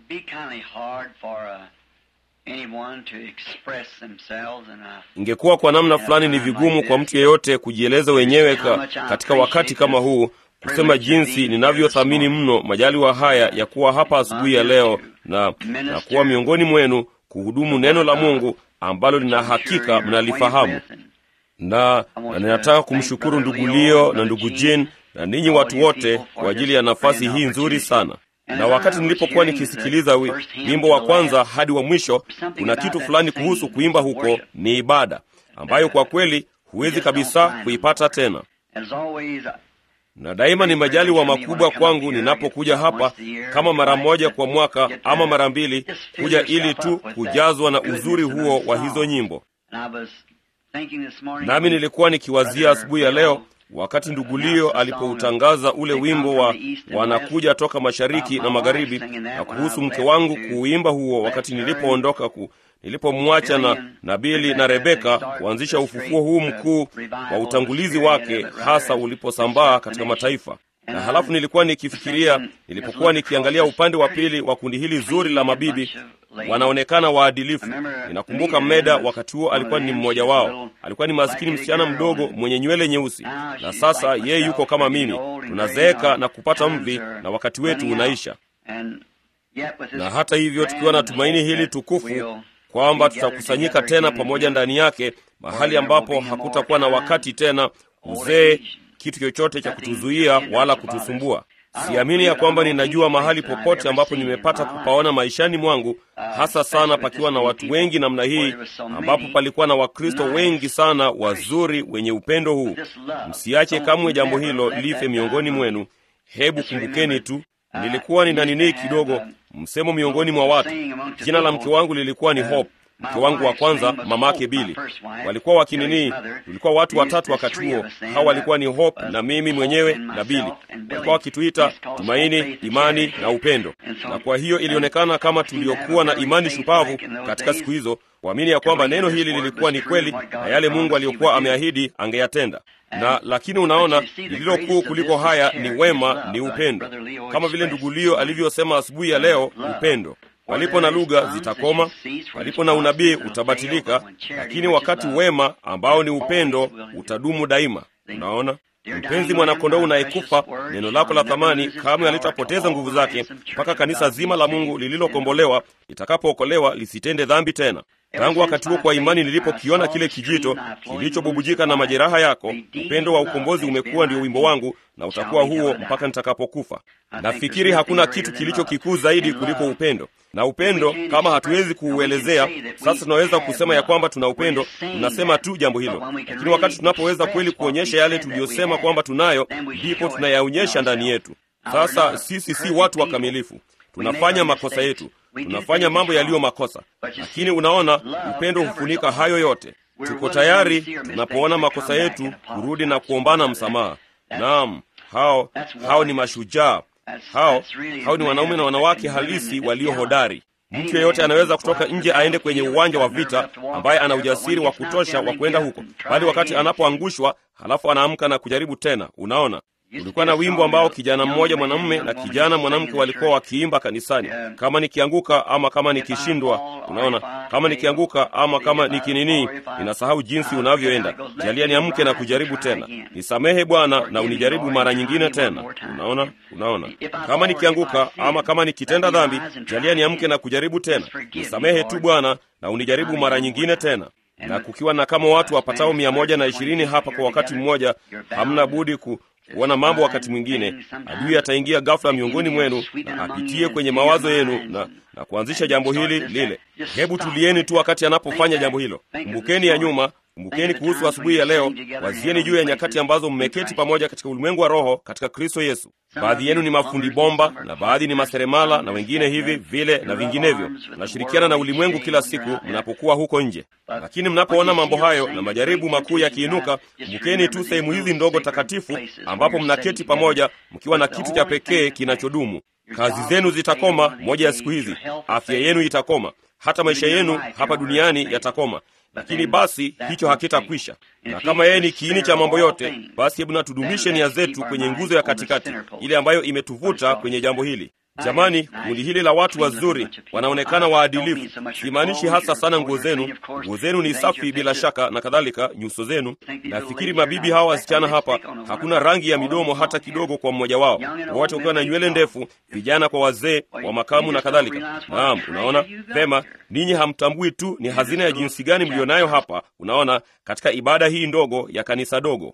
be kindly hard for uh, anyone to express themselves and uh, ingekuwa kwa namna fulani ni vigumu kwa mtu yeyote kujieleza wenyewe ka, katika wakati kama huu kusema jinsi ninavyothamini mno majaliwa haya ya kuwa hapa asubuhi ya leo na, na kuwa miongoni mwenu kuhudumu neno la mungu ambalo lina hakika mnalifahamu na, na ninataka kumshukuru ndugu lio na ndugu jin na ninyi watu wote kwa ajili ya nafasi hii nzuri sana na wakati nilipokuwa nikisikiliza wi- wimbo wa kwanza hadi wa mwisho kuna kitu fulani kuhusu kuimba huko ni ibada ambayo kwa kweli huwezi kabisa kuipata tena as always, uh, na daima ni majaliwa makubwa kwangu ninapokuja hapa kama mara moja kwa mwaka ama mara mbili kuja ili tu kujazwa na uzuri huo wa hizo nyimbo and I was thinking this morning, nami nilikuwa nikiwazia asubuhi ya leo wakati ndugulio alipoutangaza ule wimbo wa wanakuja toka mashariki na magharibi na kuhusu mke wangu kuuimba huo wakati nilipoondoka ku, nilipomwacha na nabili na rebeka kuanzisha ufufuo huu mkuu wa utangulizi wake hasa uliposambaa katika mataifa na halafu nilikuwa nikifikiria nilipokuwa nikiangalia upande wa pili wa kundi hili zuri la mabibi wanaonekana waadilifu ninakumbuka meda wakati huo alikuwa ni mmoja wao alikuwa ni maskini msichana mdogo mwenye nywele nyeusi na sasa yeye yuko kama mimi tunazeeka na kupata mvi na wakati wetu unaisha And yet with this na hata hivyo tukiwa na tumaini hili tukufu kwamba tutakusanyika tena pamoja ndani yake mahali ambapo hakutakuwa na wakati tena uzee kitu chochote cha kutuzuia wala kutusumbua siamini ya kwamba ninajua mahali popote ambapo nimepata kupaona maishani mwangu hasa sana pakiwa na watu wengi namna hii ambapo palikuwa na wakristo wengi sana wazuri wenye upendo huu msiache kamwe jambo hilo life miongoni mwenu hebu kumbukeni tu nilikuwa nina nini kidogo msemo miongoni mwa watu jina la mke wangu lilikuwa ni hope mke wangu wa kwanza mamake bili walikuwa wakinini tulikuwa watu watatu wakati huo hawa walikuwa ni hope na mimi mwenyewe na bili walikuwa wakituita tumaini imani na upendo na kwa hiyo ilionekana kama tuliokuwa na imani shupavu katika siku hizo kuamini ya kwamba neno hili lilikuwa ni kweli na yale mungu aliyokuwa ameahidi angeyatenda na lakini unaona lililo kuu kuliko haya ni wema ni upendo kama vile ndugulio alivyosema asubuhi ya leo upendo palipo na lugha zitakoma palipo na unabii utabatilika lakini wakati wema ambao ni upendo utadumu daima unaona mpenzi mwanakondoo unayekufa neno lako la thamani kamwe halitapoteza nguvu zake mpaka kanisa zima la mungu lililokombolewa litakapookolewa lisitende dhambi tena tangu wakati huo kwa imani nilipokiona kile kijito kilichobubujika na majeraha yako upendo wa ukombozi umekuwa ndio wimbo wangu na utakuwa huo mpaka nitakapokufa nafikiri hakuna kitu kilicho kikuu zaidi kuliko upendo na upendo kama hatuwezi kuuelezea sasa tunaweza kusema ya kwamba tuna upendo tunasema tu jambo hilo lakini wakati tunapoweza kweli kuonyesha yale tuliyosema kwamba tunayo ndipo tunayaonyesha ndani yetu sasa sisi si watu wakamilifu tunafanya makosa yetu tunafanya mambo yaliyo makosa lakini unaona upendo hufunika hayo yote tuko tayari tunapoona makosa yetu kurudi na kuombana msamaha naam hao hao ni mashujaa hao hao ni wanaume na wanawake halisi walio hodari mtu yeyote anaweza kutoka nje aende kwenye uwanja wa vita ambaye ana ujasiri wa kutosha wa kwenda huko bali wakati anapoangushwa halafu anaamka na kujaribu tena unaona ulikuwa na wimbo ambao kijana mmoja mwanamume na kijana mwanamke walikuwa wakiimba kanisani kama nikianguka ama kama nikishindwa unaona kama nikianguka ama kama nikinini ninasahau jinsi unavyoenda jalia niamke na kujaribu tena nisamehe bwana na unijaribu mara nyingine tena unaona unaona kama nikianguka ama kama nikitenda dhambi jalia niamke na kujaribu tena nisamehe tu bwana na unijaribu mara nyingine tena na kukiwa na kama watu wapatao mia moja na ishirini hapa kwa wakati mmoja hamna budi ku, kuona mambo wakati mwingine adui ataingia ghafula miongoni mwenu na apitie kwenye mawazo yenu na, na kuanzisha jambo hili lile hebu tulieni tu wakati anapofanya jambo hilo kumbukeni ya nyuma kumbukeni kuhusu asubuhi ya leo wazieni juu ya nyakati ambazo mmeketi pamoja katika ulimwengu wa roho katika kristo yesu baadhi yenu ni mafundi bomba na baadhi ni maseremala na wengine hivi vile na vinginevyo mnashirikiana na ulimwengu kila siku mnapokuwa huko nje lakini mnapoona mambo hayo na majaribu makuu yakiinuka kumbukeni tu sehemu hizi ndogo takatifu ambapo mnaketi pamoja mkiwa na kitu cha pekee kinachodumu kazi zenu zitakoma moja ya siku hizi afya yenu itakoma hata maisha yenu hapa duniani yatakoma lakini basi hicho hakitakwisha na kama yeye ni kiini cha mambo yote basi hebu natudumishe nia zetu kwenye nguzo ya katikati ile ambayo imetuvuta kwenye jambo hili Jamani, kundi hili la watu wazuri wanaonekana waadilifu. Simaanishi hasa sana nguo zenu, nguo zenu ni safi bila shaka na kadhalika, nyuso zenu. Nafikiri mabibi hawa wasichana hapa, hakuna rangi ya midomo hata kidogo kwa mmoja wao, wote wakiwa na nywele ndefu, vijana kwa wazee wa makamu na kadhalika. Naam, unaona pema, ninyi hamtambui tu ni hazina ya jinsi gani mlionayo hapa, unaona, katika ibada hii ndogo ya kanisa dogo.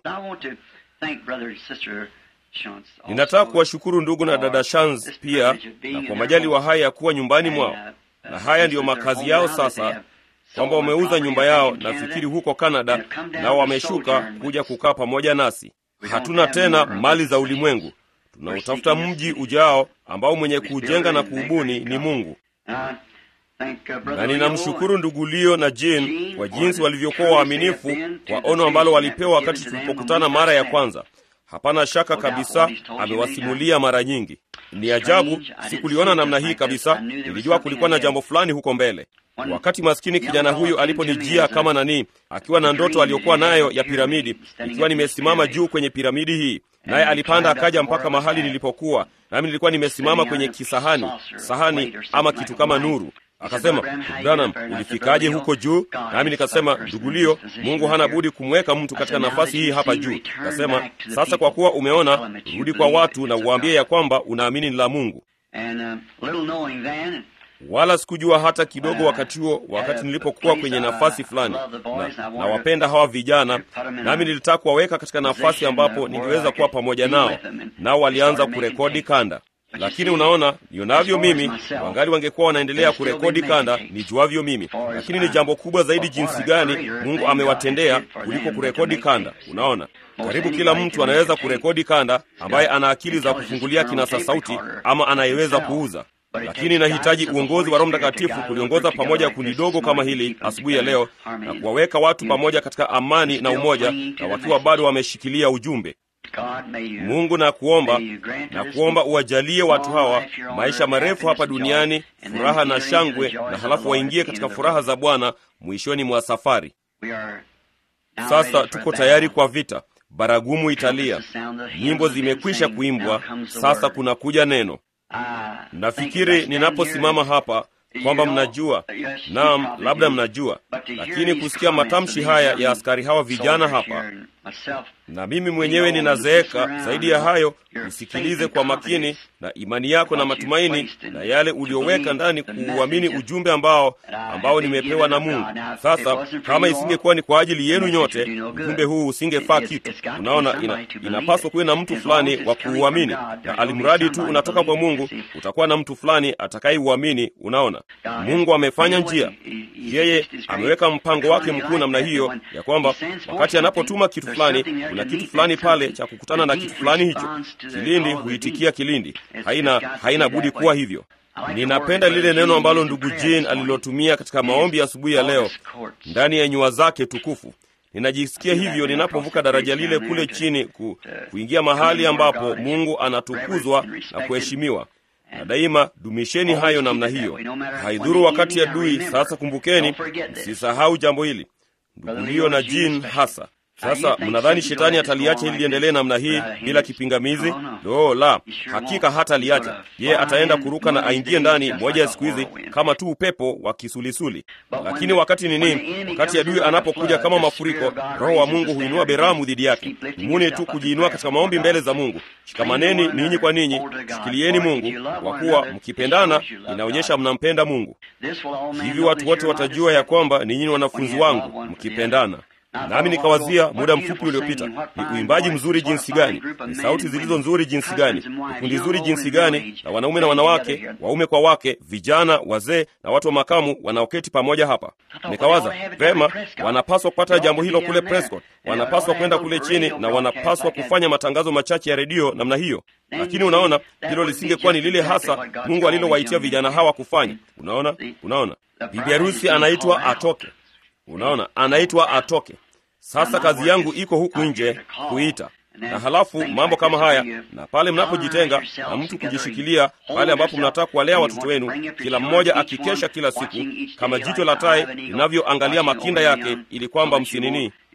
Ninataka kuwashukuru ndugu na dada Shans pia na kwa majaliwa haya ya kuwa nyumbani mwao, na haya ndiyo makazi yao sasa, kwamba wameuza nyumba yao nafikiri huko Kanada, nao wameshuka kuja kukaa pamoja nasi. Hatuna tena mali za ulimwengu, tunautafuta mji ujao ambao mwenye kuujenga na kuubuni ni Mungu. Na ninamshukuru ndugu Leo na Jane kwa jinsi walivyokuwa waaminifu kwa ono ambalo walipewa wakati tulipokutana mara ya kwanza. Hapana shaka kabisa, amewasimulia mara nyingi. Ni ajabu, sikuliona namna hii kabisa. Nilijua kulikuwa na jambo fulani huko mbele. Wakati maskini kijana huyu aliponijia kama nani, akiwa na ndoto aliyokuwa nayo ya piramidi, ikiwa nimesimama juu kwenye piramidi hii, naye alipanda akaja mpaka mahali nilipokuwa, nami nilikuwa nimesimama kwenye kisahani, sahani ama kitu kama nuru Akasema, Branham, ulifikaje huko juu? Nami nikasema, ndugu Leo, Mungu hana budi kumweka mtu katika nafasi hii hapa juu. Akasema, sasa kwa kuwa umeona, rudi kwa watu na uwaambie ya kwamba unaamini ni la Mungu. Wala sikujua hata kidogo wakati huo, wakati nilipokuwa kwenye nafasi fulani na, na wapenda hawa vijana, nami nilitaka kuwaweka katika nafasi ambapo ningeweza kuwa pamoja nao, nao walianza kurekodi kanda lakini unaona, nionavyo mimi, wangali wangekuwa wanaendelea kurekodi kanda nijuavyo mimi. Lakini ni jambo kubwa zaidi jinsi gani Mungu amewatendea kuliko kurekodi kanda. Unaona, karibu kila mtu anaweza kurekodi kanda, ambaye ana akili za kufungulia kinasa sauti ama anayeweza kuuza lakini inahitaji uongozi wa Roho Mtakatifu kuliongoza pamoja kundi dogo kama hili asubuhi ya leo na kuwaweka watu pamoja katika amani na umoja, na wakiwa bado wameshikilia ujumbe. Mungu na kuomba na kuomba uwajalie watu hawa maisha marefu hapa duniani, furaha na shangwe, na halafu waingie katika furaha za Bwana mwishoni mwa safari. Sasa tuko tayari kwa vita. Baragumu italia, nyimbo zimekwisha kuimbwa, sasa kunakuja neno. Nafikiri ninaposimama hapa kwamba mnajua, naam, labda mnajua, lakini kusikia matamshi haya ya askari hawa vijana hapa, na mimi mwenyewe ninazeeka. Zaidi ya hayo, usikilize kwa makini na imani yako na matumaini na yale ulioweka ndani kuuamini ujumbe ambao ambao nimepewa na Mungu. Sasa kama isingekuwa ni kwa ajili yenu nyote, ujumbe huu usingefaa kitu. Unaona, ina, inapaswa kuwe na mtu fulani wa kuuamini, na alimradi tu unatoka kwa Mungu, utakuwa na mtu fulani atakayeuamini. Unaona, Mungu amefanya njia, yeye ameweka mpango wake mkuu namna hiyo ya kwamba wakati anapotuma kitu fulani, kuna kitu fulani pale cha kukutana na kitu fulani hicho. Kilindi huitikia kilindi, haina haina budi kuwa hivyo. Ninapenda lile neno ambalo ndugu Jane alilotumia katika maombi ya asubuhi ya leo, ndani ya nyua zake tukufu. Ninajisikia hivyo ninapovuka daraja lile kule chini ku, kuingia mahali ambapo Mungu anatukuzwa na kuheshimiwa na daima dumisheni hayo namna hiyo, haidhuru wakati adui. Sasa kumbukeni, msisahau jambo hili, ndugu Leo na Jane hasa. Sasa mnadhani shetani ataliacha ili liendelee namna hii bila kipingamizi? Lo, la, hakika hata liacha. Yeye ataenda kuruka na aingie ndani moja ya siku hizi kama tu upepo wa kisulisuli. Lakini wakati nini? Wakati adui anapokuja kama mafuriko, Roho wa Mungu huinua beramu dhidi yake. Nimuni tu kujiinua katika maombi mbele za Mungu. Shikamaneni ninyi kwa ninyi, shikilieni Mungu, kwa kuwa mkipendana inaonyesha mnampenda Mungu. Hivi watu wote watajua ya kwamba ninyi ni wanafunzi wangu mkipendana. Nami nikawazia muda mfupi uliopita, ni uimbaji mzuri jinsi gani, ni sauti zilizo nzuri jinsi gani, ni kundi zuri jinsi gani, na wanaume na wanawake, waume kwa wake, vijana, wazee na watu wa makamu wanaoketi pamoja hapa. Nikawaza vema, wanapaswa kupata jambo hilo kule Prescott, wanapaswa kwenda kule chini na wanapaswa kufanya matangazo machache ya redio namna hiyo. Lakini unaona, hilo lisingekuwa ni lile hasa Mungu alilowaitia vijana hawa kufanya. Unaona, unaona, bibi harusi anaitwa atoke. Unaona, anaitwa atoke. Sasa kazi yangu iko huku nje kuita, na halafu mambo kama haya, na pale mnapojitenga na mtu kujishikilia, pale ambapo mnataka kuwalea watoto wenu, kila mmoja akikesha kila siku kama jicho la tai linavyoangalia makinda yake, ili kwamba msinini.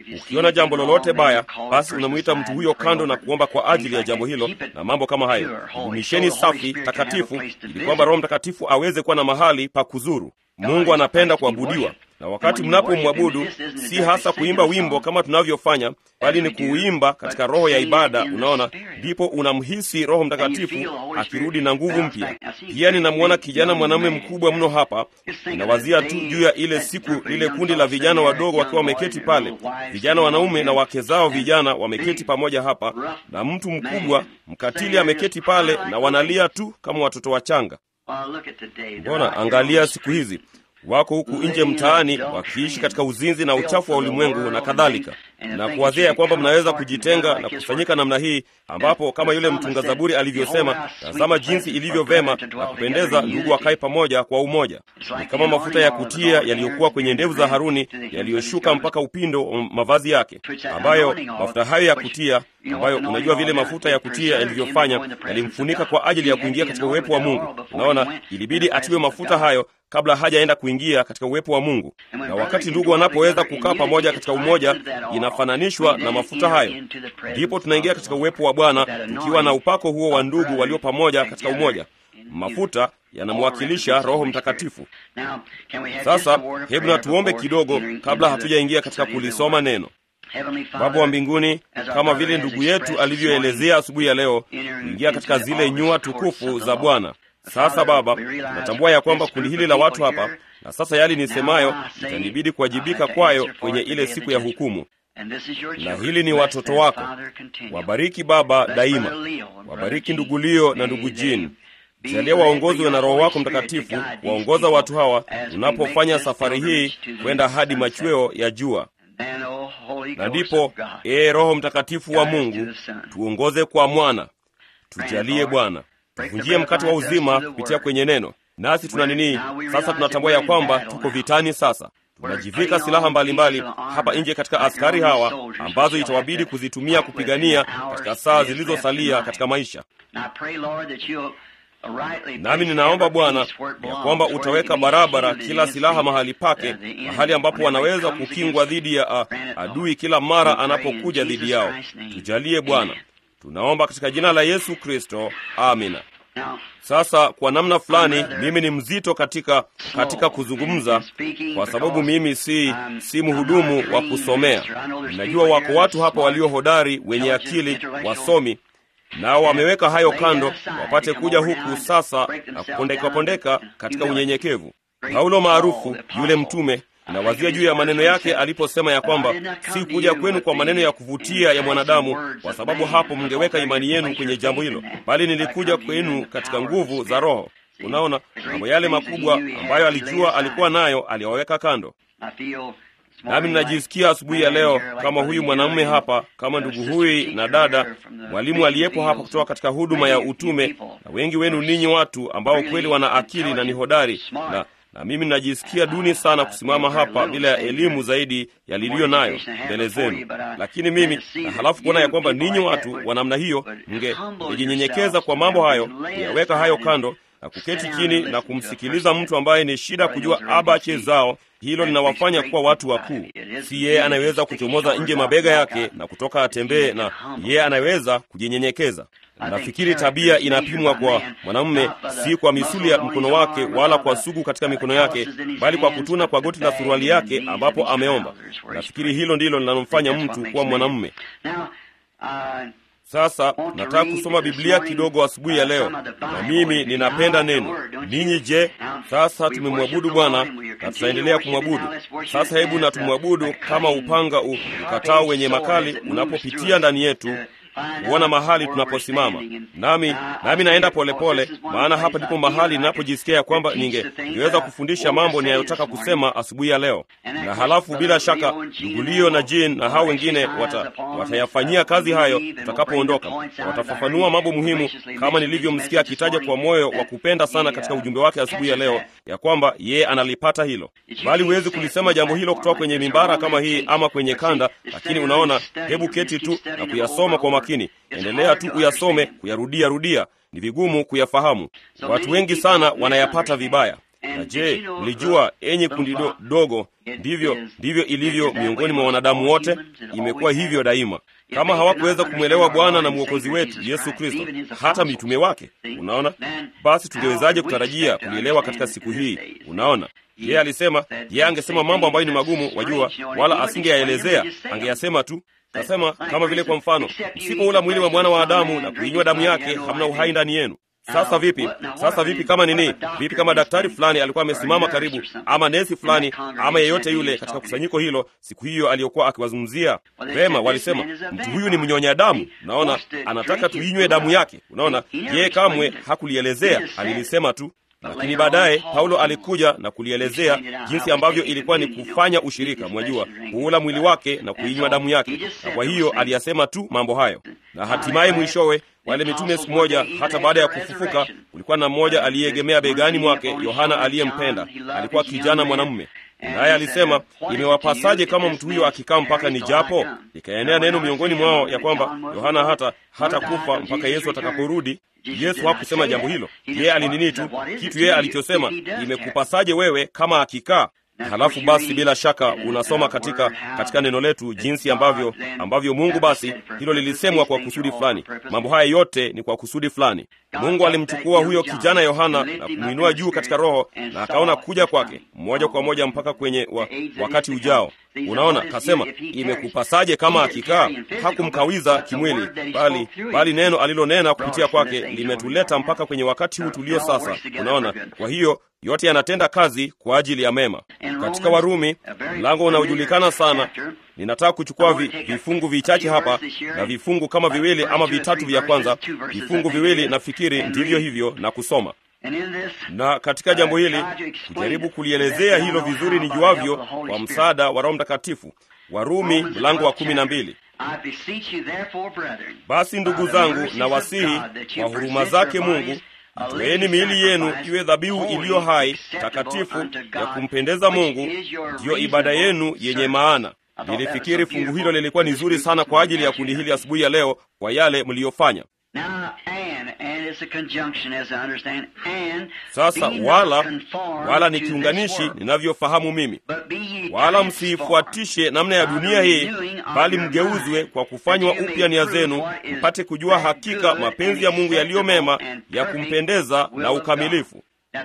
Ukiona jambo lolote baya, basi unamwita mtu huyo kando na kuomba kwa ajili ya jambo hilo na mambo kama hayo. Dumisheni safi takatifu, ili kwamba Roho Mtakatifu aweze kuwa na mahali pa kuzuru. Mungu anapenda kuabudiwa na wakati mnapomwabudu si hasa kuimba wimbo kama tunavyofanya, bali ni kuuimba katika roho ya ibada. Unaona, ndipo unamhisi Roho Mtakatifu akirudi na nguvu mpya. Pia ninamwona kijana mwanamume mkubwa mno hapa. Ninawazia tu juu ya ile siku, lile kundi la vijana wadogo wakiwa wameketi pale, vijana wanaume na wake zao vijana wameketi pamoja hapa, na mtu mkubwa mkatili ameketi pale, na wanalia tu kama watoto wachanga. Mbona angalia siku hizi wako huku nje mtaani wakiishi katika uzinzi na uchafu wa ulimwengu na kadhalika, na kuwadhia ya kwamba mnaweza kujitenga na kukusanyika namna hii, ambapo kama yule mtunga Zaburi alivyosema, tazama jinsi ilivyo vema na kupendeza ndugu wakae pamoja kwa umoja. Ni kama mafuta ya kutia yaliyokuwa kwenye ndevu za Haruni yaliyoshuka mpaka upindo wa mavazi yake, ambayo mafuta hayo ya kutia ambayo unajua vile mafuta ya kutia yalivyofanya yalimfunika kwa ajili ya kuingia katika uwepo wa Mungu. Unaona, ilibidi atiwe mafuta hayo kabla hajaenda kuingia katika uwepo wa Mungu. Na wakati ndugu wanapoweza kukaa pamoja katika umoja, inafananishwa na mafuta hayo, ndipo tunaingia katika uwepo wa Bwana tukiwa na upako huo wa ndugu walio pamoja katika umoja. Mafuta yanamwakilisha Roho Mtakatifu. Sasa hebu na tuombe kidogo kabla hatujaingia katika kulisoma neno. Baba wa mbinguni, kama vile ndugu yetu alivyoelezea asubuhi ya leo, kuingia katika zile nyua tukufu za Bwana. Sasa Baba, natambua ya kwamba kundi hili la watu hapa, na sasa yali nisemayo itanibidi kuwajibika kwayo kwenye ile siku ya hukumu, na hili ni watoto wako. Wabariki Baba daima, wabariki ndugu Lio na ndugu Jean. Jalia waongozwe na Roho wako Mtakatifu, waongoza watu hawa tunapofanya safari hii kwenda hadi machweo ya jua na ndipo, ee Roho Mtakatifu wa Mungu, tuongoze kwa mwana, tujalie Bwana, tuvunjie mkate wa uzima kupitia kwenye neno. Nasi tuna nini sasa? Tunatambua ya kwamba tuko vitani sasa, tunajivika silaha mbalimbali hapa nje katika askari hawa ambazo itawabidi kuzitumia kupigania katika saa zilizosalia katika maisha. Nami ninaomba Bwana ya kwamba utaweka barabara kila silaha mahali pake, mahali ambapo wanaweza kukingwa dhidi ya a, adui kila mara anapokuja dhidi yao. Tujalie Bwana, tunaomba katika jina la Yesu Kristo, amina. Sasa kwa namna fulani mimi ni mzito katika katika kuzungumza, kwa sababu mimi si si mhudumu wa kusomea. Ninajua wako watu hapa walio hodari, wenye akili, wasomi nao wameweka hayo kando wapate kuja huku sasa na kupondeka-pondeka katika unyenyekevu. Paulo maarufu yule mtume, nawazia juu ya maneno yake aliposema ya kwamba si kuja kwenu kwa maneno ya kuvutia ya mwanadamu, kwa sababu hapo mngeweka imani yenu kwenye jambo hilo, bali nilikuja kwenu katika nguvu za Roho. Unaona, mambo yale makubwa ambayo alijua alikuwa nayo aliyaweka kando. Nami ninajisikia asubuhi ya leo kama huyu mwanamume hapa, kama ndugu huyu na dada mwalimu aliyepo hapa kutoka katika huduma ya utume, na wengi wenu ninyi watu ambao kweli wana akili na ni hodari, na na mimi ninajisikia duni sana kusimama hapa bila ya elimu zaidi ya liliyo nayo mbele zenu. Lakini mimi na halafu kuona ya kwamba ninyi watu wa namna hiyo mngejinyenyekeza kwa mambo hayo, kuyaweka hayo kando na kuketi chini na kumsikiliza mtu ambaye ni shida kujua abache zao hilo linawafanya kuwa watu wakuu. Si yeye anayeweza kuchomoza nje mabega yake na kutoka atembee, na yeye anayeweza kujinyenyekeza. Nafikiri tabia inapimwa kwa mwanamume si kwa misuli ya mkono wake wala kwa sugu katika mikono yake, bali kwa kutuna kwa goti la suruali yake ambapo ameomba. Nafikiri hilo ndilo linalomfanya mtu kuwa mwanamume. Sasa nataka kusoma Biblia kidogo asubuhi ya leo, na mimi ninapenda neno. Ninyi je? Sasa tumemwabudu Bwana na tutaendelea kumwabudu. Sasa hebu na tumwabudu kama upanga ukatao wenye makali unapopitia ndani yetu kuona mahali tunaposimama. Nami nami naenda polepole pole, maana hapa ndipo mahali ninapojisikia ya kwamba ninge ningeweza kufundisha mambo ninayotaka kusema asubuhi ya leo, na halafu bila shaka ndugu Lio na Jean na hao wengine wata, watayafanyia kazi hayo tutakapoondoka. Watafafanua mambo muhimu kama nilivyomsikia akitaja kwa moyo wa kupenda sana katika ujumbe wake asubuhi ya leo, ya kwamba yeye analipata hilo, bali huwezi kulisema jambo hilo kutoka kwenye mimbara kama hii ama kwenye kanda. Lakini unaona, hebu keti tu na kuyasoma kwa makini. Endelea tu uyasome, kuyarudia rudia. Ni vigumu kuyafahamu. Watu wengi sana wanayapata vibaya. Na je, mlijua enyi kundi do, dogo, ndivyo ndivyo ilivyo miongoni mwa wanadamu wote, imekuwa hivyo daima. Kama hawakuweza kumwelewa Bwana na mwokozi wetu Yesu Kristo, hata mitume wake, unaona, basi tungewezaje kutarajia kulielewa katika siku hii? Unaona, yeye alisema, yeye angesema mambo ambayo ni magumu, wajua, wala asingeyaelezea, angeyasema tu Kasema kama vile kwa mfano, msipoula mwili wa mwana wa Adamu na kuinywa damu yake, hamna uhai ndani yenu. Sasa vipi? Sasa vipi kama nini? Vipi kama daktari fulani alikuwa amesimama karibu, ama nesi fulani, ama yeyote yule katika kusanyiko hilo siku hiyo aliyokuwa akiwazungumzia? Vema, walisema mtu huyu ni mnyonya damu, naona anataka tuinywe damu yake. Unaona, yeye kamwe hakulielezea, alilisema tu lakini baadaye Paulo alikuja na kulielezea jinsi ambavyo ilikuwa ni kufanya ushirika, mwajua, kuula mwili wake na kuinywa damu yake. Na kwa hiyo aliyasema tu mambo hayo, na hatimaye mwishowe wale mitume siku moja, hata baada ya kufufuka, kulikuwa na mmoja aliyeegemea begani mwake, Yohana aliyempenda. Alikuwa kijana mwanamume, naye alisema, imewapasaje kama mtu huyo akikaa mpaka ni japo? Ikaenea neno miongoni mwao ya kwamba Yohana hata hata kufa mpaka Yesu atakaporudi. Yesu hakusema jambo hilo, yeye alinini tu kitu yeye alichosema, imekupasaje wewe kama akikaa Halafu basi bila shaka unasoma katika katika neno letu jinsi ambavyo ambavyo Mungu basi hilo lilisemwa kwa kusudi fulani. Mambo haya yote ni kwa kusudi fulani. Mungu alimchukua huyo kijana Yohana na kumwinua juu katika roho, na akaona kuja kwake moja kwa moja mpaka kwenye wa, wakati ujao. Unaona, kasema imekupasaje kama akikaa. Hakumkawiza kimwili, bali bali neno alilonena kupitia kwake limetuleta mpaka kwenye wakati huu tulio sasa. Unaona, kwa hiyo yote yanatenda kazi kwa ajili ya mema. Katika Warumi mlango unaojulikana sana, ninataka kuchukua vi, vifungu vichache hapa na vifungu kama viwili ama vitatu vya kwanza, vifungu viwili nafikiri ndivyo hivyo, na kusoma na katika jambo hili kujaribu kulielezea hilo vizuri nijuavyo kwa msaada wa Roho Mtakatifu. Warumi mlango wa kumi na mbili. Basi ndugu zangu, na wasihi kwa huruma zake Mungu Itoeni miili yenu iwe dhabihu iliyo hai, takatifu, ya kumpendeza Mungu, ndiyo ibada yenu yenye maana. Nilifikiri fungu hilo lilikuwa ni zuri sana kwa ajili ya kundi hili asubuhi ya leo, kwa yale mliyofanya. Sasa wala wala ni kiunganishi ninavyofahamu mimi, wala msiifuatishe namna ya dunia hii, bali mgeuzwe kwa kufanywa upya nia zenu, mpate kujua hakika mapenzi ya Mungu yaliyo mema, ya kumpendeza na ukamilifu.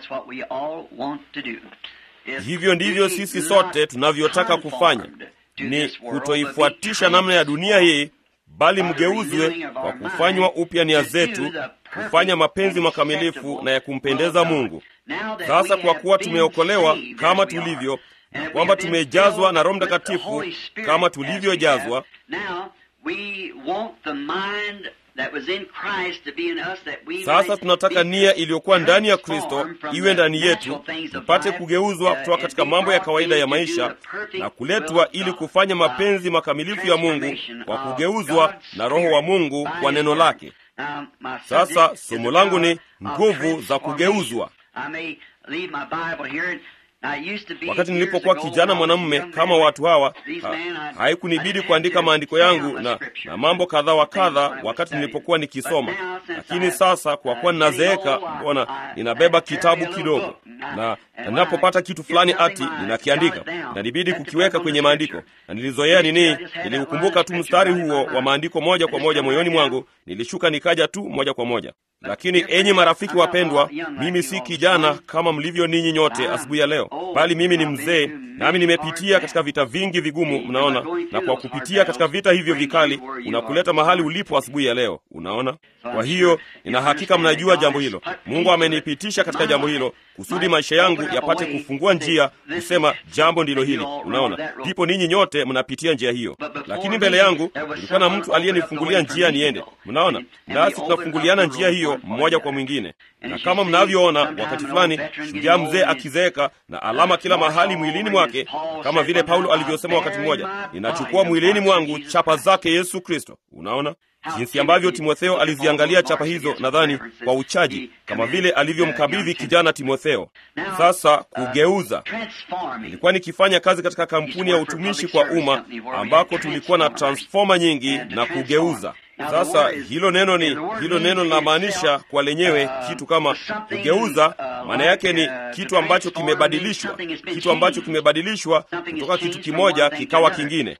Hivyo ndivyo sisi sote tunavyotaka kufanya, ni kutoifuatisha namna ya dunia hii bali mgeuzwe kwa kufanywa upya nia zetu, kufanya mapenzi makamilifu na ya kumpendeza Mungu. Sasa kwa kuwa tumeokolewa kama tulivyo, na kwamba tumejazwa na Roho Mtakatifu kama tulivyojazwa, sasa tunataka nia iliyokuwa ndani ya Kristo iwe ndani yetu, tupate kugeuzwa kutoka katika mambo ya kawaida ya maisha na kuletwa ili kufanya mapenzi makamilifu ya Mungu kwa kugeuzwa na Roho wa Mungu kwa neno lake. Sasa somo langu ni nguvu za kugeuzwa. Wakati nilipokuwa kijana mwanamume kama watu hawa ha, haikunibidi kuandika maandiko yangu na, na mambo kadha wa kadha wakati nilipokuwa nikisoma, lakini sasa kwa kuwa ninazeeka, mbona ninabeba kitabu kidogo, na ninapopata kitu fulani ati ninakiandika, inanibidi kukiweka kwenye maandiko, na nilizoea nini, niliukumbuka tu mstari huo wa maandiko moja kwa moja moyoni mwangu, nilishuka nikaja tu moja kwa moja. Lakini enyi marafiki wapendwa, mimi si kijana kama mlivyo ninyi nyote asubuhi ya leo, bali mimi ni mzee, nami nimepitia katika vita vingi vigumu, mnaona. Na kwa kupitia katika vita hivyo vikali, unakuleta mahali ulipo asubuhi ya leo, unaona. Kwa hiyo nina hakika mnajua jambo hilo. Mungu amenipitisha katika jambo hilo kusudi maisha yangu yapate kufungua njia kusema jambo ndilo hili, unaona. Ndipo ninyi nyote mnapitia njia hiyo, lakini mbele yangu kulikuwa na mtu aliyenifungulia njia niende, mnaona. Nasi tunafunguliana njia hiyo mmoja kwa mwingine, na kama mnavyoona, wakati fulani shujaa mzee akizeeka na alama kila mahali mwilini mwake, kama vile Paulo alivyosema wakati mmoja, ninachukua mwilini mwangu chapa zake Yesu Kristo. Unaona jinsi ambavyo Timotheo aliziangalia chapa hizo, nadhani kwa uchaji, kama vile alivyomkabidhi kijana Timotheo. Sasa kugeuza, nilikuwa nikifanya kazi katika kampuni ya utumishi kwa umma ambako tulikuwa na transfoma nyingi na kugeuza Sasa hilo neno ni hilo neno linamaanisha kwa lenyewe kitu kama kugeuza, maana yake ni kitu ambacho kimebadilishwa, kitu ambacho kimebadilishwa kutoka kitu kimoja kikawa kingine.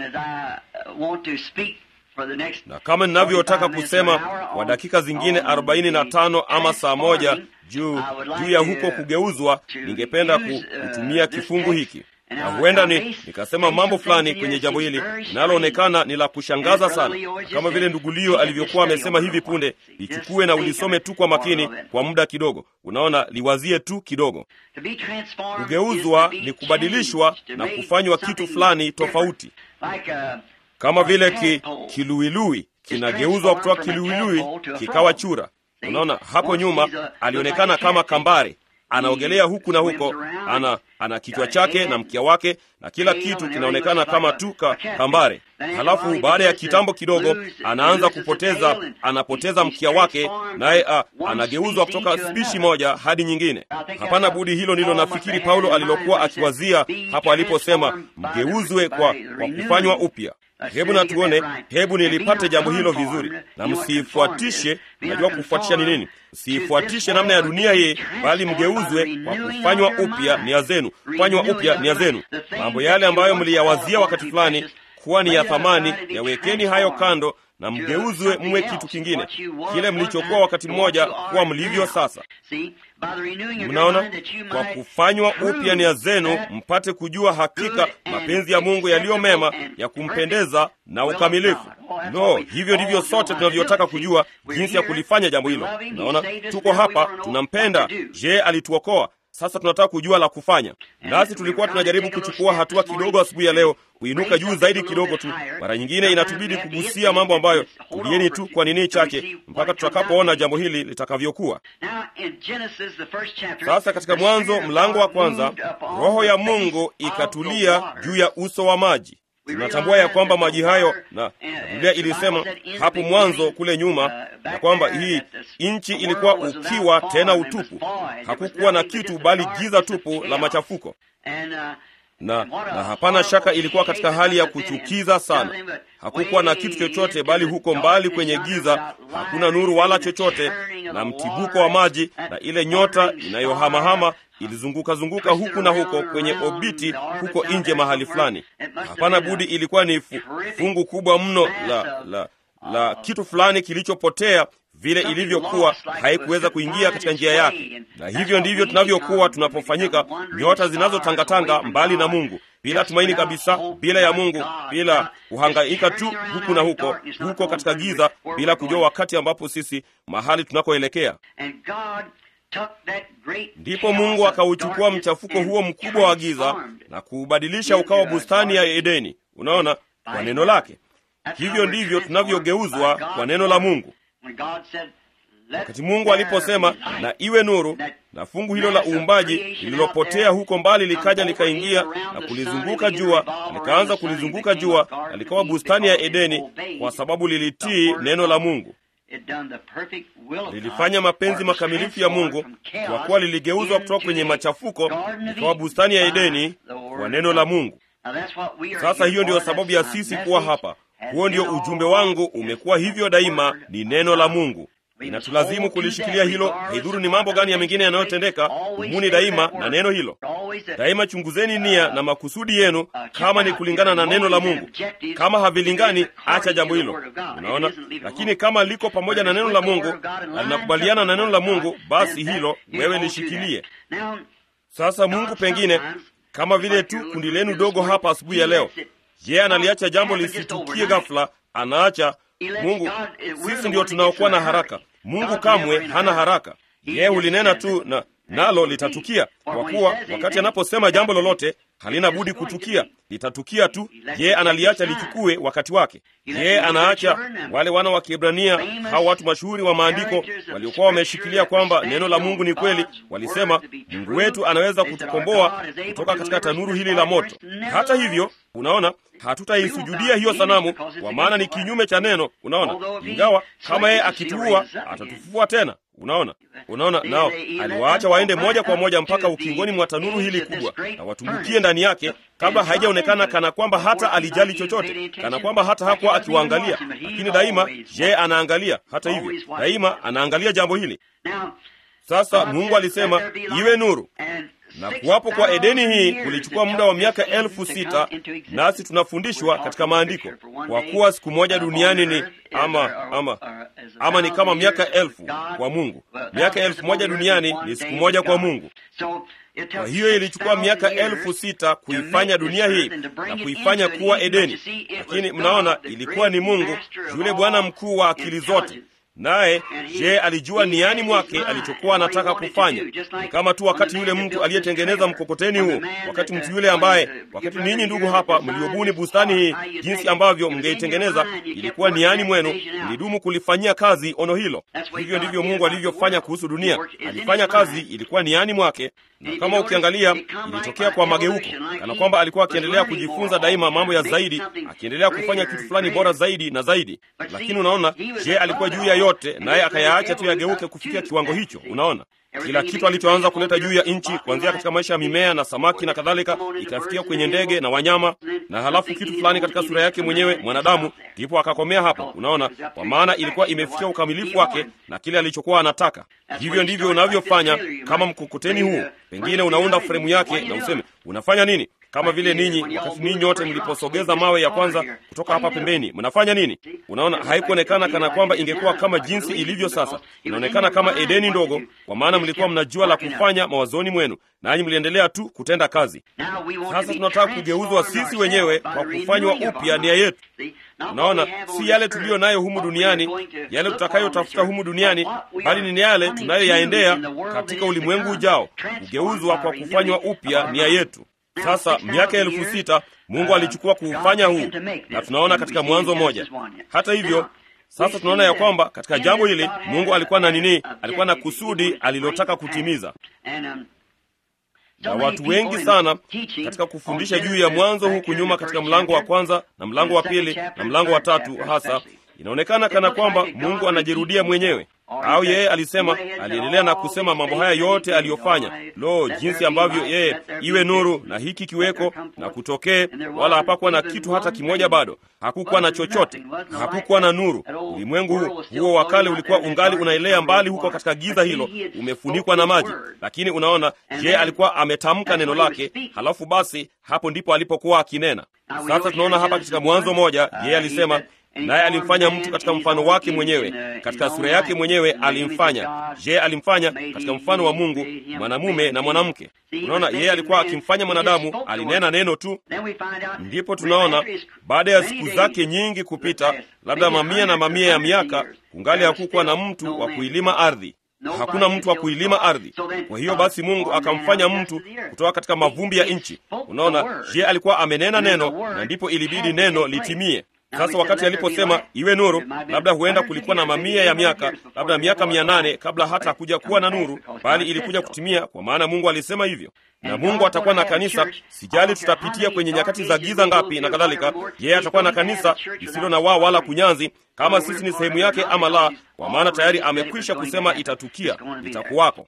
Na kama ninavyotaka kusema kwa dakika zingine arobaini na tano ama saa moja juu juu ya huko kugeuzwa, ningependa kutumia kifungu hiki na huenda ni nikasema mambo fulani kwenye jambo hili linaloonekana ni la kushangaza sana, kama vile ndugu Lio alivyokuwa amesema hivi punde. Lichukue na ulisome tu kwa makini kwa muda kidogo. Unaona, liwazie tu kidogo. Kugeuzwa ni kubadilishwa na kufanywa kitu fulani tofauti, kama vile ki, kiluilui kinageuzwa kutoka kiluilui kikawa chura. Unaona, hapo nyuma alionekana kama kambare anaogelea huku na huko, ana ana kichwa chake na mkia wake na kila kitu kinaonekana kama tu kambare. Halafu baada ya kitambo kidogo, anaanza kupoteza, anapoteza mkia wake, naye anageuzwa kutoka spishi moja hadi nyingine. Hapana budi, hilo ndilo nafikiri Paulo alilokuwa akiwazia hapo aliposema mgeuzwe kwa, kwa kufanywa upya. Hebu na tuone, hebu nilipate jambo hilo vizuri, na msiifuatishe. Najua kufuatisha ni nini? Msiifuatishe namna ya dunia hii, bali mgeuzwe kwa kufanywa upya nia zenu. Kufanywa upya nia zenu, mambo yale ambayo mliyawazia wakati fulani kuwa ni ya thamani, yawekeni hayo kando na mgeuzwe mwe kitu kingine, kile mlichokuwa wakati mmoja kuwa mlivyo sasa. Mnaona, kwa kufanywa upya nia zenu mpate kujua hakika mapenzi ya Mungu yaliyo mema, ya kumpendeza na ukamilifu. No, hivyo ndivyo sote tunavyotaka kujua jinsi ya kulifanya jambo hilo. Naona tuko hapa, tunampenda. Je, alituokoa? Sasa tunataka kujua la kufanya. Nasi tulikuwa tunajaribu kuchukua hatua kidogo asubuhi ya leo, kuinuka juu zaidi kidogo tu. Mara nyingine inatubidi kugusia mambo ambayo tulieni tu kwa nini chake mpaka tutakapoona jambo hili litakavyokuwa. Sasa katika Mwanzo mlango wa kwanza, Roho ya Mungu ikatulia juu ya uso wa maji. Tunatambua ya kwamba maji hayo, na Biblia ilisema hapo mwanzo kule nyuma, na kwamba hii nchi ilikuwa ukiwa tena utupu, hakukuwa na kitu bali giza tupu la machafuko, na, na hapana shaka ilikuwa katika hali ya kuchukiza sana. Hakukuwa na kitu chochote bali huko mbali kwenye giza, hakuna nuru wala chochote, na mtibuko wa maji na ile nyota inayohamahama ilizunguka zunguka huku na huko kwenye obiti huko nje mahali fulani. Hapana budi, ilikuwa ni fungu kubwa mno la, la, la kitu fulani kilichopotea vile ilivyokuwa haikuweza kuingia katika njia yake. Na hivyo ndivyo tunavyokuwa tunapofanyika nyota zinazotangatanga mbali na Mungu, bila tumaini kabisa, bila ya Mungu, bila kuhangaika tu huku na huko huko katika giza, bila kujua wakati ambapo sisi mahali tunakoelekea. Ndipo Mungu akauchukua mchafuko huo mkubwa wa giza na kuubadilisha ukawa bustani ya Edeni. Unaona, kwa neno lake. Hivyo ndivyo tunavyogeuzwa kwa neno la Mungu. Wakati Mungu aliposema na iwe nuru, na fungu hilo la uumbaji lililopotea huko mbali likaja likaingia na kulizunguka jua, likaanza kulizunguka jua, na likawa bustani ya Edeni, kwa sababu lilitii neno la Mungu. Lilifanya mapenzi makamilifu ya Mungu, kwa kuwa liligeuzwa kutoka kwenye machafuko likawa bustani ya Edeni kwa neno la Mungu. Sasa hiyo ndiyo sababu ya sisi kuwa hapa. Huo ndio ujumbe wangu, umekuwa hivyo daima, ni neno la Mungu. Inatulazimu kulishikilia hilo, haidhuru ni mambo gani ya mengine yanayotendeka. Dumuni daima na neno hilo. Daima chunguzeni nia na makusudi yenu, kama ni kulingana na neno la Mungu. Kama havilingani, acha jambo hilo. Unaona, lakini kama liko pamoja na neno la Mungu na linakubaliana na neno la Mungu, basi hilo wewe lishikilie. Sasa Mungu pengine kama vile tu kundi lenu dogo hapa asubuhi ya leo, je, analiacha jambo lisitukie ghafla? Anaacha Mungu. Sisi ndio tunaokuwa na haraka. Mungu kamwe hana haraka. Yeye hulinena tu na nalo litatukia, kwa kuwa wakati anaposema jambo lolote halina budi kutukia, litatukia tu. Yeye analiacha lichukue wakati wake. Yeye anaacha wale wana wa Kiebrania, hao watu mashuhuri wa maandiko waliokuwa wameshikilia kwamba neno la Mungu ni kweli, walisema Mungu wetu anaweza kutukomboa kutoka katika tanuru hili la moto. Hata hivyo, unaona, hatutaisujudia hiyo sanamu, kwa maana ni kinyume cha neno. Unaona, ingawa kama yeye akituua atatufufua tena. Unaona, unaona, nao aliwaacha waende moja kwa moja mpaka ukingoni mwa tanuru hili kubwa na watumbukie ndani yake, kabla haijaonekana kana kwamba hata alijali chochote, kana kwamba hata hakuwa akiwaangalia. Lakini daima je, anaangalia. Hata hivyo, daima anaangalia jambo hili. Sasa Mungu alisema iwe nuru, na kuwapo kwa Edeni hii kulichukua muda wa miaka elfu sita nasi tunafundishwa katika maandiko, kwa kuwa siku moja duniani ni ama, ama, ama ni kama miaka elfu kwa Mungu. Miaka elfu moja duniani ni siku moja kwa Mungu. Kwa hiyo ilichukua miaka elfu sita kuifanya dunia hii na kuifanya kuwa Edeni, lakini mnaona, ilikuwa ni Mungu yule Bwana mkuu wa akili zote naye je, alijua niani mwake alichokuwa anataka kufanya. Ni kama tu wakati yule mtu aliyetengeneza mkokoteni huu, wakati mtu yule ambaye, wakati ninyi ndugu hapa mliobuni bustani hii, jinsi ambavyo mngeitengeneza, ilikuwa niani mwenu, mlidumu kulifanyia kazi ono hilo. Hivyo ndivyo Mungu alivyofanya kuhusu dunia. Alifanya kazi, ilikuwa niani mwake, na kama ukiangalia, ilitokea kwa mageuko, kana kwamba alikuwa akiendelea kujifunza daima mambo ya zaidi, akiendelea kufanya kitu fulani bora zaidi na zaidi. Lakini unaona, je, alikuwa juu ya yote, naye akayaacha tu yageuke kufikia kiwango hicho. Unaona, kila kitu alichoanza kuleta juu ya nchi, kuanzia katika maisha ya mimea na samaki na kadhalika, ikafikia kwenye ndege na wanyama, na halafu kitu fulani katika sura yake mwenyewe mwanadamu, ndipo akakomea hapo. Unaona, kwa maana ilikuwa imefikia ukamilifu wake na kile alichokuwa anataka. Hivyo ndivyo unavyofanya kama mkokoteni huu. Pengine unaunda fremu yake na useme unafanya nini? Kama vile ninyi wakati ninyi nyote mliposogeza mawe ya kwanza kutoka hapa pembeni, mnafanya nini? Unaona, haikuonekana kana kwamba ingekuwa kama jinsi ilivyo sasa. Inaonekana kama Edeni ndogo, kwa maana mlikuwa mnajua la kufanya mawazoni mwenu, nanyi mliendelea tu kutenda kazi. Sasa tunataka kugeuzwa sisi wenyewe kwa kufanywa upya nia yetu. Unaona, si yale tuliyo nayo humu duniani, yale tutakayotafuta humu duniani, bali ni yale tunayoyaendea katika ulimwengu ujao, kugeuzwa kwa kufanywa upya nia yetu. Sasa miaka elfu sita Mungu alichukua kuufanya huu, na tunaona katika Mwanzo moja. Hata hivyo sasa tunaona ya kwamba katika jambo hili Mungu alikuwa na nini? Alikuwa na kusudi alilotaka kutimiza. Na watu wengi sana katika kufundisha juu ya mwanzo huku nyuma, katika mlango wa kwanza na mlango wa pili na mlango wa tatu, hasa inaonekana kana kwamba Mungu anajirudia mwenyewe au yeye alisema, aliendelea na kusema mambo haya yote aliyofanya. Lo, jinsi ambavyo yeye iwe nuru na hiki kiweko na kutokee, wala hapakuwa na kitu hata kimoja. Bado hakukuwa na chochote, hakukuwa na nuru. Ulimwengu huu huo wa kale ulikuwa ungali unaelea mbali huko katika giza hilo, umefunikwa na maji. Lakini unaona, yeye alikuwa ametamka neno lake, halafu basi hapo ndipo alipokuwa akinena. Sasa tunaona hapa katika Mwanzo moja, yeye alisema naye alimfanya mtu katika mfano wake mwenyewe, katika sura yake mwenyewe alimfanya. Je, alimfanya katika mfano wa Mungu, mwanamume na mwanamke. Unaona, yeye alikuwa akimfanya mwanadamu, alinena neno tu. Ndipo tunaona baada ya siku zake nyingi kupita, labda mamia na mamia ya miaka, kungali hakukuwa na mtu wa kuilima ardhi. Hakuna mtu wa kuilima ardhi. Kwa hiyo basi Mungu akamfanya mtu kutoka katika mavumbi ya nchi. Unaona, je, alikuwa amenena neno, na ndipo ilibidi neno litimie. Sasa wakati aliposema iwe nuru, labda huenda kulikuwa na mamia ya miaka, labda miaka mia nane kabla hata hakuja kuwa na nuru, bali ilikuja kutimia, kwa maana Mungu alisema hivyo. Na Mungu atakuwa na kanisa, sijali tutapitia kwenye nyakati za giza ngapi na kadhalika, yeye atakuwa na kanisa lisilo na waa wala kunyanzi, kama sisi ni sehemu yake ama la, kwa maana tayari amekwisha kusema itatukia, itakuwako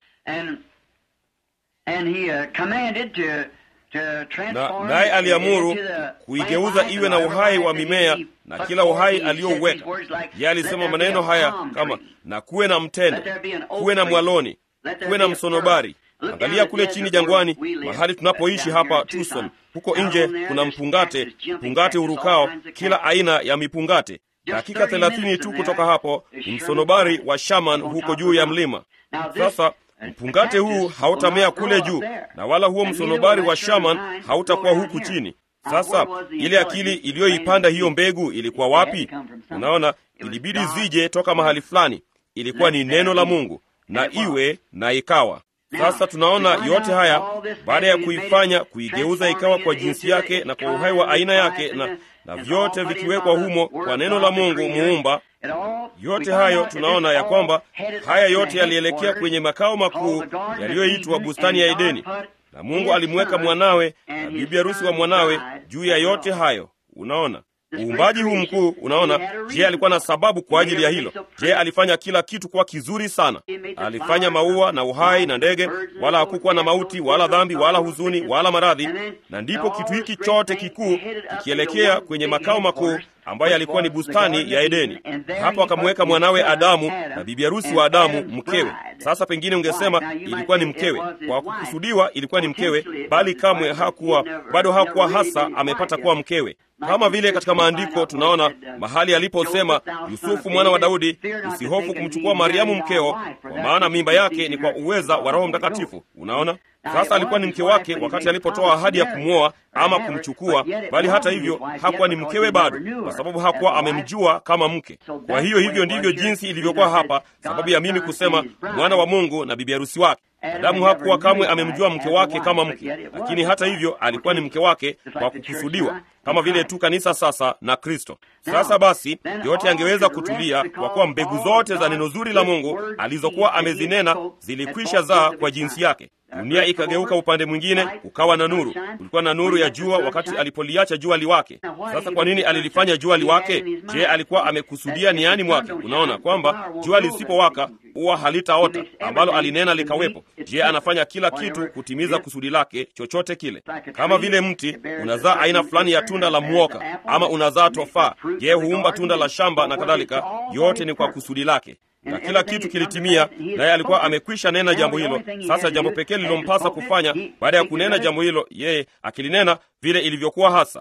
na naye aliamuru kuigeuza iwe na uhai wa mimea na kila uhai aliyouweka. Yeye alisema maneno haya kama na kuwe na mtende, kuwe na mwaloni, kuwe na msonobari. Angalia kule chini jangwani, mahali tunapoishi hapa Tucson, huko nje kuna mpungate, mpungate urukao, kila aina ya mipungate. Dakika thelathini tu kutoka hapo ni msonobari wa shaman huko juu ya mlima. Sasa mpungate huu hautamea kule juu na wala huo msonobari wa shaman hautakuwa huku chini. Sasa ile akili iliyoipanda hiyo mbegu ilikuwa wapi? Unaona, ilibidi zije toka mahali fulani. Ilikuwa ni neno la Mungu, na iwe na ikawa. Sasa tunaona yote haya baada ya kuifanya, kuigeuza ikawa kwa jinsi yake na kwa uhai wa aina yake, na, na vyote vikiwekwa humo kwa neno la Mungu muumba yote hayo tunaona ya kwamba haya yote yalielekea kwenye makao makuu yaliyoitwa bustani ya Edeni, na Mungu alimweka mwanawe na bibi harusi wa mwanawe juu ya yote hayo. Unaona uumbaji huu mkuu. Unaona, je, alikuwa na sababu kwa ajili ya hilo? Je, alifanya kila kitu kuwa kizuri sana? Alifanya maua na uhai na ndege, wala hakukuwa na mauti wala dhambi wala huzuni wala maradhi. Na ndipo kitu hiki chote kikuu kikielekea kwenye makao makuu ambayo alikuwa ni bustani ya Edeni. Hapo akamweka mwanawe Adamu na bibi harusi wa Adamu mkewe. Sasa pengine ungesema ilikuwa ni mkewe, kwa kukusudiwa ilikuwa ni mkewe, bali kamwe hakuwa bado hakuwa hasa amepata kuwa mkewe, kama vile katika maandiko tunaona mahali aliposema, Yusufu mwana wa Daudi, usihofu kumchukua Mariamu mkeo, kwa maana mimba yake ni kwa uweza wa Roho Mtakatifu. Unaona, sasa alikuwa ni mke wake wakati alipotoa ahadi ya kumwoa ama kumchukua, bali hata hivyo hakuwa ni mkewe bado, kwa sababu hakuwa amemjua kama mke. Kwa hiyo hivyo ndivyo jinsi ilivyokuwa hapa, sababu ya mimi kusema mwana wa Mungu na bibi harusi wake. Adamu hakuwa kamwe amemjua mke wake kama mke, lakini hata hivyo alikuwa ni mke wake kwa kukusudiwa, kama vile tu kanisa sasa na Kristo. Sasa basi, yote angeweza kutulia kwa kuwa mbegu zote za neno zuri la Mungu alizokuwa amezinena zilikwisha zaa kwa jinsi yake. Dunia ikageuka upande mwingine, ukawa na nuru. Kulikuwa na nuru ya jua wakati alipoliacha jua liwake. Sasa kwa nini alilifanya jua liwake? Je, alikuwa amekusudia niani mwake? Unaona kwamba jua lisipowaka huwa halitaota, ambalo alinena likawepo. Je, anafanya kila kitu kutimiza kusudi lake, chochote kile. Kama vile mti unazaa aina fulani ya tunda la mwoka ama unazaa tofaa, je, huumba tunda la shamba na kadhalika. Yote ni kwa kusudi lake na kila kitu kilitimia, naye alikuwa amekwisha nena jambo hilo. Sasa jambo pekee lilompasa kufanya baada ya kunena jambo hilo, yeye akilinena vile ilivyokuwa hasa,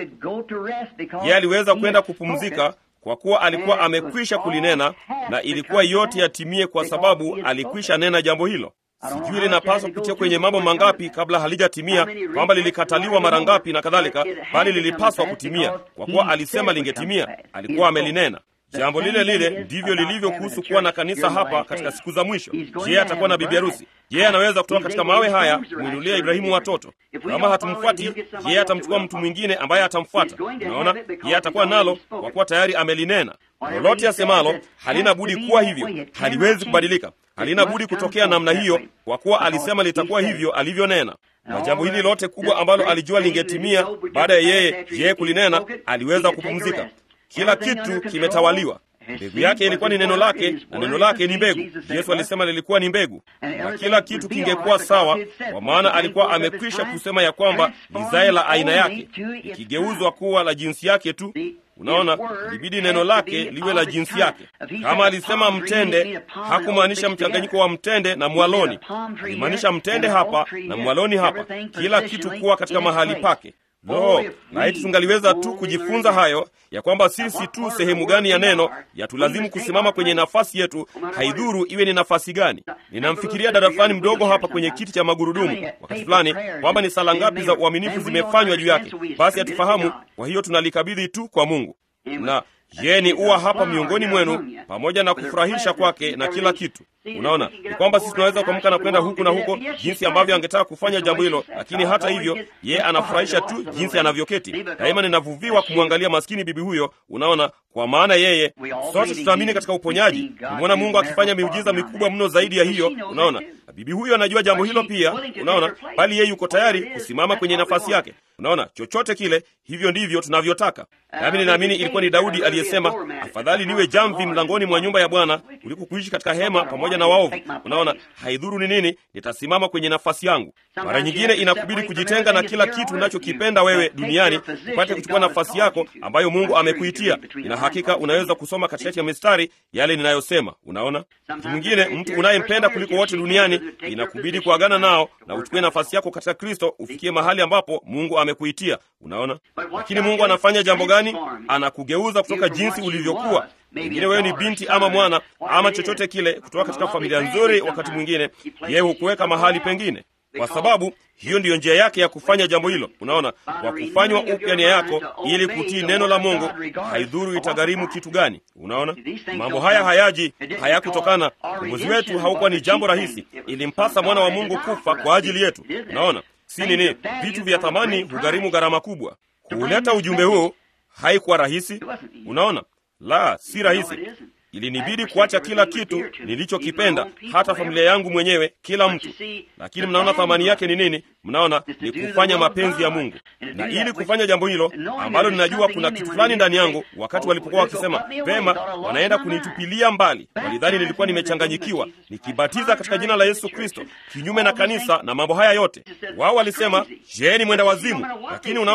yeye aliweza kwenda kupumzika kwa kuwa alikuwa amekwisha kulinena, na ilikuwa yote yatimie kwa sababu alikwisha nena jambo hilo. Sijui linapaswa kupitia kwenye mambo mangapi kabla halijatimia, kwamba lilikataliwa mara ngapi na kadhalika, bali lilipaswa kutimia kwa kuwa alisema lingetimia. Alikuwa amelinena. Jambo lile lile ndivyo lilivyo kuhusu kuwa na kanisa hapa katika siku za mwisho. Je, atakuwa na bibi harusi? Je, anaweza kutoka katika mawe haya kumwinulia Ibrahimu watoto? Kama hatumfuati, je, atamchukua mtu mwingine ambaye atamfuata? Unaona, je, atakuwa nalo kwa kuwa tayari amelinena. Lolote asemalo halina budi kuwa hivyo, haliwezi kubadilika, halina budi kutokea namna hiyo, kwa kuwa alisema litakuwa hivyo alivyonena. Na jambo hili lote kubwa ambalo alijua lingetimia baada ya yeye yeye kulinena, aliweza kupumzika. Kila kitu kimetawaliwa. Mbegu yake ilikuwa ni neno lake, na neno lake ni mbegu. Yesu alisema lilikuwa ni mbegu, na kila kitu kingekuwa sawa, kwa maana alikuwa amekwisha kusema ya kwamba lizae la aina yake ikigeuzwa kuwa la jinsi yake tu. Unaona, ilibidi neno lake liwe la jinsi yake. Kama alisema mtende, hakumaanisha mchanganyiko wa mtende na mwaloni, alimaanisha mtende hapa na mwaloni hapa, kila kitu kuwa katika mahali pake. Lo, laiti tungaliweza tu kujifunza hayo ya kwamba sisi tu sehemu gani ya neno yatulazimu kusimama kwenye nafasi yetu, haidhuru iwe ni nafasi gani. Ninamfikiria dada fulani mdogo hapa kwenye kiti cha magurudumu wakati fulani, kwamba ni sala ngapi za uaminifu zimefanywa juu yake. Basi hatufahamu, kwa hiyo tunalikabidhi tu kwa Mungu na yeye ni uwa hapa miongoni mwenu, pamoja na kufurahisha kwake na kila kitu. Unaona, ni kwamba sisi tunaweza kuamka na kwenda huku na huko jinsi ambavyo angetaka kufanya jambo hilo, lakini hata hivyo yeye anafurahisha tu jinsi anavyoketi. Daima ninavuviwa kumwangalia maskini bibi huyo. Unaona, kwa maana yeye, sote tutaamini katika uponyaji. Nimwona Mungu akifanya miujiza mikubwa mno zaidi ya hiyo. Unaona, bibi huyo anajua jambo hilo pia. Unaona, bali yeye yuko tayari kusimama kwenye nafasi yake. Unaona, chochote kile, hivyo ndivyo tunavyotaka. Nami ninaamini ilikuwa ni Daudi aliyesema, afadhali niwe jamvi mlangoni mwa nyumba ya Bwana kuliko kuishi katika hema pamoja na waovu. Unaona, haidhuru ni nini, nitasimama kwenye nafasi yangu. Mara nyingine inakubidi kujitenga na kila kitu unachokipenda wewe duniani, upate kuchukua nafasi yako ambayo Mungu amekuitia. Ina hakika unaweza kusoma katikati ya mistari yale ninayosema. Unaona, mtu mwingine, mtu unayempenda kuliko wote duniani, inakubidi kuagana nao na uchukue nafasi yako katika Kristo, ufikie mahali ambapo Mungu amekuitia. Unaona, lakini Mungu anafanya jambo gani? Anakugeuza kutoka jinsi ulivyokuwa Pengine wewe ni binti ama mwana ama chochote kile kutoka katika familia nzuri. Wakati mwingine yeye hukuweka mahali pengine, kwa sababu hiyo ndiyo njia yake ya kufanya jambo hilo. Unaona, kwa kufanywa upya nia yako ili kutii neno la Mungu, haidhuru itagharimu kitu gani. Unaona, mambo haya hayaji, hayakutokana. Uongozi wetu haukuwa ni jambo rahisi, ilimpasa mwana wa Mungu kufa kwa ajili yetu. Unaona, si nini, vitu vya thamani hugharimu gharama kubwa. Kuuleta ujumbe huu haikuwa rahisi. Unaona, la, si rahisi. Ilinibidi kuacha kila kitu nilichokipenda, hata familia yangu mwenyewe, kila mtu. Lakini mnaona thamani yake ni nini? Mnaona ni kufanya mapenzi ya Mungu, na ili kufanya jambo hilo ambalo ninajua kuna kitu fulani ndani yangu. Wakati walipokuwa wakisema vema, wanaenda kunitupilia mbali, walidhani nilikuwa nimechanganyikiwa, nikibatiza katika jina la Yesu Kristo, kinyume na kanisa na mambo haya yote. Wao walisema je, ni mwenda wazimu. Lakini unaona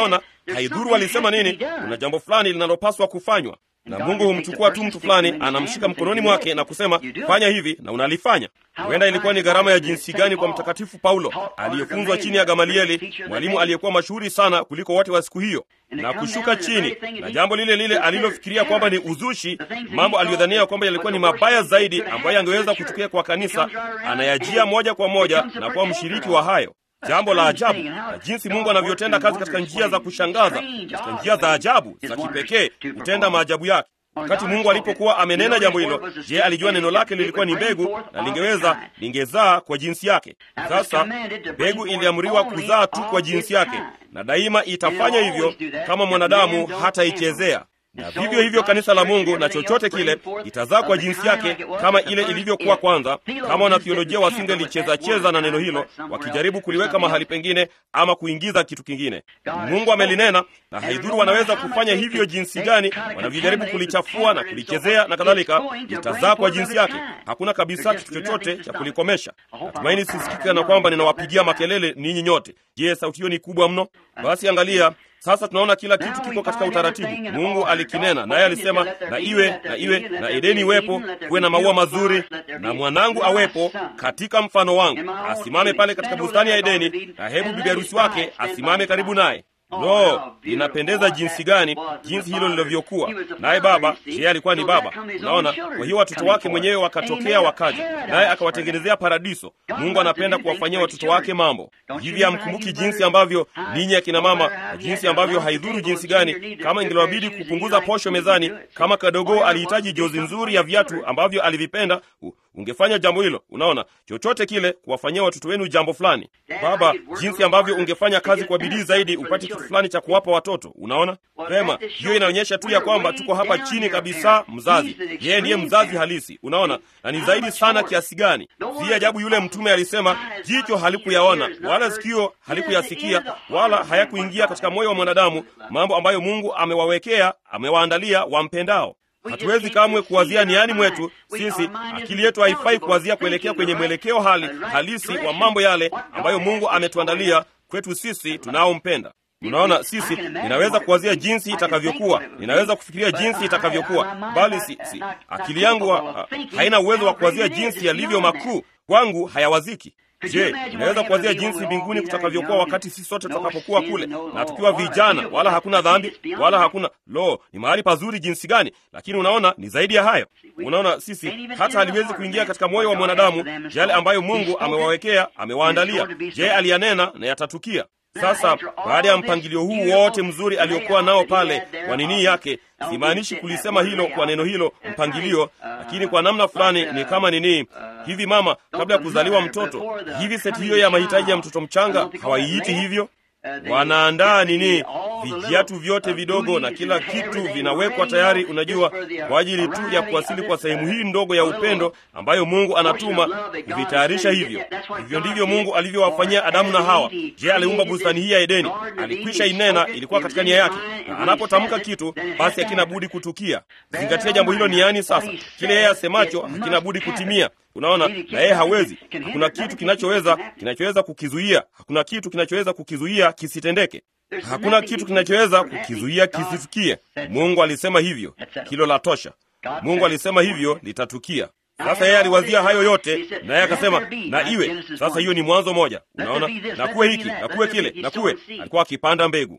haidhuru walisema nini, kuna jambo fulani linalopaswa kufanywa na Mungu humchukua tu mtu fulani, anamshika mkononi mwake na kusema fanya hivi, na unalifanya. Huenda ilikuwa ni gharama ya jinsi gani kwa Mtakatifu Paulo aliyefunzwa chini ya Gamalieli, mwalimu aliyekuwa mashuhuri sana kuliko wote wa siku hiyo, na kushuka chini na jambo lile lile alilofikiria kwamba ni uzushi, mambo aliyodhania kwamba yalikuwa ni mabaya zaidi ambayo angeweza kutukia kwa kanisa, anayajia moja kwa moja na kuwa mshiriki wa hayo. Jambo la ajabu na jinsi Mungu anavyotenda kazi katika njia za kushangaza, katika njia za ajabu za kipekee, kutenda maajabu yake. Wakati Mungu alipokuwa amenena jambo hilo, je, alijua neno lake lilikuwa ni mbegu na lingeweza lingezaa kwa jinsi yake? Sasa mbegu iliamriwa kuzaa tu kwa jinsi yake, na daima itafanya hivyo kama mwanadamu hataichezea na vivyo hivyo kanisa la Mungu na chochote kile itazaa kwa jinsi yake kama ile ilivyokuwa kwanza. Kama wanatheolojia wasingelicheza cheza na neno hilo, wakijaribu kuliweka mahali pengine ama kuingiza kitu kingine. Mungu amelinena, na haidhuru wanaweza kufanya hivyo jinsi gani, wanavyojaribu kulichafua na kulichezea na kadhalika, litazaa kwa jinsi yake. Hakuna kabisa kitu chochote cha kulikomesha. Natumaini sisikika na kwamba ninawapigia makelele ninyi nyote. Je, sauti hiyo ni kubwa mno? Basi angalia sasa tunaona kila kitu kiko katika utaratibu. Mungu alikinena, naye alisema na iwe na iwe na Edeni iwepo, kuwe na maua mazuri, na mwanangu awepo katika mfano wangu, asimame pale katika bustani ya Edeni, na hebu bibi harusi wake asimame karibu naye. Lo, inapendeza jinsi gani jinsi hilo lilivyokuwa! Naye baba, yeye alikuwa ni baba, unaona. Kwa hiyo watoto wake mwenyewe wakatokea, wakaja naye akawatengenezea paradiso. Mungu anapenda kuwafanyia watoto wake mambo hivi. Hamkumbuki jinsi ambavyo ninyi akina mama, na jinsi ambavyo haidhuru jinsi gani, kama ingeliwabidi kupunguza posho mezani, kama kadogo alihitaji jozi nzuri ya viatu ambavyo alivipenda, ungefanya jambo hilo. Unaona, chochote kile, kuwafanyia watoto wenu jambo fulani. Baba, jinsi ambavyo ungefanya kazi kwa bidii zaidi upate kitu fulani cha kuwapa watoto. Unaona vema, hiyo inaonyesha tu ya kwamba tuko hapa chini kabisa. Mzazi yeye ndiye mzazi halisi, unaona, na ni zaidi sana kiasi gani. Si ajabu yule mtume alisema, jicho halikuyaona wala sikio halikuyasikia wala hayakuingia katika moyo wa mwanadamu mambo ambayo Mungu amewawekea, amewaandalia wampendao. Hatuwezi kamwe kuwazia niani mwetu sisi. Akili yetu haifai kuwazia kuelekea kwenye mwelekeo hali halisi wa mambo yale ambayo Mungu ametuandalia kwetu sisi tunaompenda. Unaona, sisi ninaweza kuwazia jinsi itakavyokuwa, ninaweza kufikiria jinsi itakavyokuwa, bali si, si. akili yangu ha, haina uwezo wa kuwazia jinsi yalivyo makuu kwangu, hayawaziki. Je, inaweza kuwazia jinsi mbinguni kutakavyokuwa wakati sisi sote tutakapokuwa kule na tukiwa vijana, wala hakuna dhambi wala hakuna lo, ni mahali pazuri jinsi gani! Lakini unaona, ni zaidi ya hayo. Unaona, sisi hata haliwezi kuingia katika moyo wa mwanadamu yale ambayo Mungu amewawekea, amewaandalia. Je, aliyanena na yatatukia. Sasa baada ya mpangilio huu wote mzuri aliokuwa nao pale kwa nini yake, simaanishi kulisema hilo kwa neno hilo mpangilio, lakini kwa namna fulani ni kama nini hivi, mama kabla ya kuzaliwa mtoto hivi, seti hiyo ya mahitaji ya mtoto mchanga hawaiiti hivyo? Wanaandaa nini, vijiatu vyote vidogo na kila kitu vinawekwa tayari, unajua, kwa ajili tu ya kuwasili kwa sehemu hii ndogo ya upendo ambayo Mungu anatuma kuvitayarisha hivyo. Hivyo ndivyo Mungu alivyowafanyia Adamu na Hawa. Je, aliumba bustani hii ya Edeni? Alikwisha inena, ilikuwa katika nia yake, na anapotamka kitu basi hakina budi kutukia. Zingatia jambo hilo niani. Sasa kile yeye asemacho hakina budi kutimia. Unaona, na yeye hawezi. Hakuna kitu kinachoweza kinachoweza kukizuia. Hakuna kitu kinachoweza kukizuia kisitendeke. Hakuna kitu kinachoweza kukizuia kisitukie. Mungu alisema hivyo, hilo la tosha. Mungu alisema hivyo, litatukia. Sasa yeye aliwazia hayo yote, naye akasema na iwe. Sasa hiyo ni Mwanzo moja. Unaona, na kuwe hiki na kuwe kile na kuwe. Alikuwa akipanda mbegu,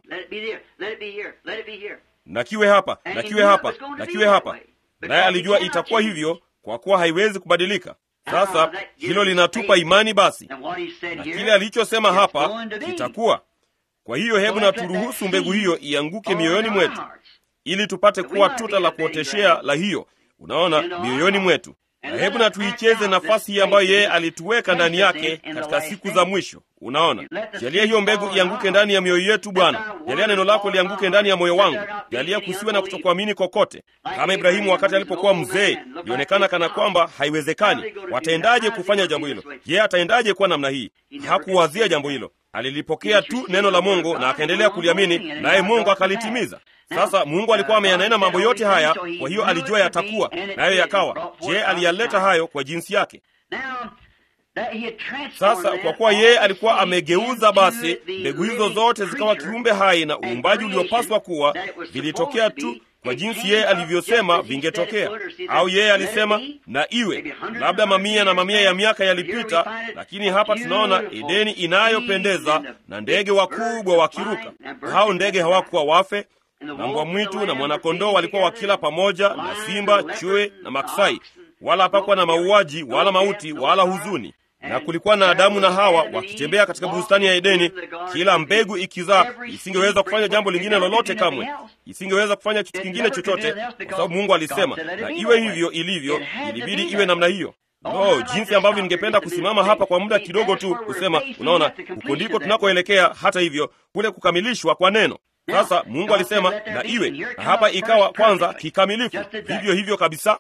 na kiwe hapa na kiwe hapa na kiwe hapa, naye alijua itakuwa hivyo kwa kuwa haiwezi kubadilika. Sasa hilo linatupa imani basi, na kile alichosema hapa kitakuwa. Kwa hiyo hebu na turuhusu mbegu hiyo ianguke mioyoni mwetu, ili tupate kuwa tuta la kuoteshea la hiyo, unaona, mioyoni mwetu, na hebu na tuicheze nafasi hii ambayo yeye alituweka ndani yake katika siku za mwisho. Unaona, jalia hiyo mbegu ianguke ndani ya mioyo yetu Bwana. Jalia neno lako lianguke ndani ya moyo wangu. Jalia kusiwe na kutokuamini kokote, kama Ibrahimu wakati alipokuwa mzee, ilionekana kana kwamba haiwezekani. Wataendaje kufanya jambo hilo? Je, ataendaje kuwa namna hii? Hakuwazia jambo hilo, alilipokea tu neno la Mungu na akaendelea kuliamini, naye Mungu akalitimiza. Sasa Mungu alikuwa ameyanena mambo yote haya, kwa hiyo alijua yatakuwa, nayo yakawa. Je, aliyaleta hayo kwa jinsi yake? Sasa kwa kuwa yeye alikuwa amegeuza, basi mbegu hizo zote zikawa kiumbe hai, na uumbaji uliopaswa kuwa vilitokea tu kwa jinsi yeye alivyosema vingetokea. Au yeye alisema na iwe. Labda mamia na mamia ya miaka yalipita, lakini hapa tunaona Edeni inayopendeza na ndege wakubwa wakiruka. Hao ndege hawakuwa wafe, na mbwa mwitu na mwanakondoo walikuwa wakila pamoja, na simba, chui na maksai, wala hapakuwa na mauaji wala mauti wala huzuni na kulikuwa na Adamu na Hawa wakitembea katika bustani ya Edeni, kila mbegu ikizaa. Isingeweza kufanya jambo lingine lolote kamwe, isingeweza kufanya kitu kingine chochote, kwa sababu Mungu alisema na iwe hivyo ilivyo. Ilibidi iwe namna hiyo. Oh, jinsi ambavyo ningependa kusimama hapa kwa muda kidogo tu kusema, unaona, huko ndiko tunakoelekea. Hata hivyo, kule kukamilishwa kwa neno sasa Mungu alisema na iwe, na hapa ikawa kwanza kikamilifu, vivyo hivyo kabisa.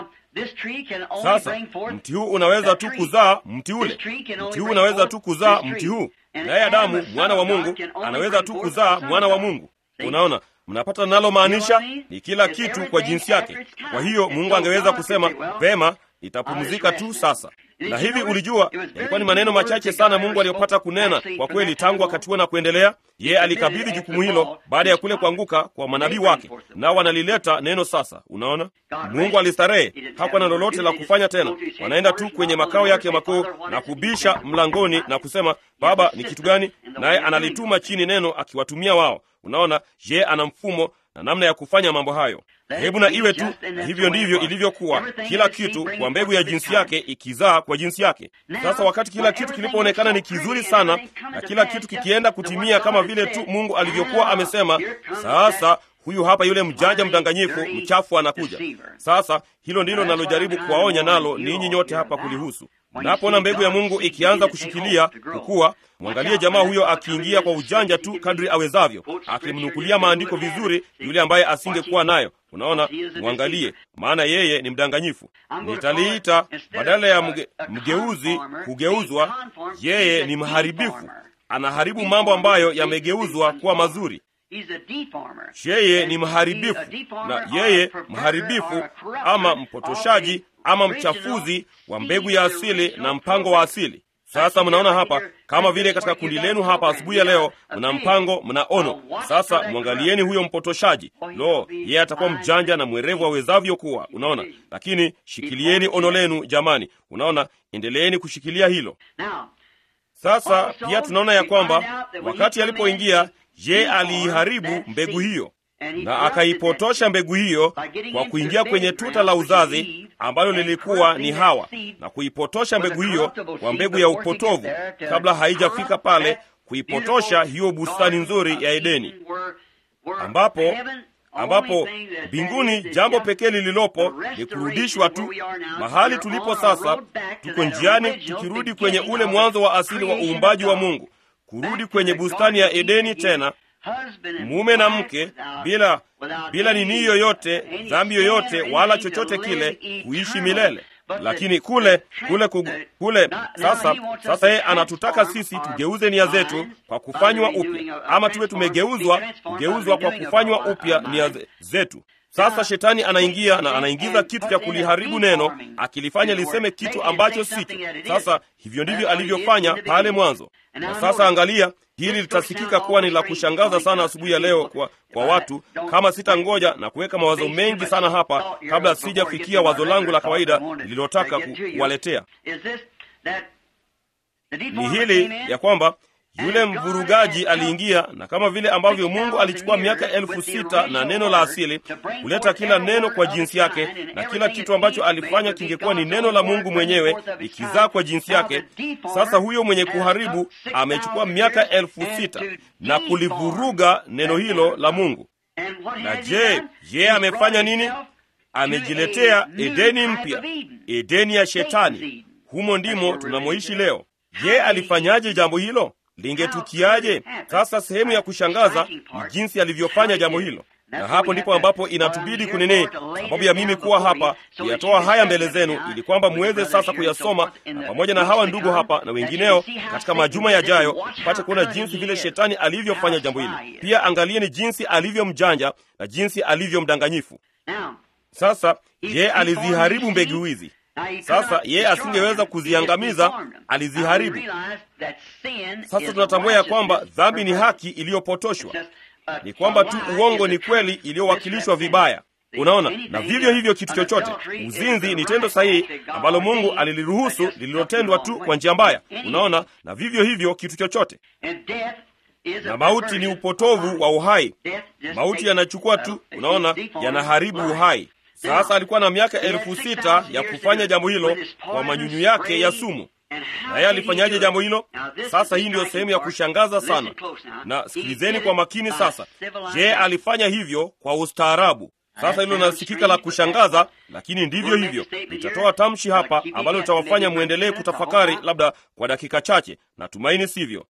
Sasa mti huu unaweza tu kuzaa mti ule, mti huu unaweza tu kuzaa mti huu, naye Adamu mwana wa Mungu anaweza tu kuzaa mwana wa Mungu. Unaona, mnapata nalomaanisha ni kila kitu kwa jinsi yake. Kwa hiyo Mungu angeweza kusema vema, nitapumzika tu sasa. Na hivi ulijua, yalikuwa ni maneno machache sana Mungu aliyopata kunena kwa kweli tangu wakati huo na kuendelea. Yeye alikabidhi jukumu hilo baada ya kule kuanguka kwa manabii wake, nao wanalileta neno sasa. Unaona, Mungu alistarehe, hakuwa na lolote la kufanya tena. Wanaenda tu kwenye makao yake makuu na kubisha mlangoni na kusema, Baba, ni kitu gani? Naye analituma chini neno akiwatumia wao. Unaona, je, ana mfumo na namna ya kufanya mambo hayo. Hebu na iwe tu, na hivyo ndivyo ilivyokuwa. Kila kitu kwa mbegu ya jinsi yake ikizaa kwa jinsi yake. Sasa wakati kila kitu kilipoonekana ni kizuri sana na kila kitu kikienda kutimia kama vile tu Mungu alivyokuwa amesema, sasa huyu hapa yule mjanja mdanganyifu mchafu anakuja. Sasa hilo ndilo nalojaribu kuwaonya nalo ninyi nyote hapa kulihusu. Mnapoona mbegu ya Mungu ikianza kushikilia kukua, mwangalie jamaa huyo akiingia kwa ujanja tu kadri awezavyo, akimnukulia maandiko vizuri yule ambaye asingekuwa nayo. Unaona, mwangalie, maana yeye ni mdanganyifu. Nitaliita badala ya mge, mgeuzi kugeuzwa, yeye ni mharibifu. Anaharibu mambo ambayo yamegeuzwa kuwa mazuri. Yeye ni mharibifu, na yeye mharibifu ama mpotoshaji ama mchafuzi wa mbegu ya asili na mpango wa asili. Sasa mnaona hapa, kama vile katika kundi lenu hapa asubuhi ya leo, mna mpango, mna ono. Sasa mwangalieni huyo mpotoshaji. Lo, yeye atakuwa mjanja na mwerevu awezavyo kuwa, unaona. Lakini shikilieni ono lenu jamani, unaona, endeleeni kushikilia hilo. Sasa pia tunaona ya kwamba wakati alipoingia, je, aliiharibu mbegu hiyo na akaipotosha mbegu hiyo kwa kuingia kwenye tuta la uzazi ambalo lilikuwa ni Hawa, na kuipotosha mbegu hiyo kwa mbegu ya upotovu kabla haijafika pale, kuipotosha hiyo bustani nzuri ya Edeni, ambapo ambapo mbinguni jambo pekee lililopo ni kurudishwa tu mahali tulipo sasa. Tuko njiani tukirudi kwenye ule mwanzo wa asili wa uumbaji wa Mungu, kurudi kwenye bustani ya Edeni tena mume na mke bila bila nini yoyote, dhambi yoyote, wala chochote kile, kuishi milele. Lakini kule kule kugu, kule sasa sasa, yeye anatutaka sisi tugeuze nia zetu kwa kufanywa upya, ama tuwe tumegeuzwa kugeuzwa kwa kufanywa upya nia zetu. Sasa shetani anaingia na anaingiza kitu cha kuliharibu neno, akilifanya liseme kitu ambacho sicho. Sasa hivyo ndivyo alivyofanya pale mwanzo. Na sasa angalia, hili litasikika kuwa ni la kushangaza sana asubuhi ya leo kwa, kwa watu, kama sitangoja na kuweka mawazo mengi sana hapa kabla sijafikia wazo langu la kawaida lililotaka kuwaletea. Ni hili ya kwamba yule mvurugaji aliingia, na kama vile ambavyo Mungu alichukua miaka elfu sita na neno la asili kuleta kila neno kwa jinsi yake, na kila kitu ambacho alifanya kingekuwa ni neno la Mungu mwenyewe ikizaa kwa jinsi yake. Sasa huyo mwenye kuharibu amechukua miaka elfu sita na kulivuruga neno hilo la Mungu. Na je, yeye amefanya nini? Amejiletea Edeni mpya, Edeni ya Shetani. Humo ndimo tunamoishi leo. Je, alifanyaje jambo hilo? Lingetukiaje? Sasa sehemu ya kushangaza ni jinsi alivyofanya jambo hilo, na hapo ndipo ambapo inatubidi kunini, sababu ya mimi kuwa hapa kuyatoa haya mbele zenu, ili kwamba muweze sasa kuyasoma na pamoja na hawa ndugu hapa na wengineo katika majuma yajayo, mpate kuona jinsi vile shetani alivyofanya jambo hili. Pia angalieni jinsi alivyo mjanja na jinsi alivyo mdanganyifu. Sasa je, aliziharibu mbegu hizi? Sasa yeye asingeweza kuziangamiza, aliziharibu. Sasa tunatambua ya kwamba dhambi ni haki iliyopotoshwa, ni kwamba tu uongo ni kweli iliyowakilishwa vibaya. Unaona, na vivyo hivyo kitu chochote, uzinzi ni tendo sahihi ambalo Mungu aliliruhusu lililotendwa tu kwa njia mbaya. Unaona, na vivyo hivyo kitu chochote, na mauti ni upotovu wa uhai. Mauti yanachukua tu, unaona, yanaharibu uhai. Sasa alikuwa na miaka elfu sita ya kufanya jambo hilo kwa manyunyu yake ya sumu. Naye alifanyaje jambo hilo? Sasa hii ndiyo sehemu ya kushangaza sana, na sikilizeni kwa makini sasa. Je, alifanya hivyo kwa ustaarabu? Sasa hilo linasikika la kushangaza, lakini ndivyo hivyo. Nitatoa tamshi hapa ambalo litawafanya mwendelee kutafakari, labda kwa dakika chache. Natumaini sivyo.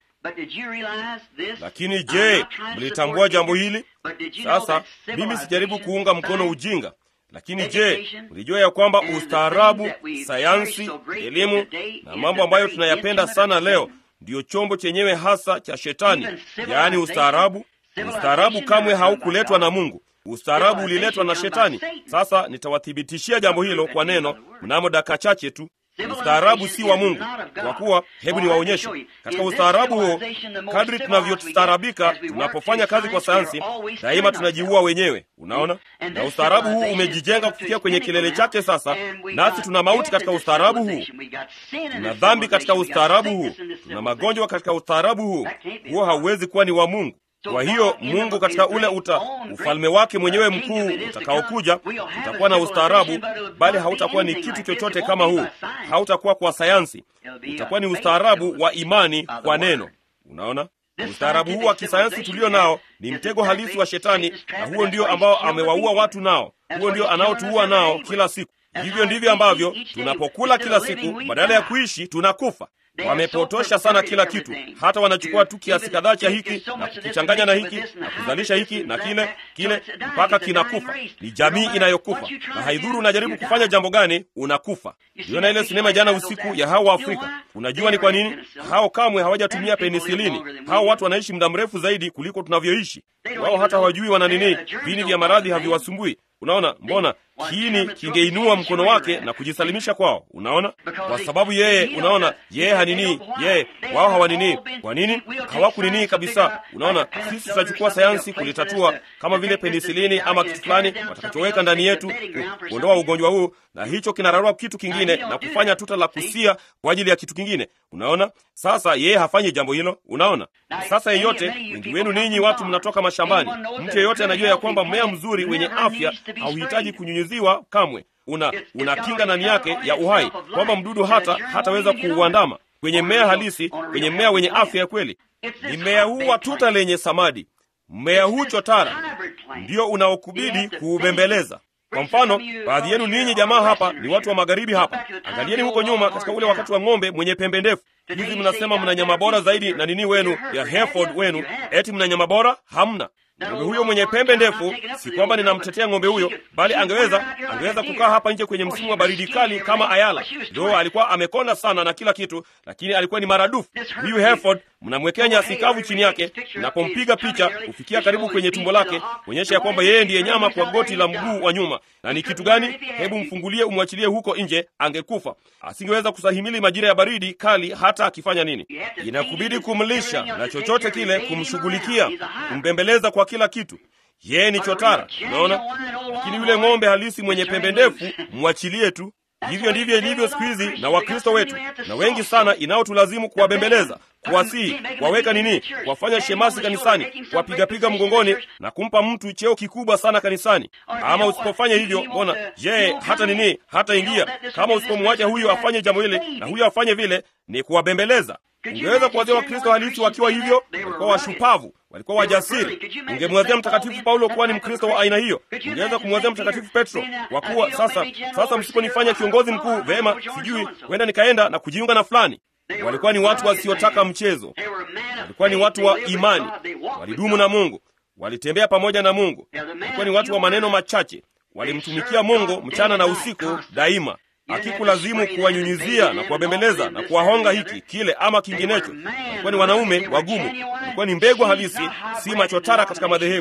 Lakini je, mlitambua jambo hili? Sasa mimi sijaribu kuunga mkono ujinga, lakini je, mlijua ya kwamba ustaarabu, sayansi, elimu na mambo ambayo tunayapenda sana leo ndiyo chombo chenyewe hasa cha Shetani, yaani ustaarabu? Ustaarabu kamwe haukuletwa na Mungu. Ustaarabu uliletwa na Shetani. Sasa nitawathibitishia jambo hilo kwa neno mnamo dakika chache tu. Ustaarabu si wa Mungu, kwa kuwa, hebu niwaonyeshe katika ustaarabu huo. Kadri tunavyostaarabika, tunapofanya kazi kwa sayansi, daima tunajiua wenyewe. Unaona, na ustaarabu huu umejijenga kufikia kwenye kilele chake sasa, nasi tuna mauti katika ustaarabu huu, tuna dhambi katika ustaarabu huu, tuna magonjwa katika ustaarabu huu. Huo hauwezi kuwa ni wa Mungu. Kwa hiyo Mungu katika ule uta ufalme wake mwenyewe mkuu utakaokuja utakuwa na ustaarabu, bali hautakuwa ni kitu chochote kama huu. Hautakuwa kwa sayansi, utakuwa ni ustaarabu wa imani kwa neno. Unaona, ustaarabu huu wa kisayansi tulio nao ni mtego halisi wa Shetani, na huo ndio ambao amewaua watu nao, huo ndio anaotuua nao kila siku. Hivyo ndivyo ambavyo tunapokula kila siku, badala ya kuishi tunakufa. Wamepotosha sana kila kitu, hata wanachukua tu kiasi kadhaa cha hiki na kukichanganya na hiki na kuzalisha hiki na kile kile mpaka kinakufa. Ni jamii inayokufa, na haidhuru unajaribu kufanya jambo gani, unakufa. Niliona ile sinema jana usiku ya hao wa Afrika. Unajua ni kwa nini? Hao kamwe hawajatumia penisilini. Hao watu wanaishi muda mrefu zaidi kuliko tunavyoishi. Wao hata hawajui wana nini, vini vya maradhi haviwasumbui. Unaona, mbona kiini kingeinua mkono wake na kujisalimisha kwao? Unaona, kwa sababu yeye, unaona, yeye hanini, yeye wao hawanini. Kwa nini hawakunini kabisa? Unaona, sisi tutachukua sayansi kulitatua, kama vile penisilini ama kitu fulani watakachoweka ndani yetu kuondoa ugonjwa huu, na hicho kinararua kitu kingine na kufanya tuta la kusia kwa ajili ya kitu kingine. Unaona, sasa yeye hafanyi jambo hilo. Unaona, sasa yeyote, wengi wenu ninyi watu mnatoka mashambani, mtu yeyote anajua ya kwamba mmea mzuri wenye afya hauhitaji kunyunyiziwa kamwe. Una una kinga ndani yake ya uhai, kwamba mdudu hata hataweza kuuandama kwenye mmea halisi, kwenye mmea wenye afya ya kweli. Ni mmea huu wa tuta lenye samadi, mmea huu chotara ndio unaokubidi kuubembeleza. Kwa mfano, baadhi yenu ninyi jamaa hapa ni watu wa magharibi hapa. Angalieni huko nyuma, katika ule wakati wa ng'ombe mwenye pembe ndefu. Hizi mnasema mna nyama bora zaidi na nini wenu ya Hereford wenu, eti mna nyama bora? Hamna. Ng'ombe huyo mwenye pembe ndefu, si kwamba ninamtetea ng'ombe huyo, bali angeweza angeweza kukaa hapa nje kwenye msimu wa baridi kali kama ayala. Ndio alikuwa amekonda sana na kila kitu, lakini alikuwa ni maradufu. Huyu Hereford mnamwekea nyasi kavu chini yake, mnapompiga picha kufikia karibu kwenye tumbo lake, kuonyesha ya kwamba yeye ndiye nyama kwa goti la mguu wa nyuma. Na ni kitu gani? Hebu mfungulie, umwachilie huko nje, angekufa. Asingeweza kusahimili majira ya baridi kali, hata akifanya nini. Inakubidi kumlisha na chochote kile, kumshughulikia, kumbembeleza kwa kila kitu. Yeye ni chotara, unaona. Lakini yule ng'ombe halisi mwenye pembe ndefu, mwachilie tu. Hivyo ndivyo ilivyo siku hizi na Wakristo wetu, na wengi sana inaotulazimu kuwabembeleza, kuwasihi, kuwaweka nini, kuwafanya shemasi kanisani, kuwapigapiga mgongoni na kumpa mtu cheo kikubwa sana kanisani. Ama usipofanya hivyo, mbona je, hata nini, hata ingia. Kama usipomwacha huyu afanye jambo hili na huyu afanye vile, ni kuwabembeleza. Ungeweza kuwazia Wakristo halisi wakiwa hivyo? Walikuwa washupavu, walikuwa wajasiri. Ungemwazia Mtakatifu Paulo kuwa ni Mkristo wa aina hiyo. Ungeweza kumwazia Mtakatifu Petro kwa kuwa sasa, sasa msiponifanya kiongozi mkuu, vema, sijui huenda nikaenda na kujiunga na fulani. Walikuwa ni watu wasiotaka mchezo, walikuwa ni watu wa imani, walidumu na Mungu, walitembea pamoja na Mungu, walikuwa ni watu wa maneno machache, walimtumikia Mungu mchana na usiku daima akikulazimu kuwanyunyizia na kuwabembeleza na kuwahonga hiki kile ama kinginecho. Walikuwa ni wanaume wagumu, walikuwa ni mbegu halisi, si machotara katika madhehebu.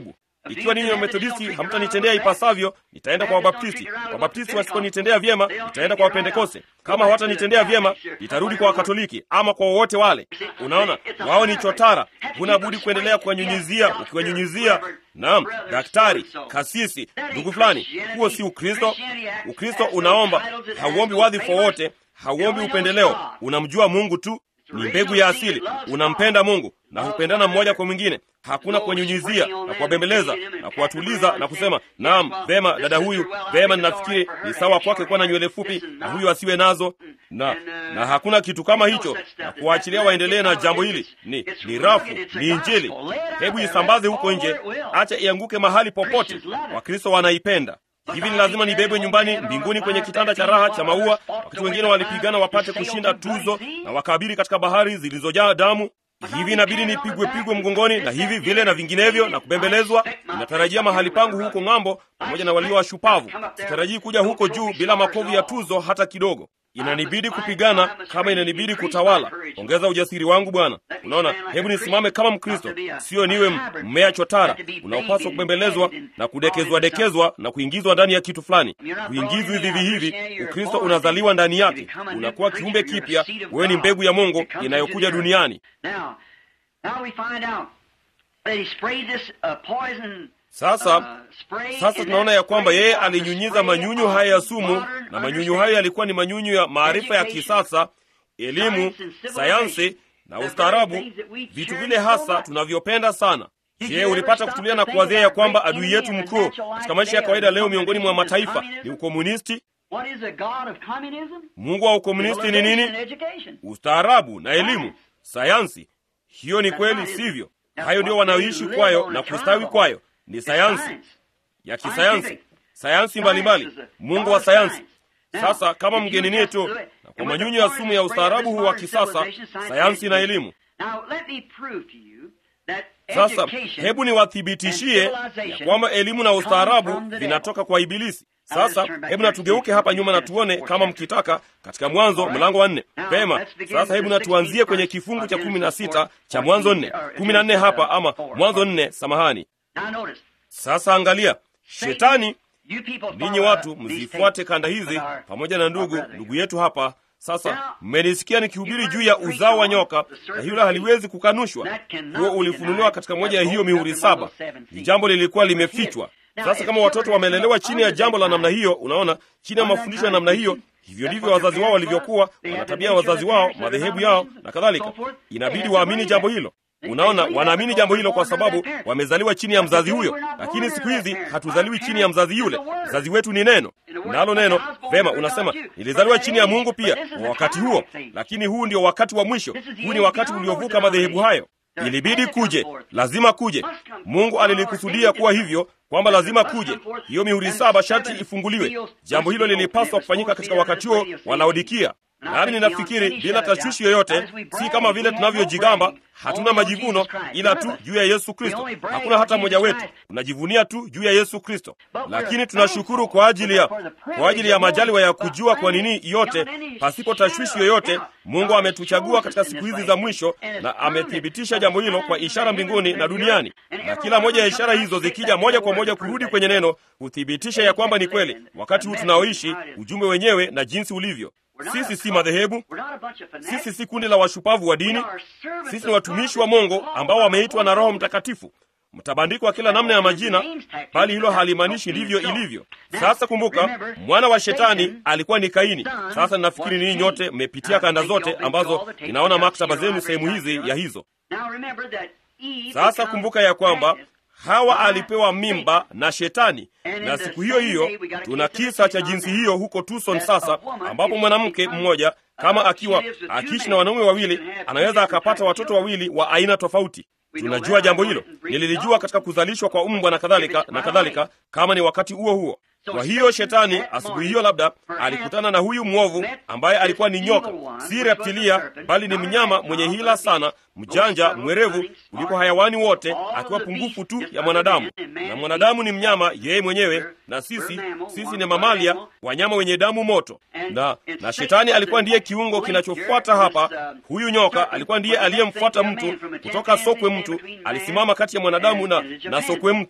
ikiwa ninyi Wamethodisti hamtanitendea ipasavyo, nitaenda kwa Wabaptisti. Wabaptisti wasiponitendea vyema, nitaenda kwa Wapentekoste. Kama hawatanitendea vyema, nitarudi kwa Wakatoliki ama kwa wowote wale. Unaona, wao ni chotara, huna budi kuendelea kuwanyunyizia. Ukiwanyunyizia, naam, daktari, kasisi, ndugu fulani, huo si Ukristo. Ukristo unaomba, hauombi wadhifa wowote, hauombi upendeleo, unamjua Mungu tu ni mbegu ya asili. Unampenda Mungu na hupendana mmoja kwa mwingine. Hakuna kuwanyunyizia na kuwabembeleza na kuwatuliza na kusema naam, vema dada huyu, vema, ninafikiri ni sawa kwake kuwa na nywele fupi na huyu asiwe nazo, na na hakuna kitu kama hicho, na kuwaachilia waendelee na jambo hili. Ni ni rafu, ni Injili. Hebu isambaze huko nje, acha ianguke mahali popote. Wakristo wanaipenda hivi ni lazima nibebwe nyumbani mbinguni kwenye kitanda cha raha cha maua, wakati wengine walipigana wapate kushinda tuzo na wakabiri katika bahari zilizojaa damu. Hivi inabidi nipigwe pigwe mgongoni na hivi vile na vinginevyo na kubembelezwa. Ninatarajia mahali pangu huko ng'ambo pamoja na walio washupavu. Sitarajii kuja huko juu bila makovu ya tuzo hata kidogo. Inanibidi kupigana kama inanibidi kutawala. Ongeza ujasiri wangu Bwana. Unaona, hebu nisimame kama Mkristo, sio niwe mmea chotara unaopaswa kubembelezwa na kudekezwa dekezwa na kuingizwa ndani ya kitu fulani. Kuingizwa hivi hivi, Ukristo unazaliwa ndani yake, unakuwa kiumbe kipya. Wewe ni mbegu ya Mungu inayokuja duniani. Sasa sasa tunaona ya kwamba yeye alinyunyiza manyunyu haya ya sumu, na manyunyu hayo yalikuwa ni manyunyu ya maarifa ya kisasa, elimu, sayansi na ustaarabu, vitu vile hasa tunavyopenda sana. Je, ulipata kutulia na kuwazia ya kwamba adui yetu mkuu katika maisha ya kawaida leo miongoni mwa mataifa ni ukomunisti? Mungu wa ukomunisti ni nini? Ustaarabu na elimu, sayansi. Hiyo ni kweli, sivyo? Hayo ndio wanaoishi kwayo na kustawi kwayo ni sayansi ya kisayansi, sayansi mbalimbali, Mungu wa sayansi. Sasa kama mgenini tu na kwa manyunyu ya sumu ya ustaarabu huu wa kisasa, sayansi na elimu. Sasa hebu niwathibitishie ya kwamba elimu na ustaarabu vinatoka kwa Ibilisi. Sasa hebu natugeuke hapa nyuma na tuone kama mkitaka, katika Mwanzo mlango wa nne. Pema, sasa hebu natuanzie kwenye kifungu cha kumi na sita cha Mwanzo nne kumi na nne hapa ama Mwanzo nne, samahani. Sasa angalia, Shetani, ninyi watu mzifuate kanda hizi pamoja na ndugu ndugu yetu hapa. Sasa mmenisikia nikihubiri juu ya uzao wa nyoka, na hilo haliwezi kukanushwa. Huo ulifunuliwa katika moja ya hiyo mihuri saba. Ni jambo lilikuwa limefichwa. Sasa kama watoto wamelelewa chini ya jambo la namna hiyo, unaona, chini ya mafundisho ya namna hiyo, hivyo ndivyo wazazi wao walivyokuwa, wana tabia ya wazazi wao, madhehebu yao na kadhalika. Inabidi waamini jambo hilo. Unaona, wanaamini jambo hilo kwa sababu wamezaliwa chini ya mzazi huyo, lakini siku hizi hatuzaliwi chini ya mzazi yule. Mzazi wetu ni neno, nalo neno vema. Unasema nilizaliwa chini ya Mungu pia kwa wakati huo, lakini huu ndio wakati wa mwisho. Huu ni wakati uliovuka madhehebu hayo. Ilibidi kuje, lazima kuje. Mungu alilikusudia kuwa hivyo, kwamba lazima kuje. Hiyo mihuri saba sharti ifunguliwe. Jambo hilo lilipaswa kufanyika katika wakati huo wa Laodikia. Nami ninafikiri bila tashwishi yoyote, si kama vile tunavyojigamba, hatuna majivuno ila tu juu ya Yesu Kristo. Hakuna hata mmoja wetu tunajivunia tu juu ya Yesu Kristo, lakini tunashukuru kwa ajili ya kwa ajili ya majaliwa ya kujua kwa nini yote, pasipo tashwishi yoyote, Mungu ametuchagua katika siku hizi za mwisho, na amethibitisha jambo hilo kwa ishara mbinguni na duniani, na kila moja ya ishara hizo zikija moja kwa moja kurudi kwenye neno, huthibitisha ya kwamba ni kweli, wakati huu tunaoishi, ujumbe wenyewe na jinsi ulivyo. Sisi si madhehebu, sisi si kundi la washupavu wa dini. Sisi ni watumishi wa Mungu ambao wameitwa na Roho Mtakatifu. Mtabandikwa kila namna ya majina, bali hilo halimaanishi ndivyo ilivyo. Sasa kumbuka, mwana wa shetani alikuwa ni Kaini. Sasa ninafikiri ninyi nyote mmepitia kanda zote ambazo ninaona maktaba zenu sehemu hizi ya hizo. Sasa kumbuka ya kwamba Hawa alipewa mimba na Shetani, na siku hiyo hiyo tuna kisa cha jinsi hiyo huko Tucson sasa, ambapo mwanamke mmoja kama akiwa akiishi na wanaume wawili anaweza akapata watoto wawili wa aina tofauti. Tunajua jambo hilo, nililijua katika kuzalishwa kwa mbwa na kadhalika na kadhalika, kama ni wakati huo huo. Kwa hiyo Shetani asubuhi hiyo labda alikutana na huyu mwovu ambaye alikuwa ni nyoka, si reptilia, bali ni mnyama mwenye hila sana, mjanja, mwerevu kuliko hayawani wote, akiwa pungufu tu ya mwanadamu. Na mwanadamu ni mnyama yeye mwenyewe, na sisi sisi ni mamalia, wanyama wenye damu moto. Na na Shetani alikuwa ndiye kiungo kinachofuata hapa. Huyu nyoka alikuwa ndiye aliyemfuata mtu kutoka sokwe mtu, alisimama kati ya mwanadamu na, na sokwe mtu.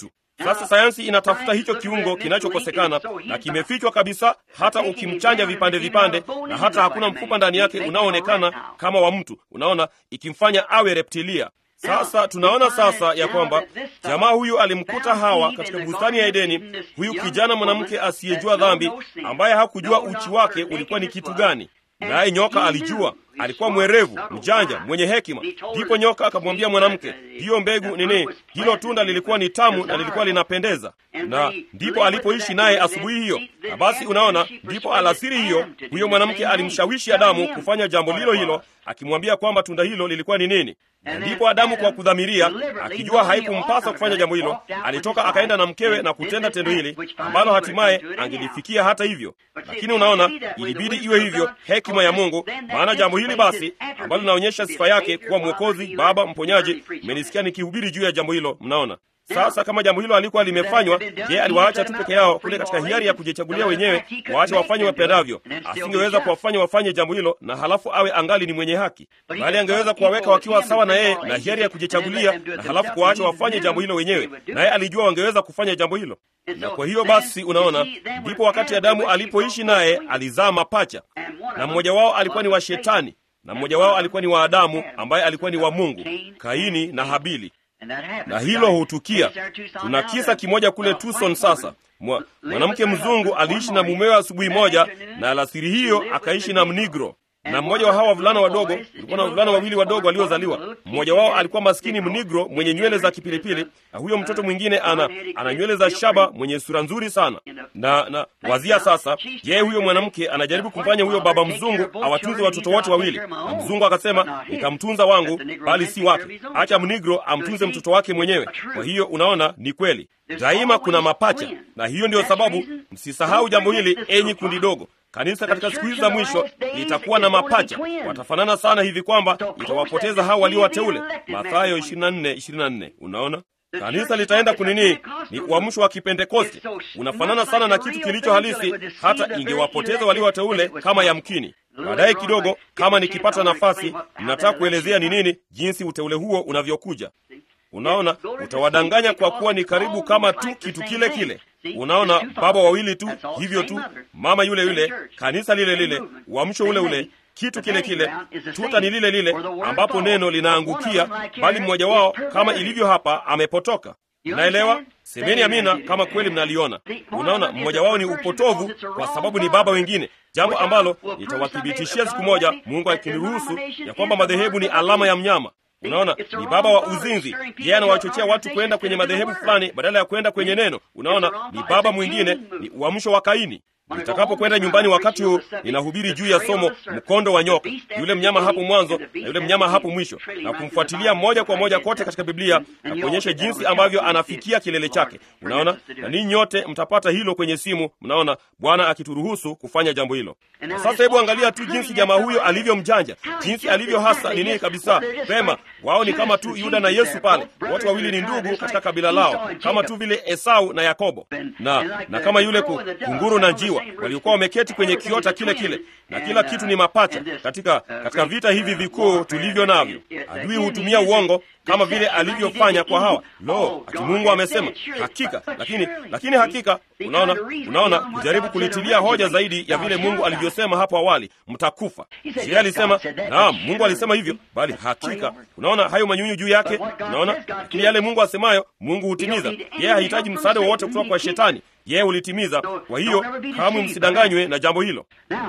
Sasa sayansi inatafuta hicho kiungo kinachokosekana na kimefichwa kabisa, hata ukimchanja vipande vipande, na hata hakuna mfupa ndani yake unaoonekana kama wa mtu, unaona, ikimfanya awe reptilia. Sasa tunaona sasa ya kwamba jamaa huyu alimkuta Hawa katika bustani ya Edeni, huyu kijana mwanamke asiyejua dhambi, ambaye hakujua uchi wake ulikuwa ni kitu gani. Naye nyoka alijua, alikuwa mwerevu, mjanja, mwenye hekima. Ndipo nyoka akamwambia mwanamke, hiyo mbegu nini, hilo tunda lilikuwa ni tamu na lilikuwa linapendeza, na ndipo alipoishi naye asubuhi hiyo. Na basi unaona, ndipo alasiri hiyo huyo mwanamke alimshawishi Adamu kufanya jambo lilo hilo, akimwambia kwamba tunda hilo lilikuwa ni nini. Na ndipo Adamu kwa kudhamiria, akijua haikumpasa kufanya jambo hilo, alitoka akaenda na mkewe na kutenda tendo hili ambalo hatimaye angelifikia hata hivyo. Lakini unaona, ilibidi iwe hivyo, hekima ya Mungu. Maana jambo hili basi ambalo linaonyesha sifa yake kuwa Mwokozi, Baba, mponyaji. Mmenisikia nikihubiri juu ya jambo hilo, mnaona. Sasa kama jambo hilo alikuwa limefanywa, je, aliwaacha tu peke yao kule katika hiari ya kujichagulia wenyewe, waache wafanye wapendavyo? Asingeweza kuwafanya wafanye jambo hilo na halafu awe angali ni mwenye haki, bali angeweza kuwaweka wakiwa sawa na yeye na hiari ya kujichagulia na halafu kuwaacha wafanye jambo hilo wenyewe, naye alijua wangeweza kufanya jambo hilo. Na kwa hiyo basi, unaona, ndipo wakati Adamu alipoishi naye alizaa mapacha, na mmoja wao alikuwa ni wa Shetani na mmoja wao alikuwa ni wa Adamu ambaye alikuwa ni wa Mungu, Kaini na Habili na hilo hutukia. Tuna kisa kimoja kule Tucson. Sasa mwanamke mzungu aliishi na mumewe asubuhi moja, na alasiri hiyo akaishi na mnigro na mmoja wa hawa wavulana wadogo, kulikuwa na wavulana wawili wadogo waliozaliwa. Mmoja wao alikuwa maskini mnigro mwenye nywele za kipilipili, na huyo mtoto mwingine ana ana nywele za shaba mwenye sura nzuri sana. Na na wazia sasa, yeye huyo mwanamke anajaribu kumfanya huyo baba mzungu awatunze watoto wote wawili, na mzungu akasema, nitamtunza wangu, bali si wake, acha mnigro amtunze mtoto wake mwenyewe. Kwa hiyo unaona, ni kweli daima kuna mapacha, na hiyo ndiyo sababu msisahau jambo hili, enyi kundi dogo. Kanisa katika siku hizi za mwisho litakuwa na mapacha, watafanana sana hivi kwamba itawapoteza hao walio wateule. Mathayo 24:24. Unaona, kanisa litaenda kunini? Ni uamsho wa Kipentekoste, unafanana sana na kitu kilicho halisi, hata ingewapoteza walio wateule kama yamkini. Baadaye kidogo, kama nikipata nafasi, ninataka kuelezea ni nini, jinsi uteule huo unavyokuja. Unaona, utawadanganya kwa kuwa ni karibu kama tu kitu kile kile. Unaona, baba wawili tu hivyo tu, mama yule yule, kanisa lile lile, uamsho ule ule, kitu kile kile, tuta ni lile lile ambapo neno linaangukia, bali mmoja wao kama ilivyo hapa amepotoka. Naelewa, semeni amina kama kweli mnaliona. Unaona, mmoja wao ni upotovu kwa sababu ni baba wengine, jambo ambalo nitawathibitishia siku moja, Mungu akiniruhusu, ya kwamba madhehebu ni alama ya mnyama. Unaona, ni baba wa uzinzi. Yeye anawachochea watu kwenda kwenye madhehebu fulani badala ya kwenda kwenye neno. Unaona, ni baba mwingine, ni uamsho wa Kaini. Nitakapokwenda nyumbani wakati huu, ninahubiri juu ya somo mkondo wa nyoka, yule mnyama hapo mwanzo na yule mnyama hapo mwisho, na kumfuatilia moja kwa moja kote katika Biblia na kuonyesha jinsi ambavyo anafikia kilele chake. Unaona, na ninyi nyote mtapata hilo kwenye simu. Mnaona, Bwana akituruhusu kufanya jambo hilo. Na sasa, hebu angalia tu jinsi jamaa huyo alivyo mjanja, jinsi alivyo hasa nini kabisa. Pema, wao ni kama tu Yuda na Yesu pale, watu wawili ni ndugu katika kabila lao, kama tu vile Esau na Yakobo, na na kama yule kunguru na njiwa waliokuwa wameketi kwenye kiota kile kile, na kila kitu ni mapacha. Katika katika vita hivi vikuu tulivyo navyo, adui hutumia uongo kama vile alivyofanya kwa Hawa. Lo, ati Mungu amesema hakika, lakini lakini hakika. Unaona, unaona, kujaribu kulitilia hoja zaidi ya vile Mungu alivyosema hapo awali, mtakufa. Je, alisema naam, Mungu alisema hivyo, bali hakika. Unaona hayo manyunyu juu yake, unaona. Lakini yale Mungu asemayo, Mungu hutimiza. Yeye hahitaji msaada wowote kutoka kwa Shetani, yeye hulitimiza. Kwa hiyo kamwe msidanganywe na jambo hilo.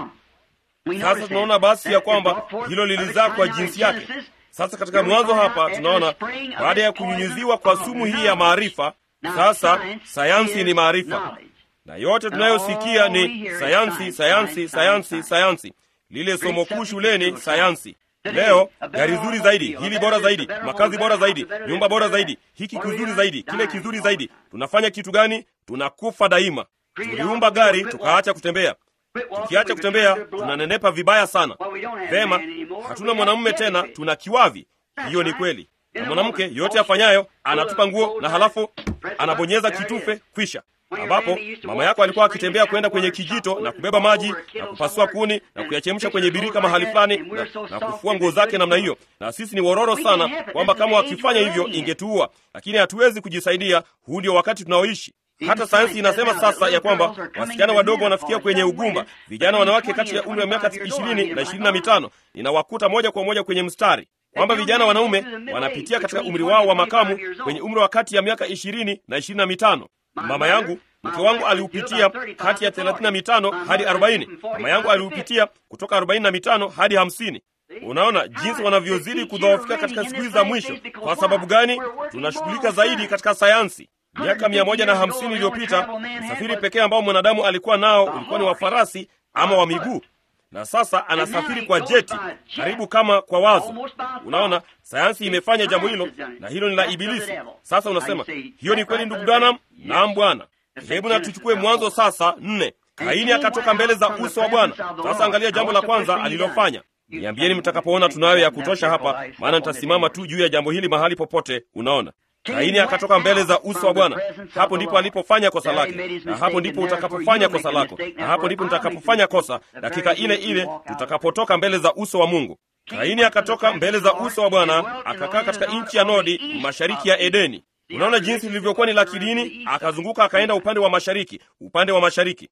Sasa tunaona basi ya kwamba hilo lilizaa kwa jinsi yake. Sasa katika mwanzo hapa tunaona baada ya kunyunyiziwa kwa sumu hii ya maarifa, sasa sayansi ni maarifa, na yote tunayosikia ni sayansi, sayansi, sayansi, sayansi. Lile somo kuu shuleni, sayansi. Leo gari zuri zaidi, hili bora zaidi, makazi bora zaidi, nyumba bora zaidi, hiki kizuri zaidi, kile kizuri zaidi. Tunafanya kitu gani? Tunakufa daima. Tuliumba gari tukaacha kutembea. Tukiacha kutembea tunanenepa vibaya sana. Vema, hatuna mwanamume tena, tuna kiwavi. Hiyo ni kweli. Na mwanamke yote afanyayo anatupa nguo na halafu anabonyeza kitufe, kwisha. ambapo mama yako alikuwa akitembea kwenda kwenye kijito na kubeba maji na kupasua kuni na kuyachemsha kwenye birika mahali fulani na, na kufua nguo zake namna hiyo. Na sisi ni wororo sana kwamba kama wakifanya hivyo ingetuua, lakini hatuwezi kujisaidia. Huu ndio wakati tunaoishi. Hata sayansi inasema sasa ya kwamba wasichana wadogo wanafikia kwenye ugumba, vijana wanawake kati ya umri wa miaka ishirini na ishirini na mitano ninawakuta moja kwa moja kwenye mstari kwamba vijana wanaume wanapitia katika umri wao wa makamu kwenye umri wa kati ya miaka ishirini na ishirini na mitano. Mama yangu mke wangu aliupitia kati ya thelathini na mitano hadi arobaini. Mama yangu aliupitia kutoka arobaini na mitano hadi hamsini. Unaona jinsi wanavyozidi kudhoofika katika siku hizi za mwisho. Kwa sababu gani? Tunashughulika zaidi katika sayansi. Miaka mia moja na hamsini iliyopita usafiri pekee ambao mwanadamu alikuwa nao ulikuwa ni wa farasi ama wa miguu, na sasa anasafiri kwa jeti, karibu kama kwa wazo. Unaona, sayansi imefanya jambo hilo, na hilo ni la Ibilisi. Sasa unasema hiyo ni kweli, ndugu Branham? Naam bwana. Hebu na tuchukue Mwanzo sasa nne. Kaini akatoka mbele za uso wa Bwana. Sasa angalia jambo la kwanza alilofanya. Niambieni mtakapoona tunayo ya kutosha hapa, maana nitasimama tu juu ya jambo hili mahali popote. Unaona, Kaini akatoka mbele za uso wa Bwana. Hapo ndipo alipofanya kosa lake, na hapo ndipo utakapofanya kosa lako, na hapo ndipo nitakapofanya kosa, dakika ile ile tutakapotoka mbele za uso wa Mungu. Kaini akatoka mbele za uso wa Bwana, akakaa katika nchi ya Nodi, mashariki ya Edeni. Unaona jinsi lilivyokuwa ni la kidini. Akazunguka akaenda upande wa mashariki, upande wa mashariki.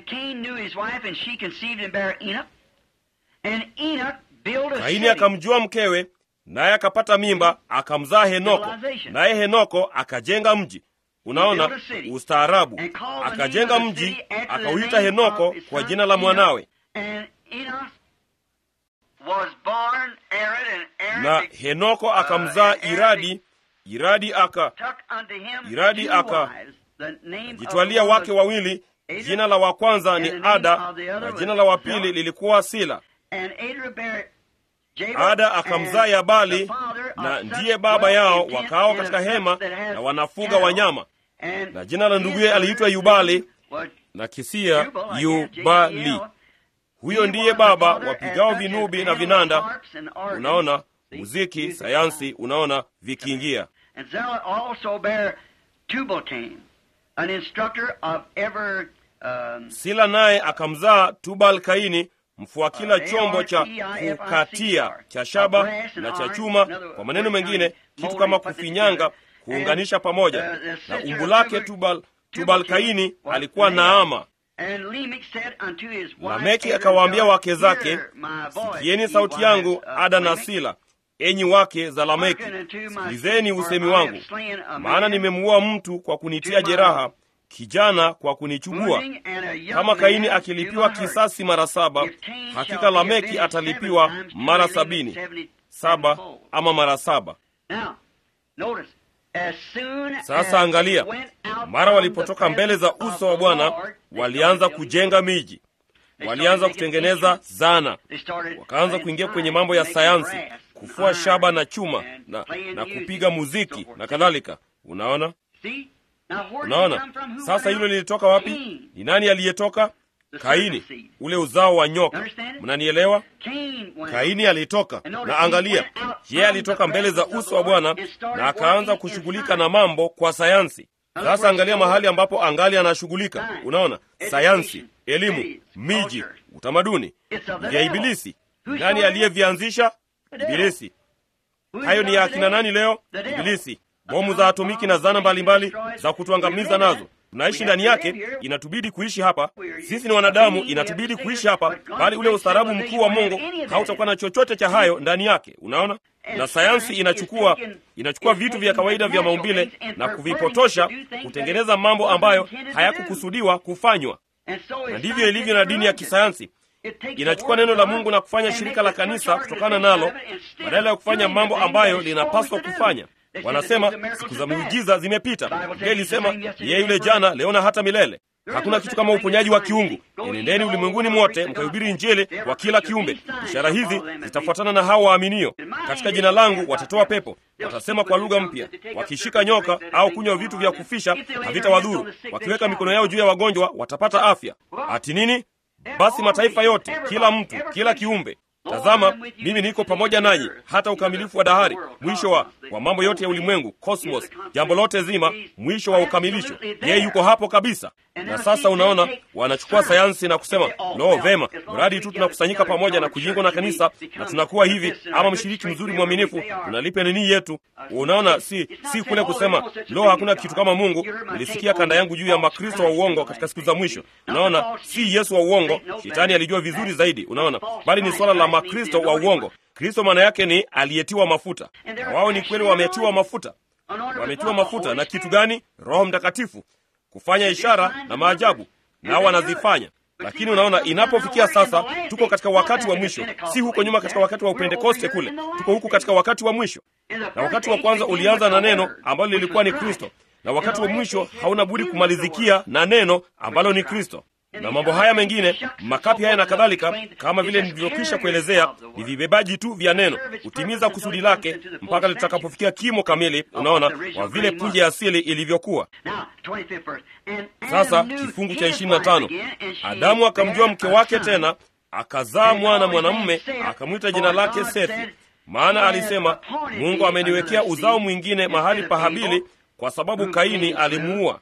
Kaini akamjua mkewe, naye akapata mimba, akamzaa Henoko, naye Henoko akajenga mji. Unaona ustaarabu, akajenga mji, akauita Henoko kwa jina la mwanawe na Henoko akamzaa Iradi. Iradi aka Iradi aka jitwalia wake wawili, jina la wa kwanza ni Ada na jina la wa pili lilikuwa Sila. Ada akamzaa Yabali na ndiye baba yao, wakao katika hema na wanafuga wanyama, na jina la nduguye aliitwa Yubali na kisia Yubali. Huyo ndiye baba wapigao vinubi na vinanda. Unaona muziki, sayansi, unaona vikiingia. Sila naye akamzaa Tubal Kaini, mfua kila chombo cha kukatia cha shaba na cha chuma, kwa maneno mengine kitu kama kufinyanga, kuunganisha pamoja. Na umbu lake Tubal, Tubal Kaini alikuwa Naama. Lameki akawaambia wake zake, sikieni sauti yangu, Ada na Sila, enyi wake za Lameki, sikilizeni usemi wangu, maana nimemuua mtu kwa kunitia jeraha, kijana kwa kunichubua. Kama Kaini akilipiwa kisasi mara saba, hakika Lameki atalipiwa mara sabini saba ama mara saba. Sasa angalia, mara walipotoka mbele za uso wa Bwana walianza kujenga miji, walianza kutengeneza zana, wakaanza kuingia kwenye mambo ya sayansi, kufua shaba na chuma na, na kupiga muziki na kadhalika. Unaona, unaona sasa hilo lilitoka wapi? Ni nani aliyetoka? Kaini, ule uzao wa nyoka. Mnanielewa? Kaini alitoka, na angalia, yeye alitoka mbele za uso wa Bwana na akaanza kushughulika na mambo kwa sayansi. Sasa angalia mahali ambapo angali anashughulika. Unaona, sayansi, elimu, miji, utamaduni vya Ibilisi. Nani aliyevianzisha? Ibilisi. Hayo ni ya akina nani leo? Ibilisi. Bomu za atomiki na zana mbalimbali mbali za kutuangamiza nazo tunaishi ndani yake. Inatubidi kuishi hapa, sisi ni wanadamu, inatubidi kuishi hapa, bali ule ustaarabu mkuu wa Mungu hautakuwa na chochote cha hayo ndani yake. Unaona, na sayansi inachukua inachukua vitu vya kawaida vya maumbile na kuvipotosha kutengeneza mambo ambayo hayakukusudiwa kufanywa, na ndivyo ilivyo na dini ya kisayansi. Inachukua neno la Mungu na kufanya shirika la kanisa kutokana nalo, badala ya kufanya mambo ambayo linapaswa kufanya. Wanasema siku za miujiza zimepita. Biblia ilisema yeye yule jana, leo na hata milele. Hakuna kitu kama uponyaji wa kiungu. Enendeni ulimwenguni mwote mkahubiri Injili kwa kila kiumbe. Ishara hizi zitafuatana na hao waaminio. Katika jina langu watatoa pepo, watasema kwa lugha mpya, wakishika nyoka au kunywa vitu vya kufisha havitawadhuru, wakiweka mikono yao juu ya wagonjwa watapata afya. Ati nini? Basi mataifa yote, kila mtu, kila kiumbe Tazama, mimi niko pamoja nanyi hata ukamilifu wa dahari, mwisho wa, wa mambo yote ya ulimwengu, cosmos, jambo lote zima, mwisho wa ukamilisho. Yeye yuko hapo kabisa. Na sasa unaona, wanachukua sayansi na kusema lo, vema, mradi tu tunakusanyika pamoja na kujingwa na kanisa na tunakuwa hivi, ama mshiriki mzuri mwaminifu, tunalipa nini yetu. Unaona, si si kule kusema lo, hakuna kitu kama Mungu. Nilisikia kanda yangu juu ya makristo wa uongo katika siku za mwisho. Unaona, si Yesu wa uongo, shetani alijua vizuri zaidi, unaona, bali ni swala la makristo wa uongo. Kristo maana yake ni aliyetiwa mafuta, na wao ni kweli wametiwa mafuta. Wametiwa mafuta na kitu gani? Roho Mtakatifu, kufanya ishara na maajabu, nao wanazifanya. Lakini unaona, inapofikia sasa, tuko katika wakati wa mwisho, si huko nyuma katika wakati wa Upentekoste kule, tuko huku katika wakati wa mwisho. Na wakati wa kwanza ulianza na neno ambalo lilikuwa ni Kristo, na wakati wa mwisho hauna budi kumalizikia na neno ambalo ni Kristo na mambo haya mengine makapi haya na kadhalika, kama vile nilivyokwisha kuelezea, ni vibebaji tu vya neno, kutimiza kusudi lake mpaka litakapofikia kimo kamili. Unaona, kwa vile punje ya asili ilivyokuwa. Sasa kifungu cha ishirini na tano Adamu akamjua mke wake tena, akazaa mwana mwanamume, akamwita jina lake Sethi, maana alisema, Mungu ameniwekea uzao mwingine mahali pa Habili, kwa sababu Kaini alimuua.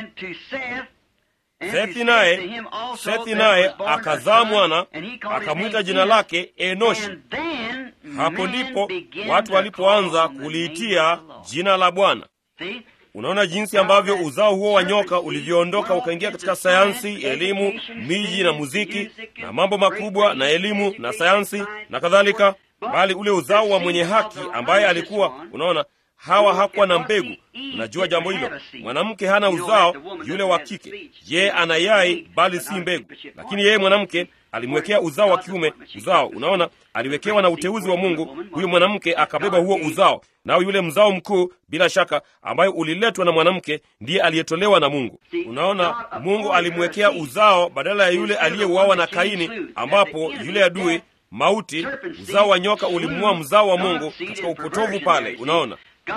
Sethi naye Sethi naye akazaa mwana akamwita jina lake Enoshi. Hapo ndipo watu walipoanza kuliitia jina la Bwana. Unaona jinsi ambavyo uzao huo wa nyoka ulivyoondoka ukaingia katika sayansi, elimu, miji na muziki na mambo makubwa na elimu na sayansi na kadhalika, bali ule uzao wa mwenye haki ambaye alikuwa, unaona Hawa hakuwa na mbegu. Unajua jambo hilo, mwanamke hana uzao, yule wa kike yeye ana yai, bali si mbegu. Lakini yeye mwanamke alimwekea uzao wa kiume uzao. Unaona, aliwekewa na uteuzi wa Mungu. Huyu mwanamke akabeba huo uzao, nao yule mzao mkuu, bila shaka, ambayo uliletwa na mwanamke, ndiye aliyetolewa na Mungu. Unaona, Mungu alimwekea uzao badala ya yule aliyeuawa na Kaini, ambapo yule adui mauti, uzao wa nyoka ulimuua mzao wa Mungu katika upotovu pale. Unaona,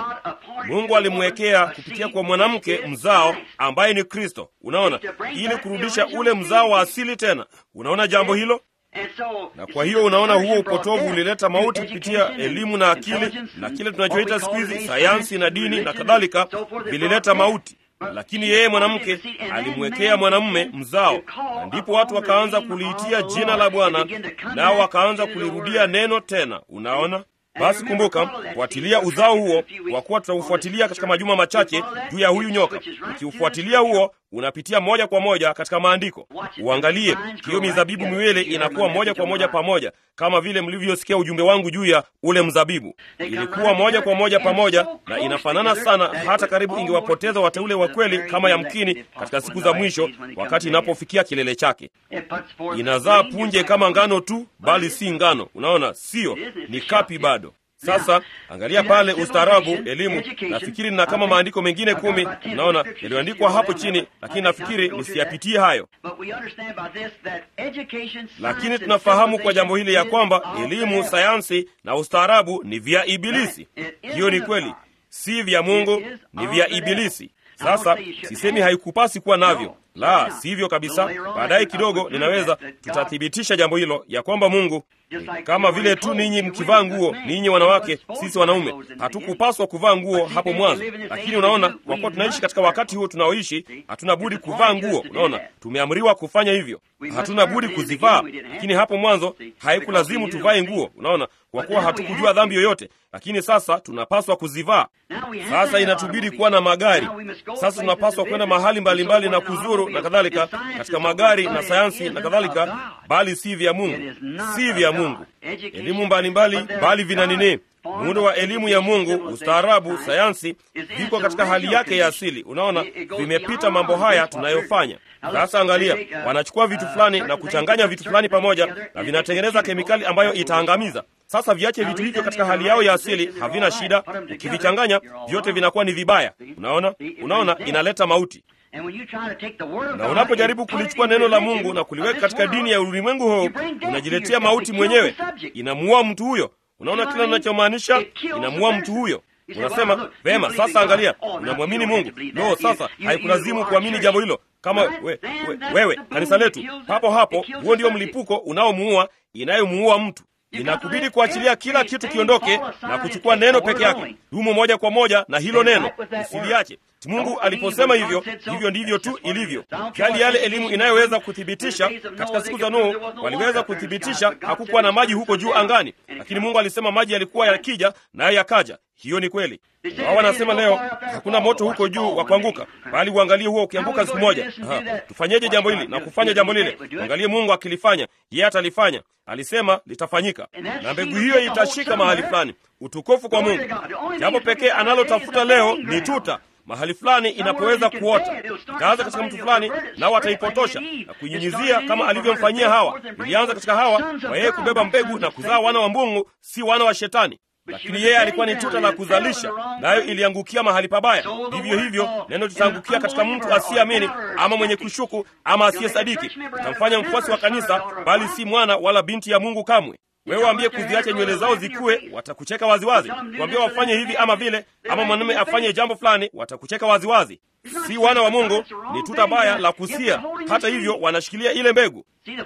Mungu alimwekea kupitia kwa mwanamke mzao ambaye ni Kristo. Unaona, ili kurudisha ule mzao wa asili tena. Unaona jambo hilo? Na kwa hiyo unaona, huo upotovu ulileta mauti kupitia elimu na akili na kile tunachoita siku hizi sayansi na dini na kadhalika, vilileta mauti. Lakini yeye mwanamke alimwekea mwanamume mzao, na ndipo watu wakaanza kuliitia jina la Bwana, nao wakaanza kulirudia neno tena. Unaona? Basi kumbuka, fuatilia uzao huo, kwa kuwa tutaufuatilia katika majuma machache juu ya huyu nyoka. Ukiufuatilia huo, unapitia moja kwa moja katika maandiko. Uangalie hiyo mizabibu miwili inakuwa moja kwa moja pamoja, kama vile mlivyosikia ujumbe wangu juu ya ule mzabibu. Ilikuwa moja kwa moja pamoja na inafanana sana, hata karibu ingewapoteza wateule wa kweli, kama yamkini katika siku za mwisho, wakati inapofikia kilele chake. Inazaa punje kama ngano tu, bali si ngano. Unaona, sio ni kapi bado. Sasa angalia pale, ustaarabu, elimu. Nafikiri na kama maandiko mengine kumi, unaona yaliyoandikwa hapo chini, lakini nafikiri nisiyapitie hayo. Lakini tunafahamu kwa jambo hili ya kwamba elimu, sayansi na ustaarabu ni vya Ibilisi. Hiyo ni kweli, si vya Mungu, ni vya Ibilisi. Sasa sisemi haikupasi kuwa navyo, la sivyo kabisa. Baadaye kidogo ninaweza tutathibitisha jambo hilo ya kwamba Mungu kama vile tu ninyi mkivaa nguo, ninyi wanawake, sisi wanaume hatukupaswa kuvaa nguo hapo mwanzo, lakini unaona, kwa kuwa tunaishi katika wakati huo tunaoishi, hatuna budi kuvaa nguo. Unaona, tumeamriwa kufanya hivyo, hatuna budi kuzivaa, lakini hapo mwanzo haikulazimu tuvae nguo. Unaona, kwa kuwa hatukujua dhambi yoyote, lakini sasa tunapaswa kuzivaa. Sasa inatubidi kuwa na magari. Sasa tunapaswa kwenda mahali mbalimbali mbali na kuzuru na kadhalika, katika magari na sayansi na kadhalika, bali si vya Mungu, si vya Mungu. Elimu mbalimbali bali vina nini? Muundo wa elimu ya Mungu, ustaarabu, sayansi viko katika hali yake ya asili. Unaona, vimepita mambo haya tunayofanya sasa. Angalia, wanachukua vitu fulani na kuchanganya vitu fulani pamoja, na vinatengeneza kemikali ambayo itaangamiza. Sasa viache vitu hivyo katika hali yao ya asili, havina shida. Ukivichanganya vyote vinakuwa ni vibaya. Unaona, unaona, inaleta mauti na unapojaribu kulichukua neno la Mungu na kuliweka katika dini ya ulimwengu huu, unajiletea mauti mwenyewe, inamuua mtu huyo. Unaona kila ninachomaanisha? Inamuua mtu huyo. Unasema vema, sasa angalia, unamwamini Mungu. Lo, sasa haikulazimu kuamini jambo hilo kama we, we, wewe kanisa letu, papo hapo, huo ndio mlipuko unaomuua, inayomuua mtu. inakubidi kuachilia kila kitu kiondoke na kuchukua neno peke yake dumu moja kwa moja na hilo neno usiliache mungu aliposema hivyo hivyo ndivyo tu ilivyo jali yale elimu inayoweza kuthibitisha katika siku za nuhu waliweza kuthibitisha hakukuwa na maji huko juu angani lakini mungu alisema maji yalikuwa yakija naye yakaja hiyo ni kweli wao wanasema leo hakuna moto huko juu wa kuanguka bali uangalie huo ukianguka siku moja Aha, tufanyeje jambo hili na kufanya jambo lile uangalie mungu akilifanya yeye atalifanya alisema litafanyika na mbegu hiyo itashika mahali fulani utukufu kwa mungu jambo pekee analotafuta leo ni tuta mahali fulani inapoweza kuota itaanza katika mtu fulani nao ataipotosha na kuinyunyizia kama alivyomfanyia hawa ilianza katika hawa kwa yeye kubeba mbegu na kuzaa wana wa mbungu si wana wa shetani lakini yeye alikuwa ni tuta la kuzalisha nayo iliangukia mahali pabaya vivyo hivyo neno litaangukia katika mtu asiyeamini ama mwenye kushuku ama asiye sadiki itamfanya mfuasi wa kanisa bali si mwana wala binti ya mungu kamwe wewe waambie kuziacha nywele zao zikuwe watakucheka waziwazi waambie wafanye hivi ama vile ama mwanamume afanye jambo fulani watakucheka waziwazi si wana wa mungu ni tuta baya la kusia hata hivyo wanashikilia ile mbegu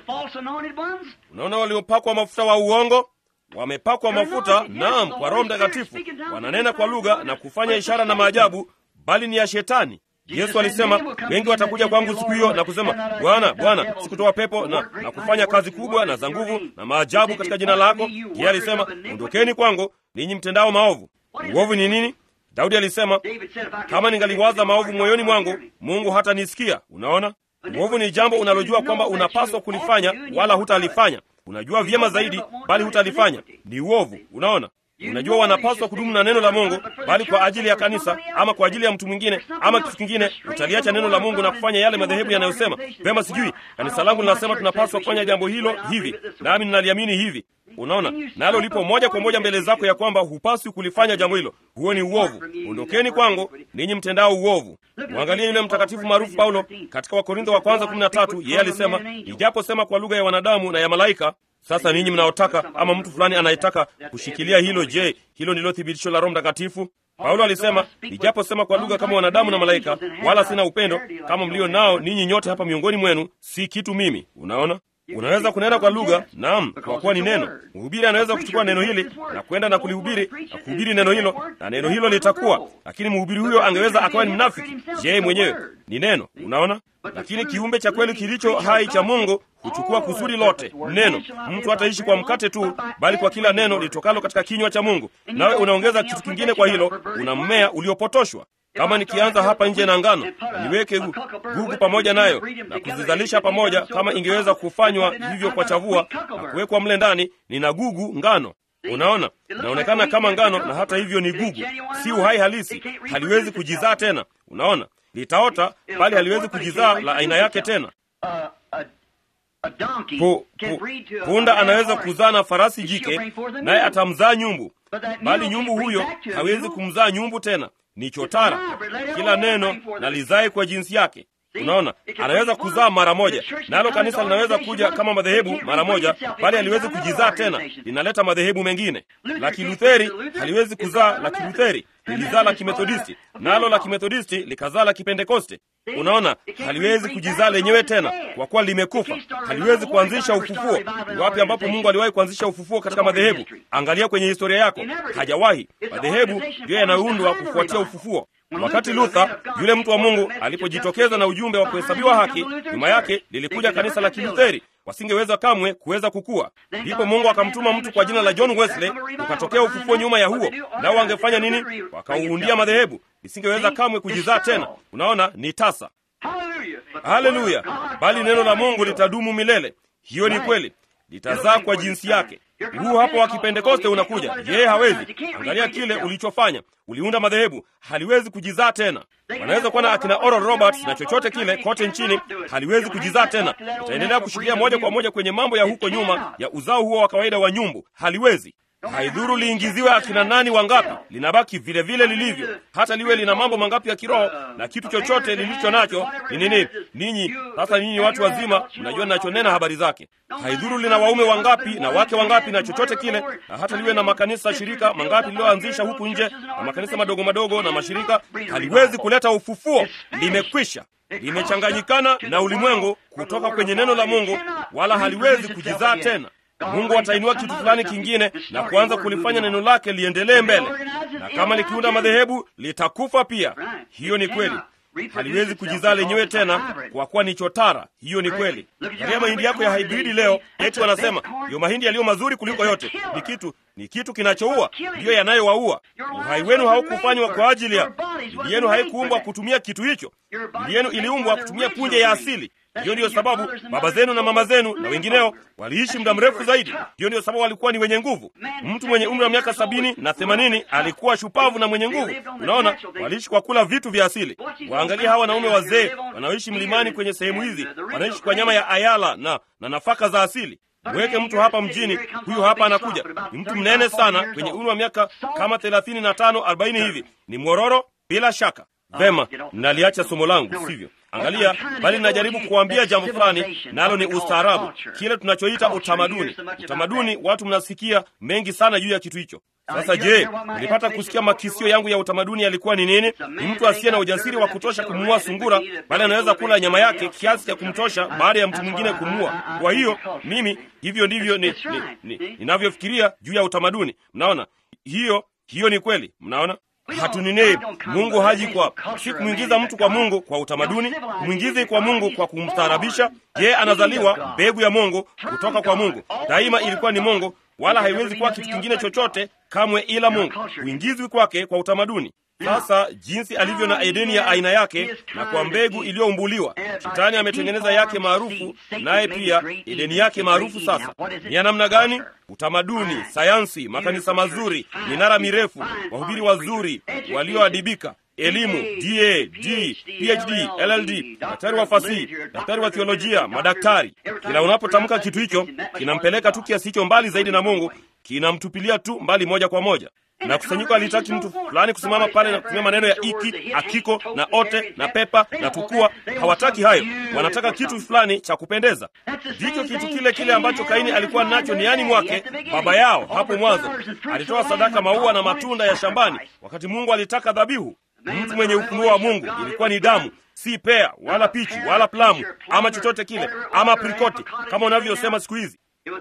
unaona waliopakwa mafuta wa uongo wamepakwa mafuta naam kwa roho mtakatifu wananena kwa lugha na kufanya ishara na maajabu bali ni ya shetani yesu alisema wengi watakuja kwangu siku hiyo na kusema bwana bwana sikutoa pepo na, na kufanya kazi kubwa na za nguvu na maajabu katika jina lako yeye alisema ondokeni kwangu ninyi mtendao maovu uovu ni nini daudi alisema kama ningaliwaza maovu moyoni mwangu mungu hatanisikia unaona uovu ni jambo unalojua kwamba unapaswa kulifanya wala hutalifanya unajua vyema zaidi bali hutalifanya ni uovu unaona unajua wanapaswa kudumu na neno la mungu bali kwa ajili ya kanisa ama kwa ajili ya mtu mwingine ama kitu kingine utaliacha neno la mungu na kufanya yale madhehebu yanayosema vema sijui kanisa langu linasema tunapaswa kufanya jambo hilo hivi nami ninaliamini hivi unaona nalo lipo moja kwa moja mbele zako ya kwamba hupaswi kulifanya jambo hilo huo ni uovu ondokeni kwangu ninyi mtendao uovu mwangalie yule mtakatifu maarufu paulo katika wakorintho wa kwanza kumi na tatu yeye alisema ijaposema kwa lugha ya wanadamu na ya malaika sasa ninyi mnaotaka ama mtu fulani anayetaka kushikilia hilo je hilo ndilo thibitisho la roho mtakatifu paulo alisema nijaposema kwa lugha kama wanadamu na malaika wala sina upendo kama mlio nao ninyi nyote hapa miongoni mwenu si kitu mimi unaona unaweza kunena kwa lugha naam kwa kuwa ni neno mhubiri anaweza kuchukua neno hili na kwenda na kulihubiri na kuhubiri neno hilo na neno hilo litakuwa lakini mhubiri huyo angeweza akawa ni mnafiki je mwenyewe ni neno unaona lakini kiumbe cha kweli kilicho hai cha mungu huchukua kusudi lote neno mtu hataishi kwa mkate tu bali kwa kila neno litokalo katika kinywa cha mungu nawe unaongeza kitu kingine kwa hilo una mmea uliopotoshwa kama nikianza hapa nje na ngano niweke gugu pamoja nayo na kuzizalisha pamoja kama ingeweza kufanywa hivyo kwa chavua na kuwekwa mle ndani nina gugu ngano unaona inaonekana kama ngano na hata hivyo ni gugu si uhai halisi haliwezi kujizaa tena unaona litaota bali haliwezi kujizaa la aina yake tena pu, pu, punda anaweza kuzaa na farasi jike naye atamzaa nyumbu bali nyumbu huyo hawezi kumzaa nyumbu tena ni chotara kila neno na lizae kwa jinsi yake unaona anaweza kuzaa mara moja nalo kanisa linaweza kuja kama madhehebu mara moja bali haliwezi kujizaa tena linaleta madhehebu mengine la kilutheri haliwezi kuzaa la kilutheri lilizaa la kimethodisti nalo la kimethodisti likazaa la kipentekoste unaona haliwezi kujizaa lenyewe tena kwa kuwa limekufa haliwezi kuanzisha ufufuo ni wapi ambapo mungu aliwahi kuanzisha ufufuo katika madhehebu angalia kwenye historia yako hajawahi madhehebu ndiyo yanayoundwa kufuatia ufufuo wakati luther yule mtu wa mungu alipojitokeza na ujumbe wa kuhesabiwa haki nyuma yake lilikuja kanisa la kilutheri wasingeweza kamwe kuweza kukua ndipo mungu akamtuma mtu kwa jina la john wesley ukatokea ufufuo nyuma ya huo nao wangefanya nini wakauundia madhehebu isingeweza kamwe kujizaa tena unaona ni tasa haleluya bali neno la mungu litadumu milele hiyo ni kweli litazaa kwa jinsi yake huu hapo wa kipentekoste unakuja yeye hawezi angalia kile ulichofanya uliunda madhehebu haliwezi kujizaa tena wanaweza kuwa na akina oral roberts na chochote kile kote nchini haliwezi kujizaa tena itaendelea kushikilia moja kwa moja kwenye mambo ya huko nyuma ya uzao huo wa kawaida wa nyumbu haliwezi haidhuru liingiziwe akina nani wangapi linabaki vile vile lilivyo hata liwe lina mambo mangapi ya kiroho na kitu chochote lilicho nacho ni nini ninyi sasa ninyi watu wazima mnajua ninachonena habari zake haidhuru lina waume wangapi na wake wangapi na chochote kile na hata liwe na makanisa shirika mangapi liliyoanzisha huku nje na makanisa madogo madogo na mashirika haliwezi kuleta ufufuo limekwisha limechanganyikana na ulimwengu kutoka kwenye neno la mungu wala haliwezi kujizaa tena Mungu atainua kitu fulani kingine na kuanza kulifanya neno lake liendelee mbele, na kama likiunda madhehebu litakufa pia. Hiyo ni kweli, haliwezi kujizaa lenyewe tena kwa kuwa ni chotara. Hiyo ni kweli. Angalia mahindi yako ya hibridi leo, eti wanasema ndiyo mahindi yaliyo mazuri kuliko yote. Ni kitu ni kitu kinachoua, ndiyo yanayowaua. Uhai wenu haukufanywa kwa ajili ya mili yenu, haikuumbwa kutumia kitu hicho. Mili yenu iliumbwa kutumia punje ya asili. Hiyo ndiyo sababu baba zenu na mama zenu na wengineo waliishi muda mrefu zaidi. Hiyo ndiyo sababu walikuwa ni wenye nguvu. Mtu mwenye umri wa miaka sabini na themanini alikuwa shupavu na mwenye nguvu. Unaona, waliishi kwa kula vitu vya asili. Waangalia hawa wanaume wazee wanaoishi mlimani kwenye sehemu hizi, wanaishi kwa nyama ya ayala na, na nafaka za asili. Mweke mtu hapa mjini, huyu hapa anakuja, ni mtu mnene sana, kwenye umri wa miaka kama thelathini na tano arobaini hivi, ni mwororo bila shaka. Vema, naliacha somo langu, sivyo? Angalia, bali ninajaribu kuambia jambo fulani, nalo ni ustaarabu, kile tunachoita utamaduni. Utamaduni, watu mnasikia mengi sana juu ya kitu hicho. Sasa je, nilipata kusikia makisio yangu ya utamaduni yalikuwa ni nini? Ni mtu asiye na ujasiri wa kutosha kumuua sungura, bali anaweza kula nyama yake kiasi cha kumtosha baada ya mtu mwingine kumuua. Kwa hiyo mimi, hivyo ndivyo ninavyofikiria ni, ni, ni juu ya utamaduni. Mnaona hiyo hiyo ni kweli. Mnaona hatuninei Mungu haji kwa si kumwingiza mtu kwa Mungu kwa utamaduni, kumwingiza kwa Mungu kwa kumstaarabisha. Yeye anazaliwa mbegu ya Mungu kutoka kwa Mungu, daima ilikuwa ni Mungu, wala haiwezi kuwa kitu kingine chochote kamwe ila Mungu. Huingizwi kwake kwa utamaduni. Sasa jinsi alivyo na Edeni ya aina yake na kwa mbegu iliyoumbuliwa, Shetani ametengeneza yake maarufu, naye pia Edeni yake maarufu. Sasa ni ya namna gani? Utamaduni, sayansi, makanisa mazuri, minara mirefu, wahubiri wazuri walioadibika, elimu, DA, D, PhD, LLD, daktari wa fasihi, daktari wa theolojia, madaktari. Kila unapotamka kitu hicho, kinampeleka tu kiasi hicho mbali zaidi na Mungu, kinamtupilia tu mbali moja kwa moja na kusanyiko alitaki mtu fulani kusimama pale na kutumia maneno ya iki, akiko na ote na pepa na tukua. Hawataki hayo, wanataka kitu fulani cha kupendeza. Ndicho kitu kile kile ambacho Kaini alikuwa nacho niani mwake. Baba yao hapo mwanzo alitoa sadaka maua na matunda ya shambani, wakati Mungu alitaka dhabihu. Mtu mwenye ufunuo wa Mungu ilikuwa ni damu, si pea wala pichi wala plamu ama chochote kile ama aprikoti kama unavyosema siku hizi.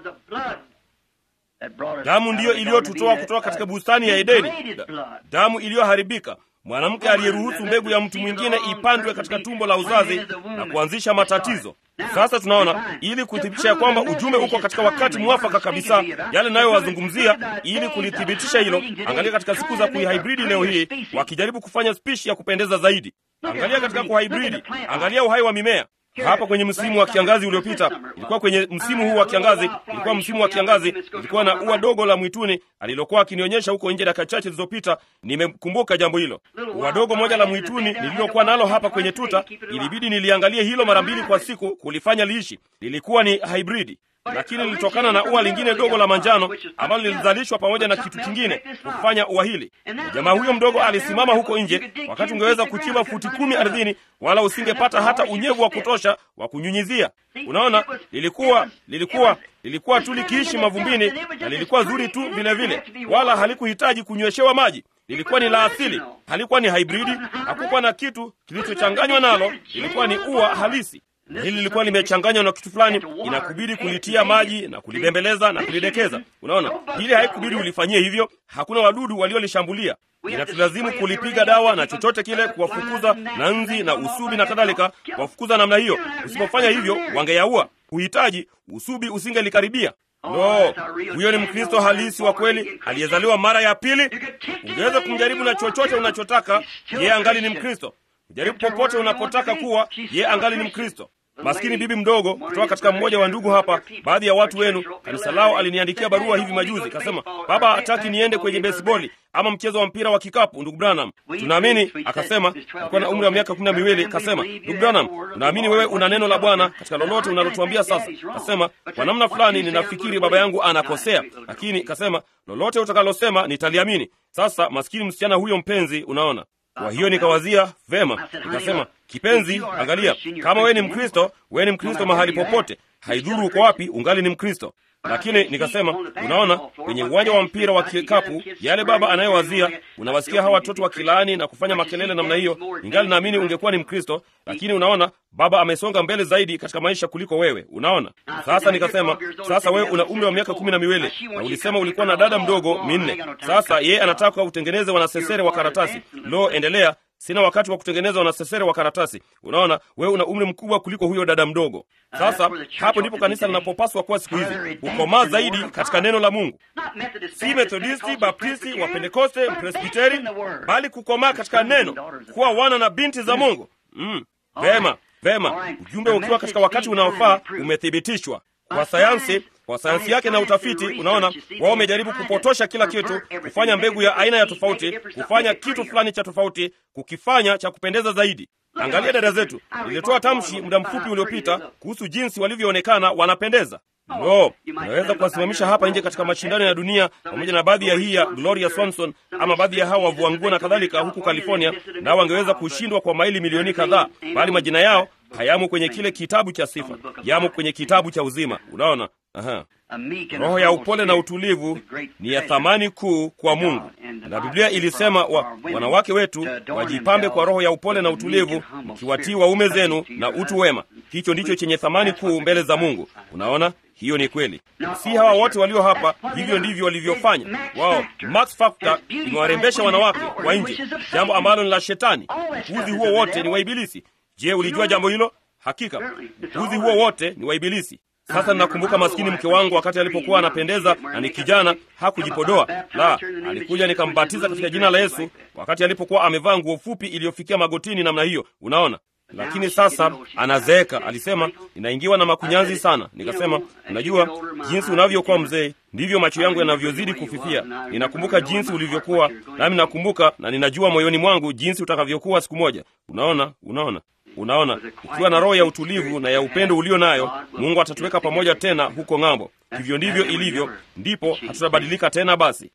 Damu ndiyo iliyotutoa kutoka katika bustani ya Edeni, damu iliyoharibika, mwanamke aliyeruhusu mbegu ya mtu mwingine ipandwe katika tumbo la uzazi na kuanzisha matatizo. Sasa tunaona, ili kuthibitisha ya kwamba ujumbe uko katika wakati mwafaka kabisa, yale nayowazungumzia, ili kulithibitisha hilo, angalia katika siku za kuihibridi leo hii, wakijaribu kufanya spishi ya kupendeza zaidi. Angalia katika kuhibridi, angalia uhai wa mimea hapa kwenye msimu wa kiangazi uliopita, ilikuwa kwenye msimu huu wa kiangazi, ilikuwa msimu wa kiangazi, ilikuwa na ua dogo la mwituni alilokuwa akinionyesha huko nje dakika chache zilizopita. Nimekumbuka jambo hilo, ua dogo moja la mwituni nililokuwa nalo hapa kwenye tuta. Ilibidi niliangalie hilo mara mbili kwa siku kulifanya liishi. Lilikuwa ni hibridi lakini lilitokana na ua lingine dogo la manjano ambalo lilizalishwa pamoja na kitu kingine kufanya ua hili. Jamaa huyo mdogo alisimama huko nje, wakati ungeweza kuchimba futi kumi ardhini, wala usingepata hata unyevu wa kutosha wa kunyunyizia. Unaona, lilikuwa lilikuwa lilikuwa tu likiishi mavumbini, na lilikuwa zuri tu vile vile, wala halikuhitaji kunyweshewa maji. Lilikuwa ni la asili, halikuwa ni hibridi, hakukuwa na kitu kilichochanganywa nalo, lilikuwa ni ua halisi na hili lilikuwa limechanganywa na kitu fulani, inakubidi kulitia maji na kulibembeleza na kulidekeza. Unaona, hili haikubidi ulifanyie hivyo, hakuna wadudu waliolishambulia. Inatulazimu kulipiga dawa na chochote kile, kuwafukuza na nzi na usubi na kadhalika, kuwafukuza namna hiyo. Usipofanya hivyo, wangeyaua. Huhitaji usubi usingelikaribia. No, huyo ni Mkristo halisi wa kweli aliyezaliwa mara ya pili. Ungeweza kumjaribu na chochote unachotaka, yeye angali ni Mkristo. Jaribu popote unapotaka kuwa, ye angali ni Mkristo. Maskini bibi mdogo kutoka katika mmoja wa ndugu hapa, baadhi ya watu wenu, kanisa lao aliniandikia barua hivi majuzi, kasema baba hataki niende kwenye besiboli ama mchezo wa mpira wa kikapu. Ndugu Branham, tunaamini, akasema, alikuwa na umri wa miaka kumi na miwili, kasema, ndugu Branham, tunaamini wewe una neno la Bwana katika lolote unalotuambia sasa. Kasema, kwa namna fulani ninafikiri baba yangu anakosea, lakini kasema, lolote utakalosema nitaliamini. Sasa maskini msichana huyo mpenzi, unaona kwa hiyo nikawazia vema, nikasema, kipenzi, angalia, kama wewe ni Mkristo, wewe ni Mkristo mahali popote. haidhuru uko wapi, ungali ni Mkristo. Lakini nikasema, unaona, kwenye uwanja wa mpira wa kikapu, yale baba anayowazia, unawasikia hawa watoto wakilaani na kufanya makelele namna hiyo, ingali naamini ungekuwa ni Mkristo. Lakini unaona, baba amesonga mbele zaidi katika maisha kuliko wewe. Unaona, sasa nikasema, sasa wewe una umri wa miaka kumi na miwili na ulisema ulikuwa na dada mdogo minne. Sasa yeye anataka utengeneze wanasesere wa karatasi. Lo, endelea Sina wakati wa kutengeneza wanasesere wa karatasi. Unaona, wewe una umri mkubwa kuliko huyo dada mdogo. Sasa hapo ndipo kanisa linapopaswa kuwa siku hizi, ukomaa zaidi katika neno la Mungu, si Methodisti, Baptisti, wa Pentekoste, Presbiteri, bali kukomaa katika neno, kuwa wana na binti za Mungu. Mm, vema vema, ujumbe ukiwa katika wakati unaofaa umethibitishwa kwa sayansi kwa sayansi yake na utafiti. Unaona, wao wamejaribu kupotosha kila kitu, kufanya mbegu ya aina ya tofauti, kufanya kitu fulani cha tofauti, kukifanya cha kupendeza zaidi. Angalia dada zetu, nilitoa tamshi muda mfupi uliopita kuhusu jinsi walivyoonekana wanapendeza. No, unaweza kuwasimamisha hapa nje katika mashindano ya dunia pamoja na baadhi ya hii ya Gloria Swanson ama baadhi ya hawa wavua nguo na kadhalika huku California, nao wangeweza kushindwa kwa maili milioni kadhaa, bali majina yao hayamo kwenye kile kitabu cha sifa, yamo kwenye kitabu cha uzima. Unaona? Aha. Roho ya upole na utulivu ni ya thamani kuu kwa Mungu, na Biblia ilisema wa, wanawake wetu wajipambe kwa roho ya upole na utulivu, mkiwatii waume zenu na utu wema. Hicho ndicho chenye thamani kuu mbele za Mungu. Unaona, hiyo ni kweli. Si hawa wote walio hapa, hivyo ndivyo walivyofanya wao. Max Factor imewarembesha wanawake kwa nje, jambo ambalo ni la Shetani. Upuuzi huo wote ni wa Ibilisi. Je, ulijua jambo hilo? Hakika upuuzi huo wote ni wa Ibilisi. Sasa ninakumbuka maskini mke wangu wakati alipokuwa anapendeza na ni kijana, hakujipodoa la, alikuja nikambatiza katika jina la Yesu wakati alipokuwa amevaa nguo fupi iliyofikia magotini namna hiyo, unaona. Lakini sasa anazeeka. Alisema ninaingiwa na makunyanzi sana. Nikasema, unajua jinsi unavyokuwa mzee ndivyo macho yangu yanavyozidi kufifia. Ninakumbuka jinsi ulivyokuwa, nami nakumbuka na ninajua moyoni mwangu jinsi utakavyokuwa siku moja. Unaona, unaona Unaona, ukiwa na roho ya utulivu na ya upendo ulio nayo, Mungu atatuweka pamoja tena huko ng'ambo. Hivyo ndivyo ilivyo, ndipo hatutabadilika tena. Basi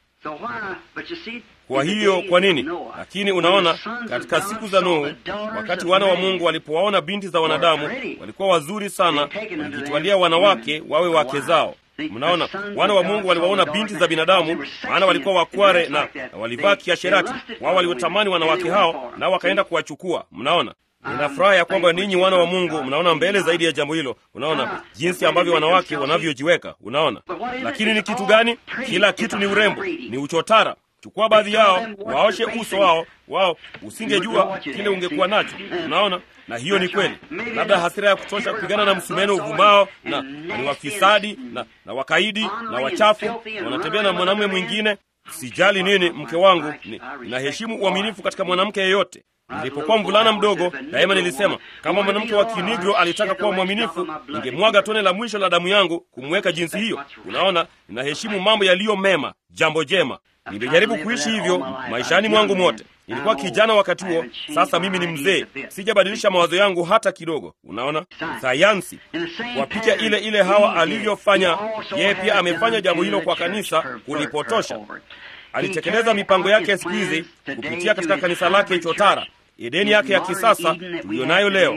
kwa hiyo, kwa nini? Lakini unaona, katika siku za Nuhu, wakati wana wa Mungu walipowaona binti za wanadamu walikuwa wazuri sana, walijitwalia wanawake wawe wake zao. Mnaona, wana wa Mungu waliwaona binti za binadamu, maana walikuwa wakware na, na walivaa kiasherati. Wao waliotamani wanawake hao, nao wakaenda kuwachukua. Mnaona, Nina furaha ya kwamba ninyi wana wa Mungu mnaona mbele zaidi ya jambo hilo. Unaona jinsi ambavyo wanawake wanavyojiweka, unaona. Lakini ni kitu gani? Kila kitu ni urembo, ni uchotara. Chukua baadhi yao, waoshe uso wao wao, usingejua kile ungekuwa nacho. Unaona, na hiyo ni kweli. Labda hasira ya kutosha kupigana na msumeno uvumao, na ni wafisadi na, na wakaidi na wachafu, na wanatembea na mwanamume mwingine. Sijali nini, mke wangu, ninaheshimu uaminifu katika mwanamke yeyote. Nilipokuwa mvulana mdogo, daima nilisema kama mwanamke wa Kinigro alitaka kuwa mwaminifu, ningemwaga tone la mwisho la damu yangu kumweka jinsi hiyo. Unaona, ninaheshimu mambo yaliyo mema, jambo jema. Nimejaribu kuishi hivyo maishani mwangu mote. Nilikuwa kijana wakati huo, sasa mimi ni mzee, sijabadilisha mawazo yangu hata kidogo. Unaona, sayansi kwa picha ile ile Hawa alivyofanya, yeye pia amefanya jambo hilo kwa kanisa, kulipotosha. Alitekeleza mipango yake ya siku hizi kupitia katika kanisa lake chotara Edeni yake ya kisasa tuliyonayo leo.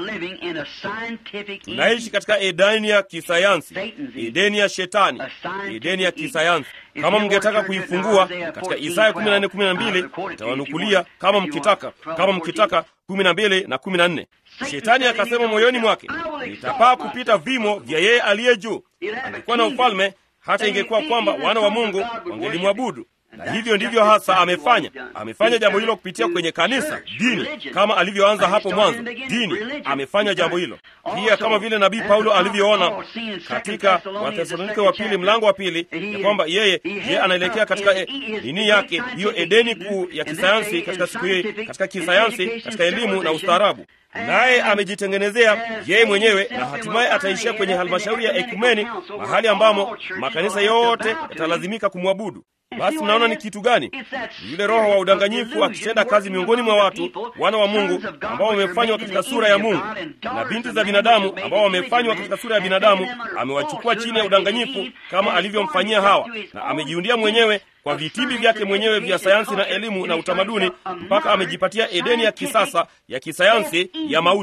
Tunaishi katika Edeni ya kisayansi, Edeni ya Shetani, Edeni ya kisayansi. Kama mngetaka kuifungua katika Isaya 14:12 itawanukulia kama mkitaka, kama mkitaka 12 na 14. Shetani akasema moyoni mwake, nitapaa kupita vimo vya yeye aliye juu. Angekuwa na ufalme hata ingekuwa kwamba wana wa Mungu wangelimwabudu na hivyo ndivyo hasa amefanya. Amefanya jambo hilo kupitia kwenye kanisa, dini, kama alivyoanza hapo mwanzo. Dini amefanya jambo hilo pia, kama vile nabii Paulo alivyoona katika Wathesalonike wa pili mlango wa pili, ya kwamba yeye yeye anaelekea katika e, nini yake hiyo Edeni kuu ya kisayansi, katika siku hii, katika kisayansi, katika elimu na ustaarabu naye amejitengenezea yeye mwenyewe na hatimaye ataishia kwenye halmashauri ya ekumeni, mahali ambamo makanisa yote yatalazimika kumwabudu. Basi mnaona ni kitu gani? Yule roho wa udanganyifu akitenda kazi miongoni mwa watu wana wa Mungu ambao wamefanywa katika sura ya Mungu, na binti za binadamu ambao wamefanywa katika sura ya binadamu, amewachukua chini ya udanganyifu kama alivyomfanyia Hawa, na amejiundia mwenyewe kwa vitimbi vyake mwenyewe vya sayansi na elimu na utamaduni, mpaka amejipatia Edeni ya kisasa ya kisayansi ya mauti.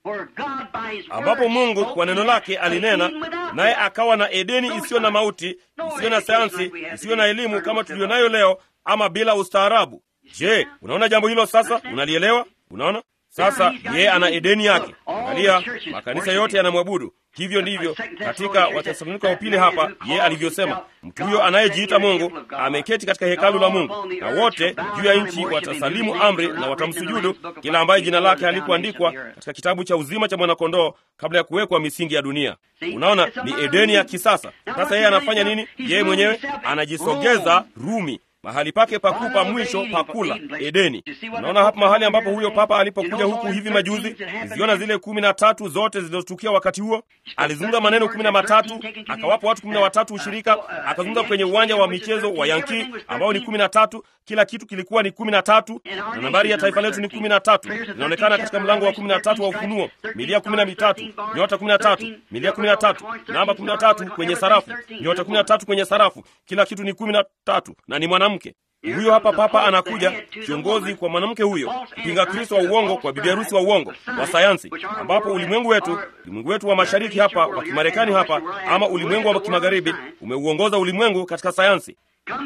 ambapo Mungu kwa neno lake alinena naye akawa na Edeni isiyo na mauti, isiyo na sayansi, isiyo na elimu kama tuliyonayo leo, ama bila ustaarabu. Je, unaona jambo hilo sasa? Unalielewa? Unaona sasa, yeye ana Edeni yake. Angalia, makanisa yote yanamwabudu. Hivyo ndivyo katika Watesalonika wa pili hapa yeye alivyosema, mtu huyo anayejiita Mungu ameketi katika hekalu la Mungu, na wote juu ya nchi watasalimu amri na watamsujudu kila ambaye jina lake halikuandikwa katika kitabu cha uzima cha mwanakondoo kabla ya kuwekwa misingi ya dunia. Unaona, ni Edeni ya kisasa. Sasa yeye anafanya nini? Yeye mwenyewe anajisogeza Rumi mahali pake pakuu pa mwisho pakula Edeni. Unaona hapa mahali ambapo huyo papa alipokuja huku hivi majuzi, ziona zile kumi na tatu zote zilizotukia wakati huo. Alizungumza maneno kumi na matatu akawapa watu kumi na watatu ushirika, akazungumza kwenye uwanja wa michezo wa Yankee ambao ni kumi na tatu. Kila kitu kilikuwa ni kumi na tatu, na nambari ya taifa letu ni kumi na tatu. Inaonekana katika mlango wa kumi na tatu wa Ufunuo, milia kumi na mitatu, nyota kumi na tatu, milia kumi na tatu, namba kumi na tatu kwenye sarafu, nyota kumi na tatu kwenye sarafu. Kila kitu ni kumi na tatu na ni mwanamke huyo hapa papa anakuja, kiongozi kwa mwanamke huyo, mpinga Kristo wa uongo kwa bibi harusi wa uongo wa sayansi, ambapo ulimwengu wetu, ulimwengu wetu wa mashariki hapa wa Kimarekani hapa, ama ulimwengu wa kimagharibi umeuongoza ulimwengu katika sayansi.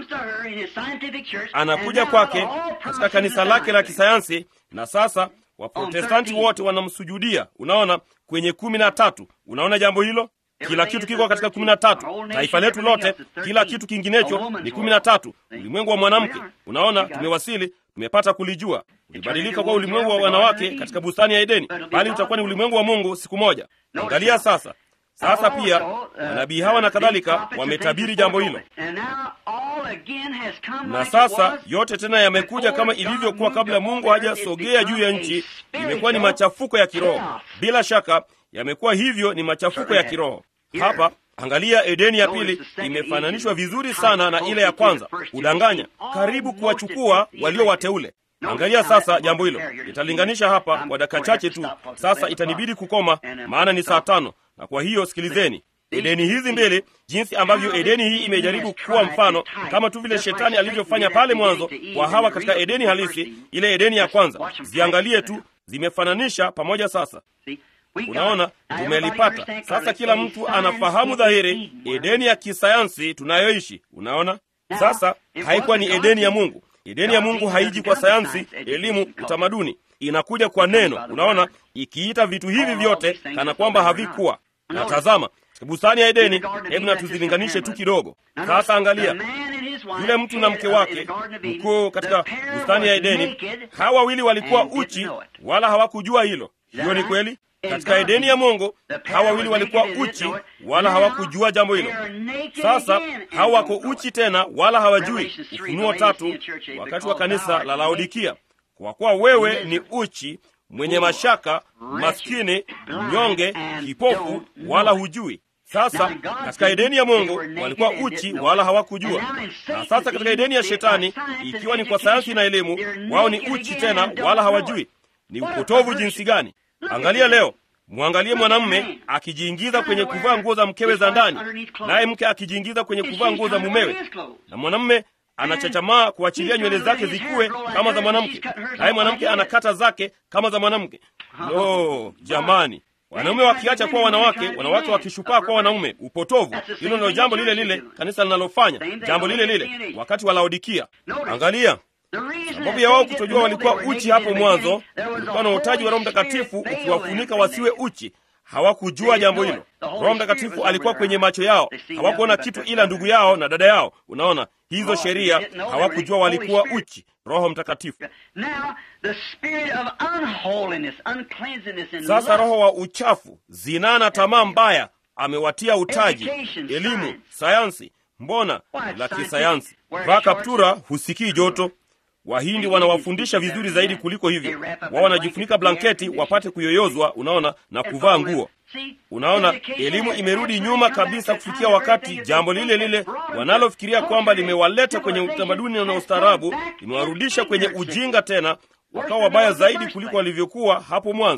Anakuja kwake katika kanisa lake la kisayansi, na sasa Waprotestanti wote wanamsujudia. Unaona kwenye kumi na tatu. Unaona jambo hilo kila kitu kiko katika kumi na tatu. Taifa letu lote, kila kitu kinginecho ni kumi na tatu. Ulimwengu wa mwanamke, unaona, tumewasili, tumepata kulijua. Ulibadilika kwa ulimwengu wa wanawake katika bustani ya Edeni, bali utakuwa ni ulimwengu wa Mungu siku moja. Angalia sasa. Sasa pia manabii hawa na kadhalika wametabiri jambo hilo, na sasa yote tena yamekuja kama ilivyokuwa kabla Mungu hajasogea juu ya nchi. Imekuwa ni machafuko ya kiroho, bila shaka yamekuwa hivyo, ni machafuko ya kiroho hapa. Angalia, Edeni ya pili imefananishwa vizuri sana na ile ya kwanza, kudanganya, karibu kuwachukua walio wateule. Angalia sasa jambo hilo, italinganisha hapa kwa dakika chache tu. Sasa itanibidi kukoma, maana ni saa tano, na kwa hiyo sikilizeni Edeni hizi mbili, jinsi ambavyo Edeni hii imejaribu kuwa mfano, kama tu vile shetani alivyofanya pale mwanzo kwa Hawa katika Edeni halisi, ile Edeni ya kwanza. Ziangalie tu, zimefananisha pamoja. Sasa unaona, tumelipata sasa. Kila mtu anafahamu dhahiri Edeni ya kisayansi tunayoishi. Unaona, sasa haikuwa ni Edeni ya Mungu. Edeni ya Mungu haiji kwa sayansi, elimu, utamaduni, inakuja kwa neno. Unaona, ikiita vitu hivi vyote kana kwamba havikuwa na tazama bustani ya Edeni. Hebu na tuzilinganishe tu kidogo. Sasa angalia yule mtu na mke wake mkuu katika bustani ya Edeni. Hawa wawili walikuwa uchi, wala hawakujua hilo. Hiyo ni kweli. Katika Edeni ya Mungu hawa wawili walikuwa uchi, wala hawakujua jambo hilo. Sasa hawa wako uchi tena, wala hawajui. Ufunuo tatu, wakati wa kanisa la Laodikia, kwa kuwa wewe ni uchi mwenye mashaka, maskini, mnyonge, kipofu, wala hujui. Sasa katika Edeni ya Mungu walikuwa uchi wala hawakujua, na sasa katika Edeni ya Shetani, ikiwa ni kwa sayansi na elimu, wao ni uchi tena wala hawajui. Ni upotovu jinsi gani! Angalia leo, mwangalie mwanamume akijiingiza kwenye kuvaa nguo za mkewe za ndani, naye mke akijiingiza kwenye kuvaa nguo za mumewe, na mwanamume anachachamaa kuachilia nywele zake zikuwe kama za mwanamke, naye mwanamke anakata zake kama za mwanamke. Lo, jamani! Wanaume wakiacha kuwa wanawake, wanawake wakishupaa kuwa wanaume. Upotovu! Hilo ndilo jambo lile lile kanisa linalofanya, jambo lile lile wakati wa Laodikia. Angalia sababu ya wao kutojua walikuwa uchi hapo mwanzo, kulikuwa na utaji wa Roho Mtakatifu ukiwafunika wasiwe uchi. Hawakujua jambo hilo. Roho Mtakatifu alikuwa kwenye macho yao, hawakuona kitu ila ndugu yao na dada yao. Unaona hizo sheria, hawakujua walikuwa uchi. Roho Mtakatifu. Sasa roho wa uchafu, zinaa na tamaa mbaya amewatia utaji, elimu, sayansi. Mbona la kisayansi? Vaa kaptura, husikii joto. Wahindi wanawafundisha vizuri zaidi kuliko hivyo. Wao wanajifunika blanketi wapate kuyoyozwa, unaona, na kuvaa nguo. Unaona, elimu imerudi nyuma kabisa kufikia wakati jambo lile lile wanalofikiria kwamba limewaleta kwenye utamaduni na ustaarabu limewarudisha kwenye ujinga tena, wakawa wabaya zaidi kuliko walivyokuwa hapo mwanzo.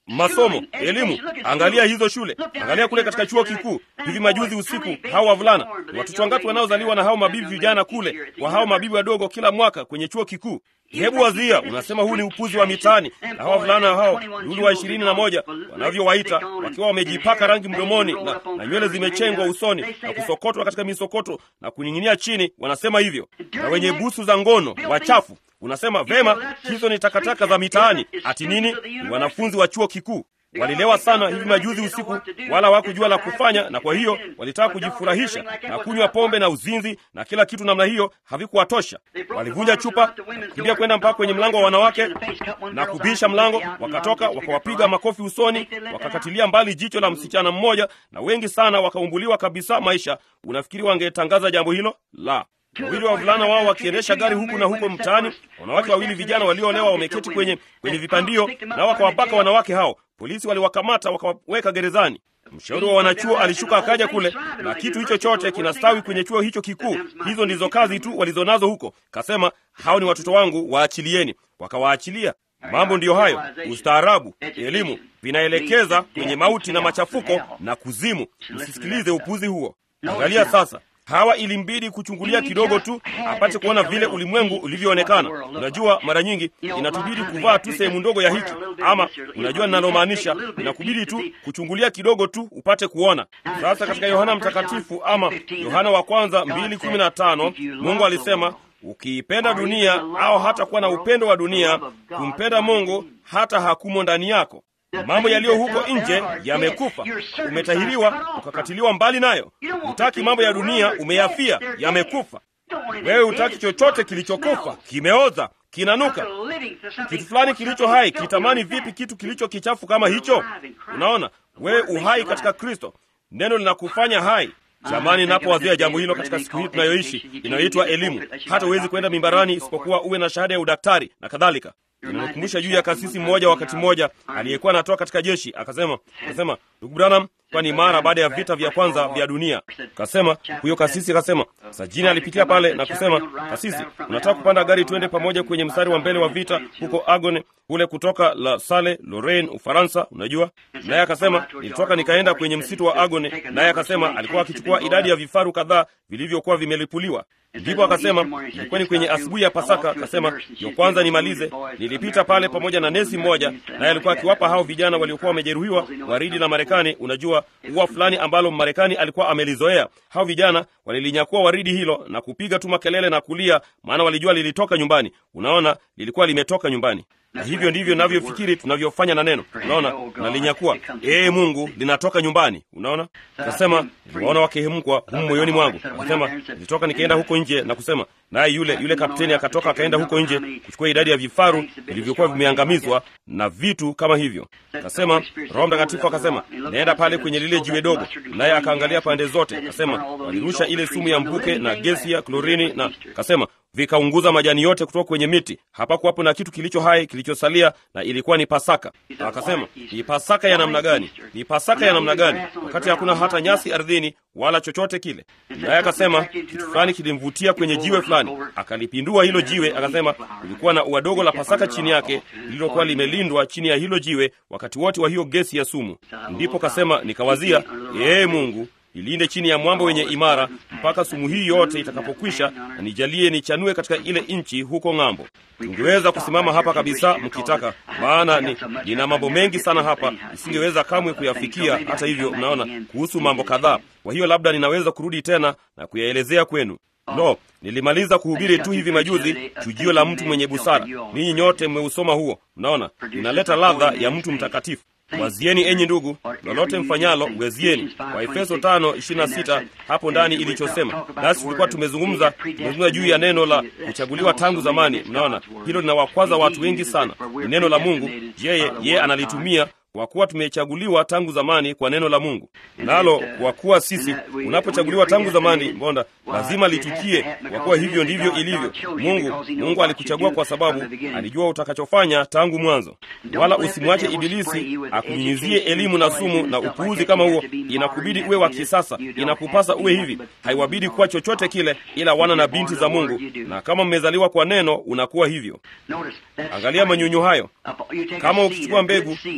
masomo, elimu. Angalia hizo shule, angalia kule katika chuo kikuu. Hivi majuzi usiku, hao wavulana, ni watoto wangapi wanaozaliwa na hao mabibi vijana kule, kwa hao mabibi wadogo kila mwaka kwenye chuo kikuu? Hebu wazia, unasema huu ni upuzi wa mitaani, na hao wavulana hao lulu wa ishirini na moja wanavyowaita, wakiwa wamejipaka rangi mdomoni na, na nywele zimechengwa usoni na kusokotwa katika misokoto na kuning'inia chini, wanasema hivyo, na wenye busu za ngono wachafu. Unasema vema, hizo ni takataka za mitaani. Ati nini? Ni wanafunzi wa chuo kikuu walilewa sana hivi majuzi usiku, wala hawakujua la kufanya, na kwa hiyo walitaka kujifurahisha na kunywa pombe na uzinzi na kila kitu namna hiyo, havikuwatosha. Walivunja chupa na kukimbia kwenda mpaka kwenye mlango wa wanawake na kubisha mlango, wakatoka wakawapiga makofi usoni, wakakatilia mbali jicho la msichana mmoja, na wengi sana wakaumbuliwa kabisa maisha. Unafikiri wangetangaza jambo hilo? La. Wawili wa wavulana wao wakiendesha gari huku na huko mtaani, wanawake wawili vijana walioolewa wameketi kwenye kwenye vipandio, nao wakawabaka wanawake hao. Polisi waliwakamata wakawaweka gerezani. Mshauri wa wanachuo alishuka akaja kule, na kitu hicho chote kinastawi kwenye chuo hicho kikuu. Hizo ndizo kazi tu walizonazo huko. Kasema hao ni watoto wangu, waachilieni. Wakawaachilia. Mambo ndiyo hayo. Ustaarabu, elimu vinaelekeza kwenye mauti na machafuko na kuzimu. Msisikilize upuzi huo. Angalia sasa Hawa ilimbidi kuchungulia kidogo tu apate kuona vile ulimwengu ulivyoonekana. Unajua, mara nyingi inatubidi kuvaa tu sehemu ndogo ya hiki, ama unajua ninalomaanisha, inakubidi tu kuchungulia kidogo tu upate kuona. Sasa katika Yohana Mtakatifu ama Yohana wa kwanza mbili kumi na tano Mungu alisema ukiipenda dunia au hata kuwa na upendo wa dunia, kumpenda Mungu hata hakumo ndani yako. Mambo yaliyo huko nje yamekufa. Umetahiriwa ukakatiliwa mbali nayo. Hutaki mambo ya dunia, umeyafia, yamekufa. Wewe hutaki chochote kilichokufa, kimeoza, kinanuka. Kitu fulani kilicho hai kitamani vipi kitu kilicho kichafu kama hicho? Unaona, wewe uhai katika Kristo, neno linakufanya hai. Jamani, napowazia jambo hilo katika siku hii tunayoishi inayoitwa elimu, hata huwezi kwenda mimbarani isipokuwa uwe na shahada ya udaktari na kadhalika. Inanikumbusha juu ya kasisi mmoja wakati mmoja aliyekuwa anatoka katika jeshi, akasema akasema, ndugu Branham, kwani mara baada ya vita vya kwanza vya dunia, kasema huyo kasisi akasema, Sajini alipitia pale na kusema, kasisi, unataka kupanda gari tuende pamoja kwenye mstari wa mbele wa vita huko Agone kule kutoka La Salle, Lorraine, Ufaransa, unajua. Naye akasema nilitoka nikaenda kwenye msitu wa Agone. Naye akasema alikuwa akichukua idadi ya vifaru kadhaa vilivyokuwa vimelipuliwa. Ndipo akasema ilikuwa ni kwenye asubuhi ya Pasaka. Akasema yo kwanza nimalize, nilipita pale pamoja na nesi mmoja, naye alikuwa akiwapa hao vijana waliokuwa wamejeruhiwa waridi la Marekani. Unajua ua fulani ambalo Marekani alikuwa amelizoea. Hao vijana walilinyakua waridi hilo na kupiga tu makelele na kulia, maana walijua lilitoka nyumbani. Unaona, lilikuwa limetoka nyumbani na hivyo ndivyo navyofikiri tunavyofanya na neno. Unaona, nalinyakua ee Mungu, linatoka nyumbani. Unaona, kasema niliwaona wakihemkwa humu moyoni mwangu. Akasema nilitoka nikaenda huko nje na kusema naye, yule yule kapteni akatoka akaenda huko nje kuchukua idadi ya vifaru vilivyokuwa vimeangamizwa na vitu kama hivyo. Akasema Roho Mtakatifu akasema naenda pale kwenye lile jiwe dogo, naye akaangalia pande zote. Akasema walirusha ile sumu ya mvuke na gesi ya klorini, na akasema vikaunguza majani yote kutoka kwenye miti. Hapakuwapo na kitu kilicho hai kilichosalia, na ilikuwa ni Pasaka. Na akasema ni Pasaka ya namna gani? Ni Pasaka ya namna gani, wakati hakuna hata nyasi ardhini wala chochote kile? Naye akasema kitu fulani kilimvutia kwenye jiwe fulani, akalipindua hilo jiwe. Akasema kulikuwa na ua dogo la Pasaka chini yake lililokuwa limelindwa chini ya hilo jiwe wakati wote wa hiyo gesi ya sumu. Ndipo kasema, nikawazia, ee Mungu ilinde chini ya mwamba wenye imara mpaka sumu hii yote itakapokwisha, na nijalie nichanue katika ile nchi huko ng'ambo. Tungeweza kusimama hapa kabisa mkitaka, maana ni, nina mambo mengi sana hapa nisingeweza kamwe kuyafikia. Hata hivyo, mnaona kuhusu mambo kadhaa. Kwa hiyo labda ninaweza kurudi tena na kuyaelezea kwenu. No, nilimaliza kuhubiri tu hivi majuzi chujio la mtu mwenye busara. Ninyi nyote mmeusoma huo. Mnaona, inaleta ladha ya mtu mtakatifu. Wazieni enyi ndugu, lolote mfanyalo wezieni. Kwa Efeso tano ishirini na sita hapo ndani ilichosema. Nasi tulikuwa tumezungumza tumezungumza juu ya neno la kuchaguliwa tangu zamani. Mnaona hilo linawakwaza watu wengi sana. Ni neno la Mungu, yeye yeye analitumia kwa kuwa tumechaguliwa tangu zamani kwa neno la Mungu. Nalo kwa kuwa sisi, unapochaguliwa tangu zamani, mbona lazima litukie, kwa kuwa hivyo ndivyo ilivyo. Mungu Mungu alikuchagua kwa sababu alijua utakachofanya tangu mwanzo. Wala usimwache Ibilisi akunyunyizie elimu na sumu na upuuzi kama huo. Inakubidi uwe wa kisasa, inakupasa uwe hivi. Haiwabidi kuwa chochote kile ila wana na binti za Mungu, na kama mmezaliwa kwa neno, unakuwa hivyo. Angalia manyunyu hayo. Kama ukichukua mbegu mbegu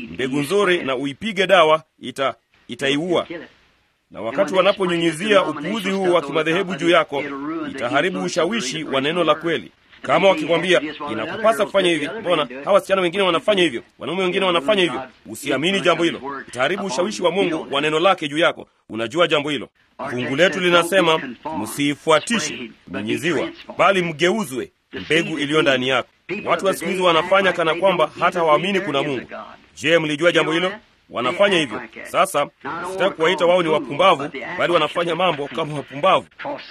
nzuri na uipige dawa, ita itaiua na wakati wanaponyunyizia upuuzi huu wa kimadhehebu juu yako, itaharibu ushawishi wa neno la kweli. Kama wakikwambia inakupasa kufanya hivi, mbona hawa wasichana wengine wanafanya hivyo, wanaume wengine wanafanya hivyo, usiamini jambo hilo, itaharibu ushawishi wa Mungu wa neno lake juu yako. Unajua jambo hilo. Fungu letu linasema msiifuatishe nyunyiziwa, bali mgeuzwe mbegu iliyo ndani yako. Watu wa siku hizi wanafanya kana kwamba hata hawaamini kuna Mungu. Je, mlijua jambo hilo? Wanafanya hivyo. Sasa sitaki kuwaita wao ni wapumbavu, bali wanafanya mambo kama wapumbavu.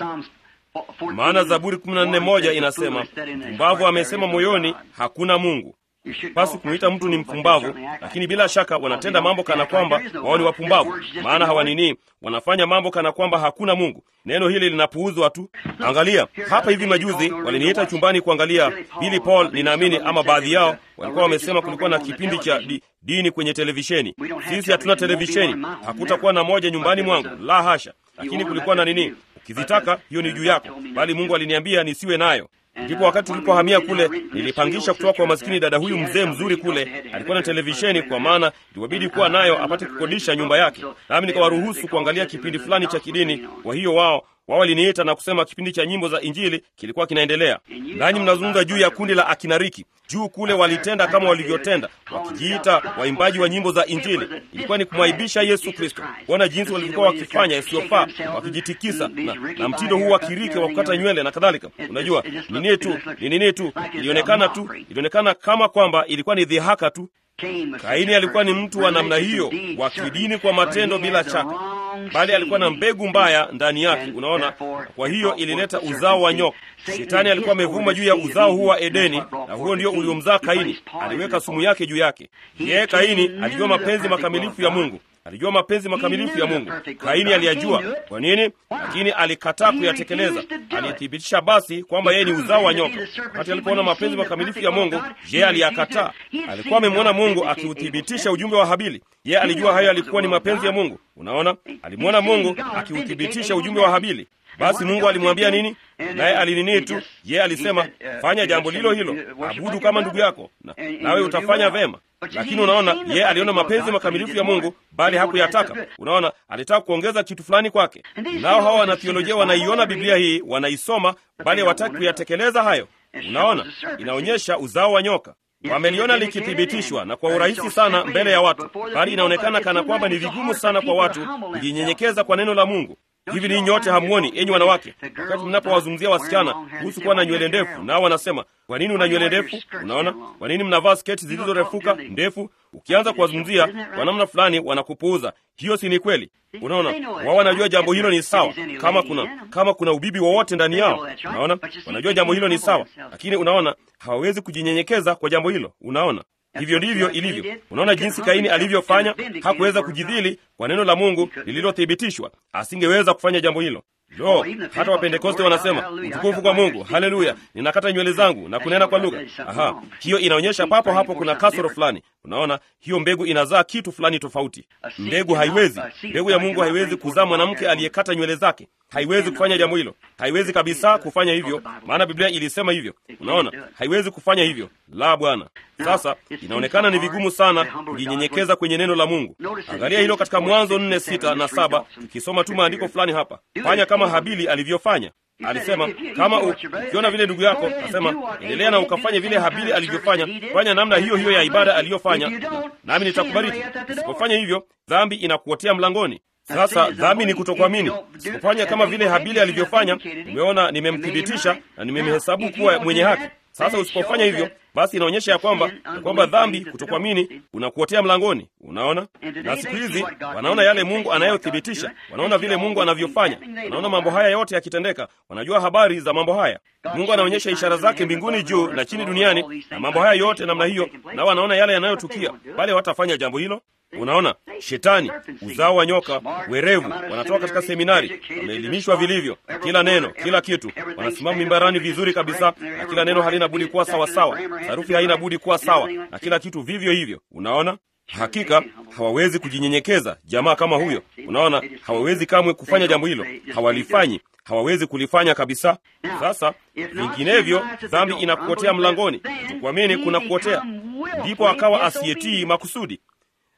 Maana Zaburi 14:1 inasema, mpumbavu amesema moyoni, hakuna Mungu. Pasi kumwita mtu ni mpumbavu, lakini bila shaka wanatenda mambo kana kwamba wao ni wapumbavu, maana hawanini, wanafanya mambo kana kwamba hakuna Mungu. Neno hili linapuuzwa tu. Angalia hapa, hivi majuzi waliniita chumbani kuangalia Billy Paul, ninaamini ama baadhi yao walikuwa wamesema kulikuwa na kipindi cha di, dini kwenye televisheni. Sisi hatuna televisheni, hakutakuwa na moja nyumbani mwangu, la hasha, lakini kulikuwa na nini Ukizitaka hiyo ni juu yako, bali Mungu aliniambia nisiwe nayo. Ndipo wakati tulipohamia kule, nilipangisha kutoka kwa maskini dada huyu mzee mzuri kule, alikuwa na televisheni, kwa maana iliwabidi kuwa nayo apate kukodisha nyumba yake, nami nikawaruhusu kuangalia kipindi fulani cha kidini. Kwa hiyo wao wao waliniita na kusema kipindi cha nyimbo za Injili kilikuwa kinaendelea. Nanyi mnazungumza juu ya kundi la akinariki juu kule, walitenda kama walivyotenda, wakijiita waimbaji wa nyimbo za Injili. Ilikuwa ni kumwaibisha Yesu Kristo. Kuona jinsi walivyokuwa wakifanya isiyofaa, wakijitikisa na, na mtindo huu wa kirike wa kukata nywele na kadhalika. Unajua ni nini tu, ni nini tu, ilionekana tu, ilionekana kama kwamba ilikuwa ni dhihaka tu. Kaini alikuwa ni mtu wa namna hiyo wa kidini kwa matendo, bila shaka, bali alikuwa na mbegu mbaya ndani yake. Unaona, kwa hiyo ilileta uzao wa nyoka. Shetani alikuwa amevuma juu ya uzao huu wa Edeni, na huo ndio uliomzaa Kaini. Aliweka sumu yake juu yake. Yeye Kaini alijua mapenzi makamilifu ya Mungu, alijua mapenzi makamilifu ya Mungu. Kaini aliyajua. Kwa nini? Lakini alikataa kuyatekeleza. Alithibitisha basi kwamba yeye ni uzao wa nyoka. Wakati alipoona mapenzi makamilifu ya Mungu, yeye aliyakataa. Alikuwa amemwona Mungu akiuthibitisha ujumbe wa Habili. Yeye alijua hayo alikuwa ni mapenzi ya Mungu. Unaona, alimwona Mungu akiuthibitisha ujumbe wa Habili. Basi Mungu alimwambia nini? Naye alinini tu, yeye alisema fanya jambo lilo hilo, abudu kama ndugu yako, na nawe utafanya vema. Lakini unaona, yeye aliona mapenzi makamilifu ya Mungu, bali hakuyataka. Unaona, alitaka kuongeza kitu fulani kwake. Nao hawa wanathiolojia wanaiona Biblia hii, wanaisoma, bali hawataki kuyatekeleza hayo. Unaona, inaonyesha uzao wa nyoka wameliona likithibitishwa na kwa urahisi sana mbele ya watu, bali inaonekana kana kwamba ni vigumu sana kwa watu kujinyenyekeza kwa neno la Mungu. Hivi ninyi nyote hamwoni, enyi wanawake, wakati mnapowazungumzia wasichana kuhusu kuwa na nywele ndefu, nao wanasema kwa nini una nywele ndefu? Unaona, kwa nini mnavaa sketi zilizorefuka ndefu? Ukianza kuwazungumzia kwa namna fulani, wanakupuuza. Hiyo si ni kweli? Unaona, wao wanajua jambo hilo ni sawa, kama kuna kama kuna ubibi wowote ndani yao. Unaona, wanajua jambo hilo ni sawa, lakini unaona, hawawezi kujinyenyekeza kwa jambo hilo. Unaona, hivyo ndivyo ilivyo. Unaona jinsi Kaini alivyofanya, hakuweza kujidhili kwa neno la Mungu lililothibitishwa. Asingeweza kufanya jambo hilo. Lo, hata Wapentekoste wanasema utukufu kwa Mungu, haleluya, ninakata nywele zangu na kunena kwa lugha. Aha, hiyo inaonyesha papo hapo kuna kasoro fulani. Unaona, hiyo mbegu inazaa kitu fulani tofauti. Mbegu haiwezi, mbegu ya Mungu haiwezi kuzaa mwanamke aliyekata nywele zake. Haiwezi kufanya jambo hilo, haiwezi kabisa kufanya hivyo, maana Biblia ilisema hivyo. Unaona, haiwezi kufanya hivyo, la Bwana. Sasa inaonekana ni vigumu sana kujinyenyekeza kwenye neno la Mungu. Angalia hilo katika Mwanzo nne sita na saba. Tukisoma tu maandiko fulani hapa, fanya kama Habili alivyofanya. Alisema kama ukiona vile ndugu yako, asema endelea na ukafanye vile Habili alivyofanya. Fanya namna hiyo hiyo ya ibada aliyofanya, nami nitakubariki. Usipofanya hivyo, dhambi inakuotea mlangoni. Sasa dhambi ni kutokuamini. Usipofanya kama vile Habili alivyofanya, umeona, nimemthibitisha na nimemhesabu kuwa mwenye haki. Sasa usipofanya hivyo, basi inaonyesha ya kwamba ya kwamba dhambi, kutokuamini, unakuotea mlangoni. Unaona, na siku hizi wanaona yale Mungu anayothibitisha, wanaona vile Mungu anavyofanya, wanaona mambo haya yote yakitendeka, wanajua habari za mambo haya. Mungu anaonyesha ishara zake mbinguni juu na chini duniani, na mambo haya yote namna hiyo, na wanaona yale yanayotukia, bali watafanya jambo hilo. Unaona, shetani, uzao wa nyoka, werevu, wanatoka katika seminari, wameelimishwa vilivyo, kila neno, kila kitu, wanasimama mimbarani vizuri kabisa, na kila neno halina budi kuwa sawasawa, sarufi haina budi kuwa sawa, na kila kitu vivyo hivyo. Unaona, hakika hawawezi kujinyenyekeza, jamaa kama huyo. Unaona, hawawezi kamwe kufanya jambo hilo, hawalifanyi hawawezi kulifanya kabisa. Sasa vinginevyo, dhambi inakuotea mlangoni, kuamini kuna kuotea, ndipo akawa asiyetii makusudi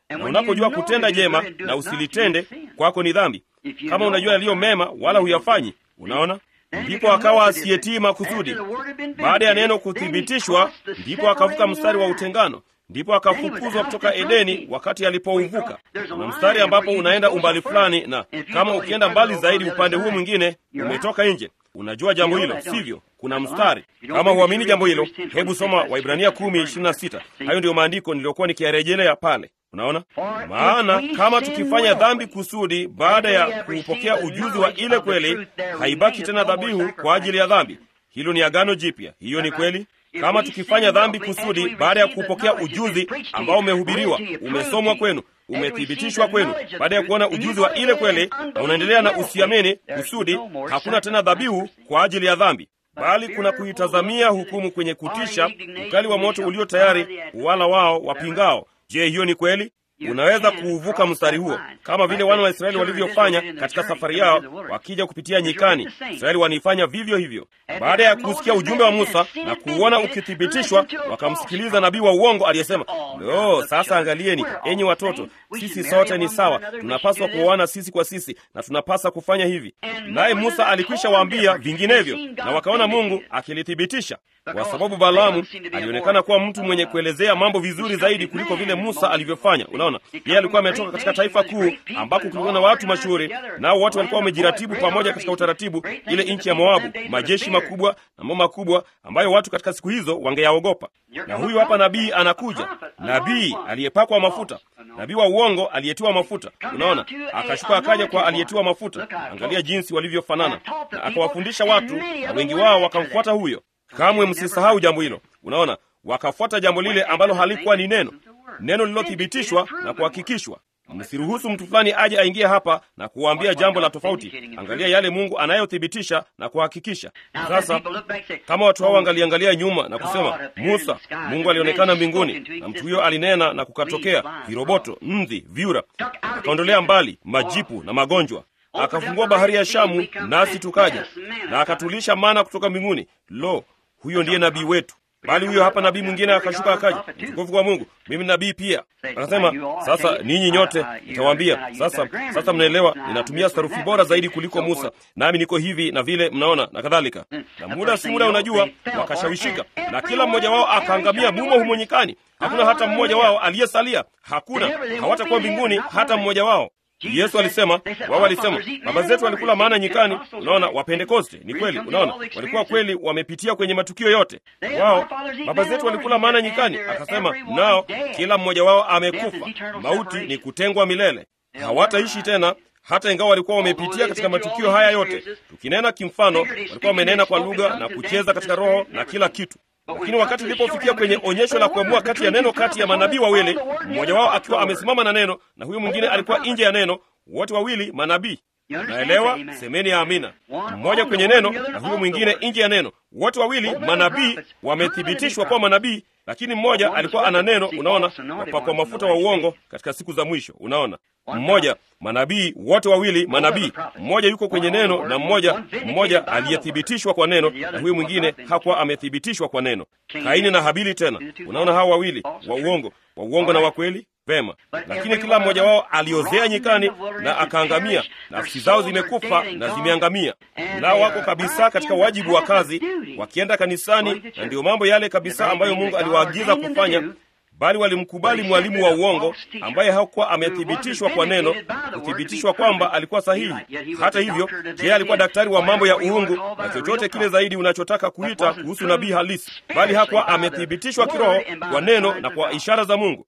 na unapojua kutenda jema na usilitende, kwako ni dhambi. Kama unajua yaliyo mema wala huyafanyi, unaona ndipo akawa asiyetii makusudi. Baada ya neno kuthibitishwa, ndipo akavuka mstari wa utengano, ndipo akafukuzwa kutoka Edeni wakati alipouvuka. Kuna mstari ambapo unaenda umbali fulani, na kama ukienda mbali zaidi upande huu mwingine, umetoka nje. Unajua jambo hilo, sivyo? Kuna mstari. Kama huamini jambo hilo, hebu soma Waibrania kumi ishirini na sita. Hayo ndiyo maandiko niliyokuwa nikiyarejelea pale. Unaona, maana kama tukifanya dhambi kusudi, baada ya kuupokea ujuzi wa ile kweli, haibaki tena dhabihu kwa ajili ya dhambi. Hilo ni agano jipya. Hiyo ni kweli. Kama tukifanya dhambi kusudi, baada ya kupokea ujuzi ambao umehubiriwa, umesomwa kwenu, umethibitishwa kwenu, baada ya kuona ujuzi wa ile kweli, na unaendelea na usiamini kusudi, hakuna tena dhabihu kwa ajili ya dhambi bali kuna kuitazamia hukumu kwenye kutisha, ukali wa moto ulio tayari wala wao wapingao. Je, hiyo ni kweli? Unaweza kuuvuka mstari huo kama vile wana wa Israeli walivyofanya katika safari yao, wakija kupitia nyikani. Israeli wanaifanya vivyo hivyo. Baada ya kusikia ujumbe wa Musa na kuuona ukithibitishwa, wakamsikiliza nabii wa uongo aliyesema, lo, sasa angalieni, enyi watoto, sisi sote ni sawa, tunapaswa kuoana sisi kwa sisi na tunapaswa kufanya hivi. Naye Musa alikwisha waambia vinginevyo, na wakaona Mungu akilithibitisha kwa sababu Balaamu alionekana kuwa mtu mwenye kuelezea mambo vizuri zaidi kuliko vile Musa alivyofanya. Unaona, yeye alikuwa ametoka katika taifa kuu ambako kulikuwa na watu mashuhuri, nao wote walikuwa wamejiratibu pamoja katika utaratibu, ile nchi ya Moabu, majeshi makubwa na mambo makubwa ambayo watu katika siku hizo wangeyaogopa. Na huyu hapa nabii anakuja, nabii aliyepakwa mafuta, nabii wa uongo aliyetiwa mafuta. Unaona, akashuka akaja kwa aliyetiwa mafuta. Angalia jinsi walivyofanana, na akawafundisha watu, na wengi wao wakamfuata huyo. Kamwe msisahau jambo hilo. Unaona, wakafuata jambo lile ambalo halikuwa ni neno, neno lililothibitishwa na kuhakikishwa. Msiruhusu mtu fulani aje aingie hapa na kuwaambia jambo la tofauti. Angalia yale Mungu anayothibitisha na kuhakikisha. Sasa kama watu hao wangaliangalia nyuma na kusema, Musa, Mungu alionekana mbinguni na mtu huyo alinena na kukatokea viroboto, nzi, vyura, akaondolea mbali majipu na magonjwa akafungua bahari ya Shamu nasi tukaja, na akatulisha mana kutoka mbinguni. Lo, huyo ndiye nabii wetu. Bali huyo hapa nabii mwingine akashuka akaja, mtukufu kwa Mungu, mimi nabii pia. Akasema, sasa ninyi nyote nitawaambia. Sasa sasa, mnaelewa, ninatumia sarufi bora zaidi kuliko Musa, nami niko hivi na vile, mnaona na kadhalika. Na muda si muda, unajua, wakashawishika, na kila mmoja wao akaangamia mumo humo nyikani. Hakuna hata mmoja wao aliyesalia, hakuna, hawatakuwa mbinguni hata mmoja wao. Yesu alisema, wao walisema baba zetu walikula maana nyikani. Unaona, Wapentekoste ni kweli. Unaona, walikuwa kweli wamepitia kwenye matukio yote. Wao baba zetu walikula maana nyikani, akasema nao kila mmoja wao amekufa. Mauti ni kutengwa milele, hawataishi tena hata ingawa walikuwa wamepitia katika matukio haya yote. Tukinena kimfano, walikuwa wamenena kwa lugha na kucheza katika roho na kila kitu lakini wakati ilipofikia kwenye onyesho la kuamua kati ya neno kati ya manabii wawili, mmoja wao akiwa amesimama na neno na huyo mwingine alikuwa nje ya neno, wote wawili manabii. Naelewa, semeni ya amina. Mmoja kwenye neno na huyo mwingine nje ya neno, wote wawili manabii, wamethibitishwa kuwa manabii, lakini mmoja alikuwa ana neno. Unaona, wapakwa mafuta wa uongo katika siku za mwisho. Unaona, mmoja manabii, wote wawili manabii. Mmoja yuko kwenye neno na mmoja mmoja aliyethibitishwa kwa neno, na huyo mwingine hakuwa amethibitishwa kwa neno. Kaini na Habili. Tena unaona, hawa wawili wa uongo, wa uongo na wa kweli Vema, lakini kila mmoja wao aliozea nyikani na akaangamia. Nafsi zao zimekufa na zimeangamia, nao wako kabisa katika wajibu wa kazi, wakienda kanisani, na ndiyo mambo yale kabisa ambayo Mungu aliwaagiza kufanya, bali walimkubali mwalimu wa uongo ambaye hakuwa amethibitishwa kwa neno, kuthibitishwa kwamba alikuwa sahihi. Hata hivyo, yeye alikuwa daktari wa mambo ya uungu na chochote kile zaidi unachotaka kuita kuhusu nabii halisi, bali hakuwa amethibitishwa kiroho kwa neno na kwa ishara za Mungu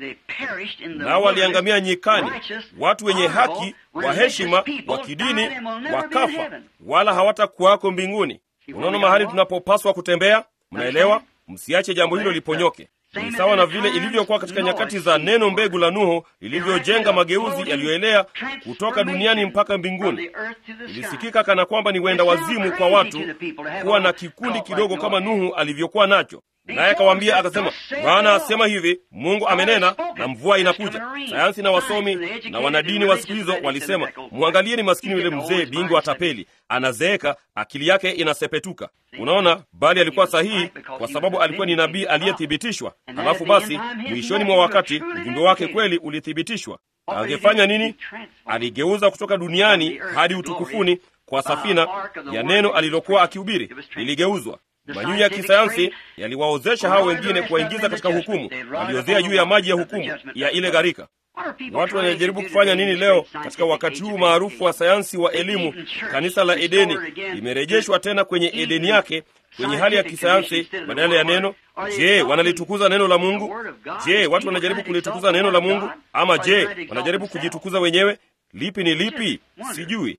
nao waliangamia nyikani, watu wenye haki wa heshima wa kidini wakafa, wala hawatakuwako mbinguni. Unaona mahali tunapopaswa kutembea. Mnaelewa? Msiache jambo hilo liponyoke. Ni sawa na vile ilivyokuwa katika nyakati za neno mbegu la Nuhu lilivyojenga mageuzi yaliyoelea kutoka duniani mpaka mbinguni. Ilisikika kana kwamba ni wenda wazimu kwa watu kuwa na kikundi kidogo kama Nuhu alivyokuwa nacho. naye akawaambia akasema, Bwana asema hivi, Mungu amenena na mvua inakuja. Sayansi na wasomi na wanadini wa siku hizo walisema, mwangalieni maskini yule mzee bingwa tapeli, anazeeka, akili yake inasepetuka. Unaona, bali alikuwa sahihi kwa sababu alikuwa ni nabii aliyethibitishwa. Halafu basi mwishoni mwa wakati ujumbe wake kweli ulithibitishwa. Angefanya nini? Aligeuza kutoka duniani hadi utukufuni kwa safina ya neno alilokuwa akihubiri, liligeuzwa. Manyunyu ya kisayansi yaliwaozesha hao wengine kuwaingiza katika hukumu, waliozea juu ya maji ya hukumu ya ile gharika. Watu wanajaribu kufanya nini leo katika wakati huu maarufu wa sayansi wa elimu? Kanisa la Edeni limerejeshwa tena kwenye Edeni yake, kwenye hali ya kisayansi badala ya neno. Je, wanalitukuza neno la Mungu? Je, watu wanajaribu kulitukuza neno la Mungu, ama je, wanajaribu kujitukuza wenyewe? Lipi ni lipi? Sijui.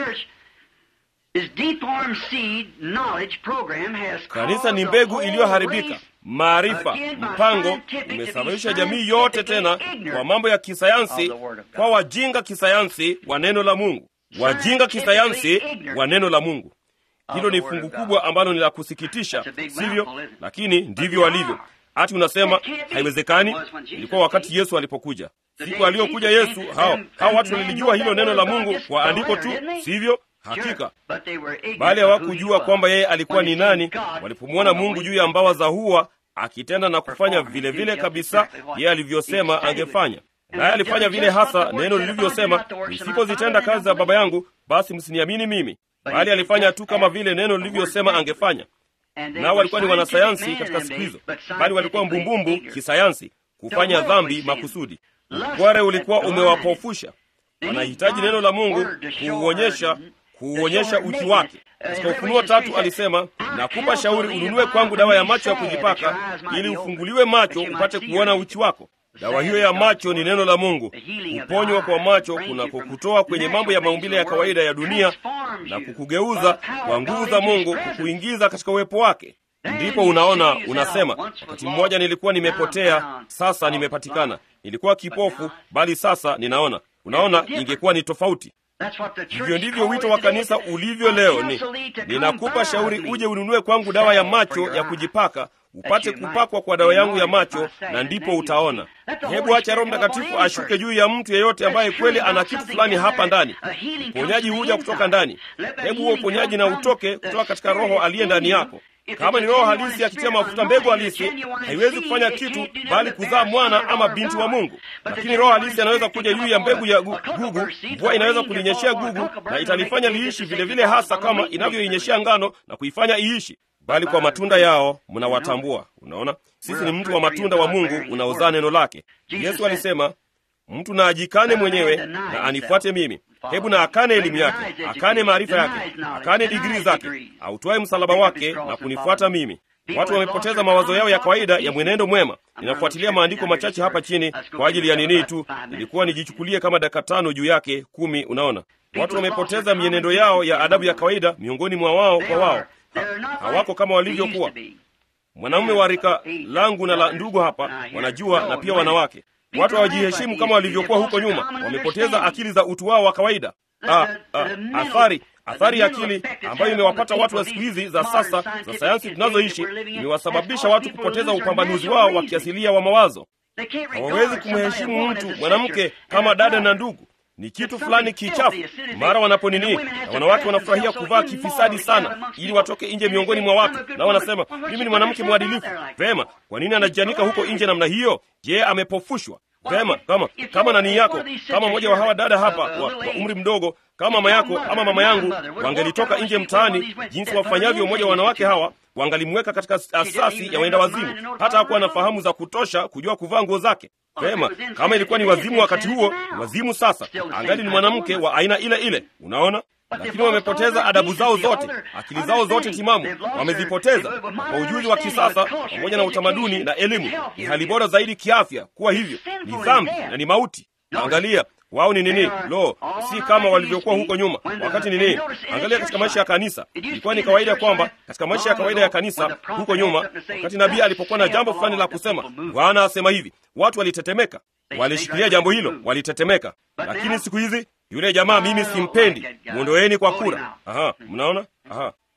Kanisa ni mbegu iliyoharibika. Maarifa, mpango umesababisha jamii yote tena kwa mambo ya kisayansi, kwa wajinga kisayansi wa neno la Mungu, wajinga kisayansi wa neno la Mungu. Hilo ni fungu kubwa ambalo ni la kusikitisha, sivyo? Lakini ndivyo walivyo. Hati unasema haiwezekani. Ilikuwa wakati Yesu alipokuja, siku aliyokuja Yesu, hao hao watu walilijua hilo neno la Mungu kwa andiko tu, sivyo? Hakika, bali hawakujua kwamba yeye alikuwa ni nani. Walipomwona Mungu juu ya mbawa za hua akitenda na kufanya vile vile kabisa yeye alivyosema angefanya, naye alifanya vile hasa neno lilivyosema, nisipozitenda kazi za Baba yangu basi msiniamini mimi, bali alifanya tu kama vile neno lilivyosema angefanya. Nao walikuwa ni wanasayansi katika siku hizo, bali walikuwa mbumbumbu kisayansi, kufanya dhambi makusudi. Ukware ulikuwa umewapofusha. Wanahitaji neno la Mungu kuuonyesha kuuonyesha uchi wake. Katika Ufunuo tatu alisema, nakupa shauri ununue kwangu dawa ya macho ya kujipaka, ili ufunguliwe macho upate kuona uchi wako. Dawa hiyo ya macho ni neno la Mungu. Kuponywa kwa macho kunakokutoa kwenye mambo ya maumbile ya kawaida ya dunia na kukugeuza kwa nguvu za Mungu, kukuingiza katika uwepo wake. Ndipo unaona, unasema, wakati mmoja nilikuwa nimepotea, sasa nimepatikana. Nilikuwa kipofu, bali sasa ninaona. Unaona, ingekuwa ni tofauti. Hivyo ndivyo wito wa kanisa ulivyo leo. Ni ninakupa shauri uje ununue kwangu dawa ya macho ya kujipaka, upate kupakwa kwa dawa yangu ya macho, na ndipo utaona. Hebu acha Roho Mtakatifu ashuke juu ya mtu yeyote ambaye kweli ana kitu fulani hapa ndani. Uponyaji huja kutoka ndani. Hebu huo uponyaji na utoke kutoka katika Roho aliye ndani yako. Kama ni roho halisi akitia mafuta mbegu halisi, haiwezi kufanya kitu bali kuzaa mwana ama binti wa Mungu. Lakini roho halisi anaweza kuja juu ya mbegu ya gu, gugu. Mvua inaweza kulinyeshea gugu na italifanya liishi vile vile, hasa kama inavyoinyeshea ngano na kuifanya iishi. Bali kwa matunda yao mnawatambua. Unaona, sisi ni mtu wa matunda wa Mungu unaozaa neno lake. Yesu alisema mtu na ajikane mwenyewe na anifuate mimi. Hebu na akane elimu yake, akane maarifa yake, akane digrii zake, autoe msalaba wake na kunifuata mimi. Watu wamepoteza mawazo yao ya kawaida ya mwenendo mwema. Ninafuatilia maandiko machache hapa chini kwa ajili ya nini tu, ilikuwa nijichukulie kama dakika tano juu yake kumi. Unaona, watu wamepoteza mienendo yao ya adabu ya kawaida miongoni mwa wao kwa wao, ha, hawako kama walivyokuwa. Mwanamume wa rika langu na la ndugu hapa wanajua, na pia wanawake Watu hawajiheshimu kama walivyokuwa huko nyuma. Wamepoteza akili za utu wao wa kawaida. Ah, ah, athari athari ya akili ambayo imewapata watu wa siku hizi za sasa za sayansi tunazoishi imewasababisha watu kupoteza upambanuzi wao wa kiasilia wa mawazo. Hawawezi kumheshimu mtu mwanamke kama dada na ndugu ni kitu fulani kichafu. Mara wanaponini na wanawake wanafurahia kuvaa kifisadi sana, ili watoke nje miongoni mwa watu, na wanasema mimi ni mwanamke mwadilifu. Vema, kwa nini anajianika huko nje namna hiyo? Je, amepofushwa? Vema, kama kama nani yako, kama mmoja wa hawa dada hapa wa, wa umri mdogo kama mama yako ama mama yangu wangelitoka nje mtaani jinsi wafanyavyo mmoja wa wanawake hawa, wangalimweka katika asasi ya waenda wazimu, hata hakuwa na fahamu za kutosha kujua kuvaa nguo zake. Vema, kama ilikuwa ni wazimu wakati huo, ni wazimu sasa, angali ni mwanamke wa aina ile ile. Unaona, lakini wamepoteza adabu zao zote, akili zao zote timamu wamezipoteza kwa ujuzi wa kisasa pamoja na utamaduni na elimu. Ni hali bora zaidi kiafya kuwa hivyo, ni dhambi na ni mauti. Angalia wao ni nini? Lo, si kama walivyokuwa huko nyuma. Wakati nini? Angalia katika maisha ya kanisa, ilikuwa ni kawaida kwamba katika maisha ya kawaida ya kanisa huko nyuma, wakati nabii alipokuwa na jambo fulani la kusema, Bwana asema hivi, watu walitetemeka, walishikilia jambo hilo, walitetemeka. Lakini siku hizi yule jamaa mimi simpendi, mwondoeni kwa kura. Aha, mnaona? Aha,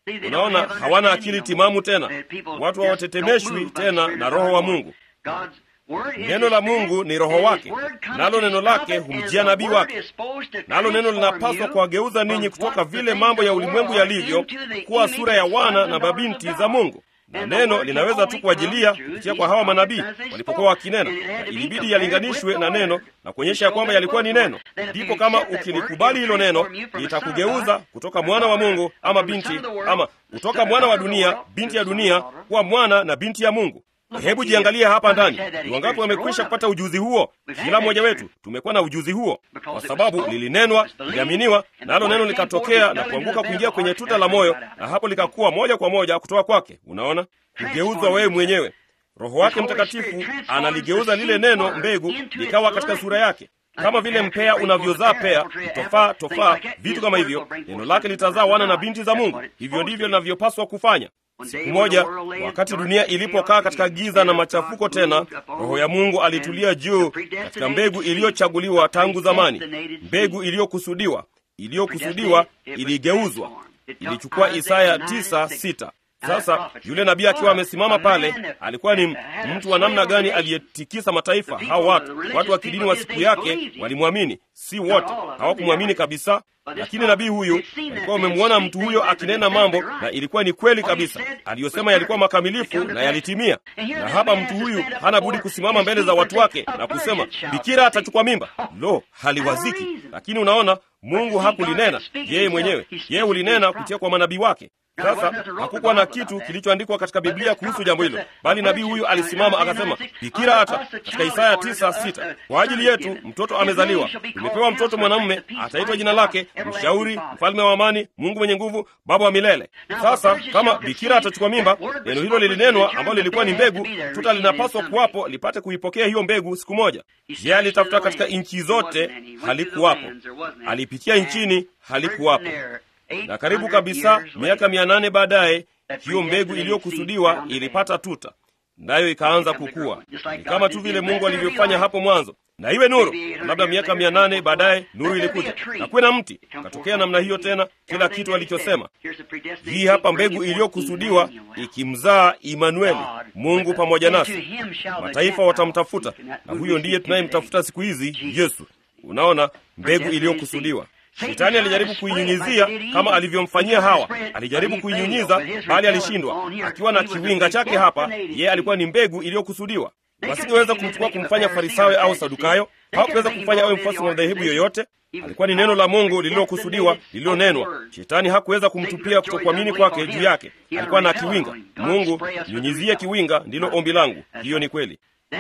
Unaona, hawana akili timamu tena, watu hawatetemeshwi tena na Roho wa Mungu. Neno la Mungu ni Roho wake, nalo neno lake humjia nabii wake, nalo neno linapaswa kuwageuza ninyi kutoka vile mambo ya ulimwengu yalivyo kuwa sura ya wana na mabinti za Mungu na neno linaweza tu kuajilia kupitia kwa hawa manabii walipokuwa wakinena, na ilibidi yalinganishwe na neno na kuonyesha ya kwamba yalikuwa ni neno. Ndipo kama ukilikubali hilo neno, litakugeuza kutoka mwana wa Mungu ama binti, ama kutoka mwana wa dunia, binti ya dunia, kuwa mwana na binti ya Mungu. Hebu jiangalie hapa ndani, ni wangapi wamekwisha kupata ujuzi huo? Kila mmoja wetu tumekuwa na ujuzi huo, kwa sababu lilinenwa, liliaminiwa, nalo neno likatokea na kuanguka kuingia kwenye tuta la moyo, na hapo likakuwa moja kwa moja kutoka kwake. Unaona, kugeuzwa wewe mwenyewe. Roho wake Mtakatifu analigeuza lile neno mbegu likawa katika sura yake, kama vile mpea unavyozaa pea, tofaa, tofaa, vitu kama hivyo. Neno lake litazaa wana na binti za Mungu. Hivyo ndivyo linavyopaswa kufanya. Siku moja wakati dunia ilipokaa katika giza na machafuko tena, Roho ya Mungu alitulia juu katika mbegu iliyochaguliwa tangu zamani, mbegu iliyokusudiwa. Iliyokusudiwa iligeuzwa, ilichukua Isaya tisa sita. Sasa yule nabii akiwa amesimama pale, alikuwa ni mtu wa namna gani aliyetikisa mataifa? Hao watu watu wa kidini wa siku yake walimwamini, si wote, hawakumwamini kabisa, lakini nabii huyu alikuwa wamemwona mtu huyo akinena mambo, na ilikuwa ni kweli kabisa. Aliyosema yalikuwa makamilifu na yalitimia. Na hapa mtu huyu hana budi kusimama mbele za watu wake na kusema, bikira atachukua mimba. Lo, haliwaziki! Lakini unaona, Mungu hakulinena yeye mwenyewe, yeye ulinena kupitia kwa manabii wake. Sasa hakukuwa na kitu kilichoandikwa katika Biblia kuhusu jambo hilo, bali nabii huyu alisimama akasema, bikira hata katika Isaya tisa sita kwa ajili yetu mtoto amezaliwa, tumepewa mtoto mwanamume, ataitwa jina lake Mshauri, Mfalme wa Amani, Mungu mwenye nguvu, Baba wa milele. Sasa kama bikira atachukua mimba, neno hilo lilinenwa, ambalo lilikuwa ni mbegu, tuta linapaswa kuwapo lipate kuipokea hiyo mbegu siku moja. Yeye alitafuta katika nchi zote, halikuwapo. Alipitia nchini, halikuwapo na karibu kabisa miaka mia nane baadaye hiyo mbegu iliyokusudiwa ilipata tuta, nayo ikaanza kukua. Ni kama tu vile Mungu alivyofanya hapo mwanzo, na iwe nuru. Labda miaka mia nane baadaye nuru ilikuja na kuwe na mti, katokea namna hiyo tena, kila kitu alichosema. Hii hapa mbegu iliyokusudiwa ikimzaa Imanueli, Mungu pamoja nasi. Mataifa watamtafuta, na huyo ndiye tunayemtafuta siku hizi, Yesu. Unaona, mbegu iliyokusudiwa Shetani alijaribu kuinyunyizia kama alivyomfanyia Hawa. Alijaribu kuinyunyiza, bali alishindwa. Akiwa na kiwinga chake hapa, yeye alikuwa ni mbegu iliyokusudiwa. Wasingeweza kumchukua kumfanya Farisayo au Sadukayo, hawakuweza kumfanya awe mfuasi wa madhehebu yoyote. Alikuwa ni neno la Mungu lililokusudiwa, lililonenwa. Shetani hakuweza kumtupia kutokuamini kwake juu yake. Alikuwa na kiwinga. Mungu, nyunyizie kiwinga, ndilo ombi langu. Hiyo ni kweli.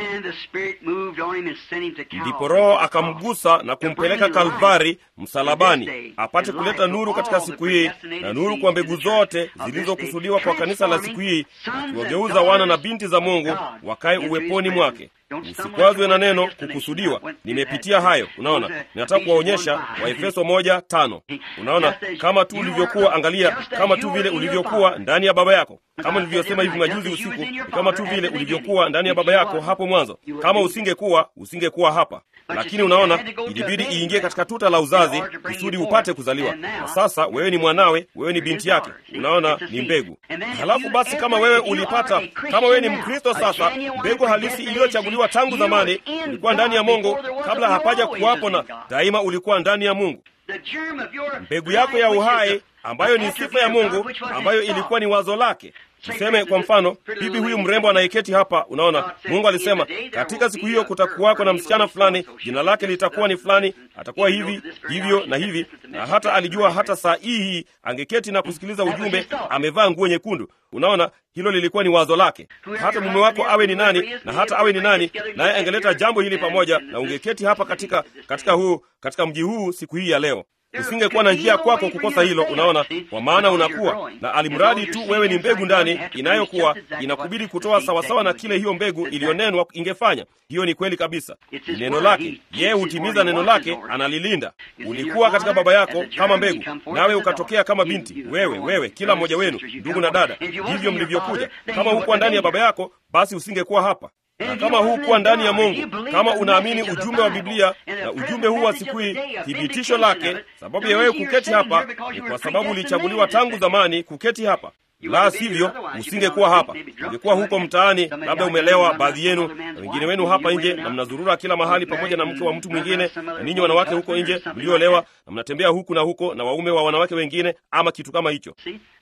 Ndipo Roho akamgusa na kumpeleka Kalvari, msalabani, apate kuleta nuru katika siku hii, na nuru kwa mbegu zote zilizokusudiwa kwa kanisa la siku hii, akiwageuza wana na binti za Mungu wakae uweponi mwake. Usikwazwe na neno kukusudiwa. Nimepitia hayo, unaona. Ninataka kuwaonyesha Waefeso moja tano. Unaona, kama tu ulivyokuwa, angalia, kama tu vile ulivyokuwa ndani ya baba yako, kama nilivyosema hivi majuzi usiku, ni kama tu vile ulivyokuwa ndani ya baba yako hapo mwanzo. Kama usingekuwa, usingekuwa hapa, lakini unaona, ilibidi iingie katika tuta la uzazi kusudi upate kuzaliwa. Na sasa wewe ni mwanawe, wewe ni binti yake, unaona, ni mbegu. Halafu basi, kama wewe ulipata, kama wewe ni Mkristo sasa, mbegu halisi iliyochaguliwa tangu zamani, ulikuwa ndani ya Mungu kabla hapaja kuwapo, na daima ulikuwa ndani ya Mungu. Mbegu yako ya uhai ambayo ni sifa ya Mungu, ambayo ilikuwa ni wazo lake. Tuseme kwa mfano, bibi huyu mrembo anayeketi hapa, unaona, Mungu alisema katika siku hiyo kutakuwako na msichana fulani, jina lake litakuwa ni fulani, atakuwa hivi hivyo na hivi, na hata alijua hata saa hii hii angeketi na kusikiliza ujumbe, amevaa nguo nyekundu. Unaona, hilo lilikuwa ni wazo lake. Hata mume wako awe ni nani na hata awe ni nani, naye angeleta jambo hili pamoja, na ungeketi hapa katika katika huu katika mji huu siku hii ya leo usingekuwa na njia kwako kukosa hilo. Unaona, kwa maana unakuwa na alimradi tu wewe ni mbegu ndani inayokuwa inakubidi kutoa sawasawa na kile hiyo mbegu iliyonenwa ingefanya. Hiyo ni kweli kabisa, ni neno lake. Yeye hutimiza neno lake, analilinda. Ulikuwa katika baba yako kama mbegu, nawe ukatokea kama binti. Wewe wewe, kila mmoja wenu, ndugu na dada, ndivyo mlivyokuja. Kama hukuwa ndani ya baba yako, basi usingekuwa hapa. na kama huu kuwa ndani ya Mungu, kama unaamini ujumbe wa Biblia na ujumbe huu wa siku hii, thibitisho lake, sababu ya wewe kuketi hapa ni kwa sababu ulichaguliwa tangu zamani kuketi hapa la sivyo usingekuwa hapa, ungekuwa huko mtaani, labda umelewa, baadhi yenu na wengine wenu hapa nje, na mnazurura kila mahali pamoja na mke wa mtu mwingine, na ninyi wanawake huko nje mliolewa, na mnatembea huku na huko na waume wa wanawake wengine, ama kitu kama hicho.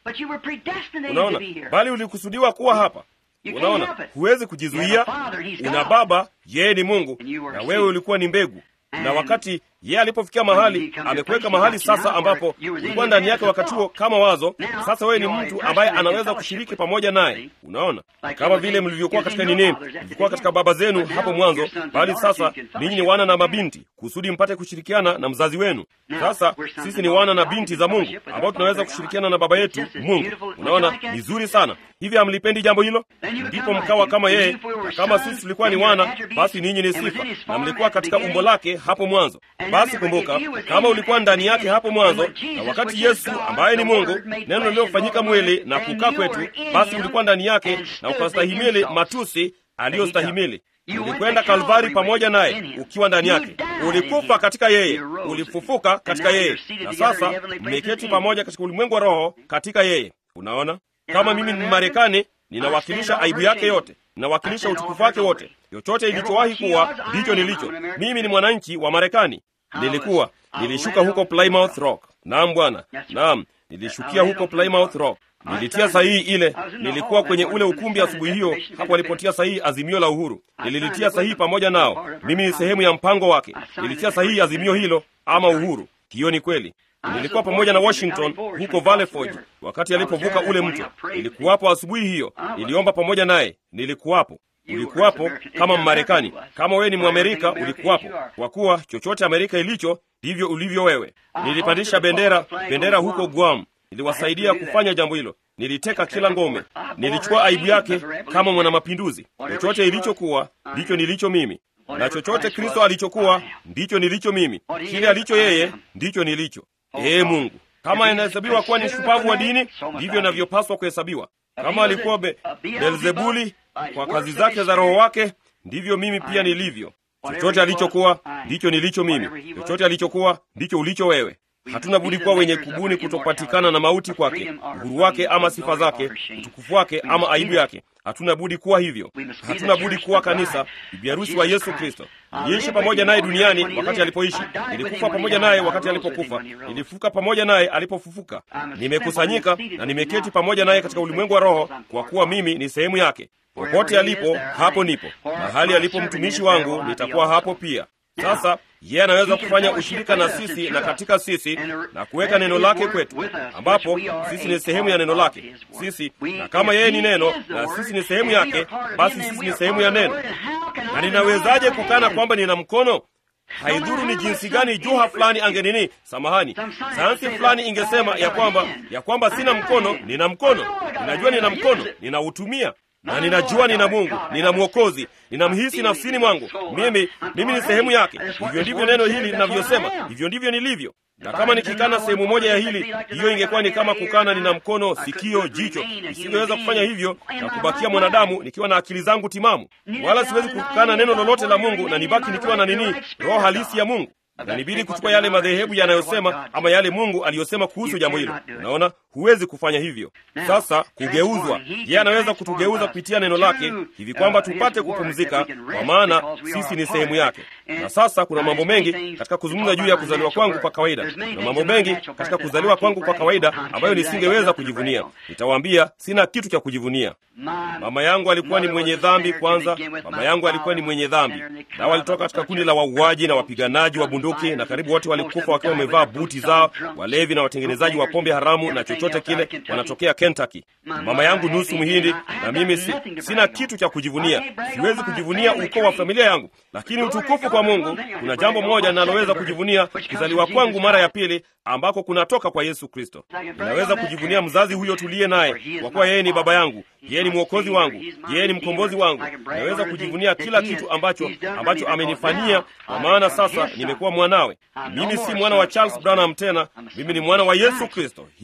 Unaona, bali ulikusudiwa kuwa hapa. Unaona, huwezi kujizuia. Una Baba, yeye ni Mungu, na wewe ulikuwa ni mbegu na wakati yeye alipofikia mahali amekuweka mahali sasa, ambapo ulikuwa ndani yake wakati huo kama wazo. Sasa wewe ni mtu ambaye anaweza kushiriki pamoja naye. Unaona, kama vile mlivyokuwa katika nini, mlivyokuwa katika baba zenu hapo mwanzo, bali sasa ninyi ni wana na mabinti, kusudi mpate kushirikiana na mzazi wenu. Sasa sisi ni wana na binti za Mungu ambao tunaweza kushirikiana na baba yetu Mungu. Unaona, ni zuri sana hivi. Hamlipendi jambo hilo? Ndipo mkawa kama yeye, na kama sisi tulikuwa ni wana, basi ninyi ni sifa, na mlikuwa katika umbo lake hapo mwanzo. Basi kumbuka, kama ulikuwa ndani yake hapo mwanzo, na wakati Yesu ambaye ni Mungu, neno lililofanyika mwili na kukaa kwetu, basi ulikuwa ndani yake na ukastahimili matusi aliyostahimili. Ulikwenda Kalvari pamoja naye ukiwa ndani yake, ulikufa katika yeye, ulifufuka katika yeye, na sasa mmeketi pamoja katika ulimwengu wa roho katika yeye. Unaona, kama mimi ni Marekani, ninawakilisha aibu yake yote, ninawakilisha utukufu wake wote. Chochote ilichowahi kuwa ndicho nilicho. Mimi ni mwananchi wa Marekani. Nilikuwa nilishuka huko Plymouth Rock. Naam Bwana, naam, nilishukia huko Plymouth Rock. Nilitia sahihi ile. Nilikuwa kwenye ule ukumbi asubuhi hiyo, hapo alipotia sahihi azimio la uhuru. Nililitia sahihi pamoja nao. Mimi ni sehemu ya mpango wake. Nilitia sahihi azimio hilo ama uhuru. Hiyo ni kweli. Nilikuwa pamoja na Washington huko Valley Forge wakati alipovuka ule mto. Nilikuwapo asubuhi hiyo, niliomba pamoja naye. Nilikuwapo. Ulikuwapo kama Mmarekani. Kama wewe ni Mwamerika, ulikuwapo, kwa kuwa chochote Amerika ilicho ndivyo ulivyo wewe. Nilipandisha bendera bendera huko Guam. Niliwasaidia kufanya jambo hilo. Niliteka kila ngome. Nilichukua aibu yake kama mwanamapinduzi. Chochote ilichokuwa ndicho nilicho mimi, na chochote Kristo alichokuwa ndicho nilicho mimi. Kile alicho yeye ndicho nilicho. Ee Mungu, kama inahesabiwa kuwa ni shupavu wa dini, ndivyo inavyopaswa kuhesabiwa. Kama alikuwa be, Beelzebuli kwa kazi zake za roho wake, ndivyo mimi pia nilivyo. Chochote alichokuwa ndicho nilicho mimi. Chochote alichokuwa ndicho ulicho wewe. Hatuna budi kuwa wenye kubuni kutopatikana na mauti kwake, uhuru wake ama sifa zake, utukufu wake ama aibu yake. Hatuna budi kuwa hivyo. Hatuna budi kuwa kanisa, bibi harusi wa Yesu Kristo. Niliishi pamoja naye duniani wakati alipoishi, nilikufa pamoja naye wakati alipokufa, nilifuka pamoja naye alipofufuka. Nimekusanyika na nimeketi pamoja naye katika ulimwengu wa roho, kwa kuwa mimi ni sehemu yake. Popote alipo, hapo nipo. Mahali alipo mtumishi wangu, nitakuwa hapo pia. Sasa yeye anaweza kufanya ushirika na sisi na katika sisi na kuweka neno lake kwetu, ambapo sisi ni sehemu ya neno lake sisi, na kama yeye ni neno na sisi ni sehemu yake, basi sisi ni sehemu ya neno. Na ninawezaje kukana kwamba nina mkono? Haidhuru ni jinsi gani juha fulani angenini, samahani, sayansi fulani ingesema ya kwamba ya kwamba sina mkono. Nina mkono, ninajua nina mkono, ninautumia na ninajua nina Mungu, nina Mwokozi, ninamhisi nafsini mwangu. Mimi mimi ni sehemu yake. Hivyo ndivyo neno hili linavyosema, hivyo ndivyo nilivyo. Na kama nikikana sehemu moja ya hili, hiyo ingekuwa ni kama kukana nina mkono, sikio, jicho. Nisingeweza kufanya hivyo na kubakia mwanadamu nikiwa na akili zangu timamu, wala siwezi kukana neno lolote la Mungu na nibaki nikiwa na nini, roho halisi ya Mungu na nibidi kuchukua yale madhehebu yanayosema ama yale Mungu aliyosema kuhusu jambo hilo. Unaona, huwezi kufanya hivyo. Sasa kugeuzwa, yeye anaweza kutugeuza kupitia neno lake hivi kwamba tupate kupumzika, kwa maana sisi ni sehemu yake. Na sasa kuna mambo mengi katika kuzungumza juu ya kuzaliwa kwangu kwa kawaida. Kuna mambo mengi katika kuzaliwa kwangu kwa kawaida ambayo nisingeweza kujivunia. Nitawaambia, sina kitu cha kujivunia. Mama yangu alikuwa ni mwenye dhambi kwanza. Mama yangu alikuwa ni mwenye dhambi, nao walitoka katika kundi la wauaji na wapiganaji wa bunduki, na karibu wote walikufa wakiwa wamevaa buti zao, walevi na watengenezaji wa pombe haramu na chochote kile, wanatokea Kentucky. Mama yangu nusu Mhindi, na mimi si, sina kitu cha kujivunia. Siwezi kujivunia ukoo wa familia yangu, lakini utukufu kwa Mungu, kuna jambo moja ninaloweza kujivunia, kuzaliwa kwangu mara ya pili, ambako kunatoka kwa Yesu Kristo. Ninaweza kujivunia mzazi huyo tuliye naye, kwa kuwa yeye ni baba yangu, yeye ni mwokozi wangu, yeye ni mkombozi wangu. Naweza kujivunia kila kitu ambacho ambacho amenifanyia, kwa maana sasa nimekuwa mwanawe. Mimi si mwana wa Charles Branham tena, mimi ni mwana wa Yesu Kristo. Hiyo ni kweli.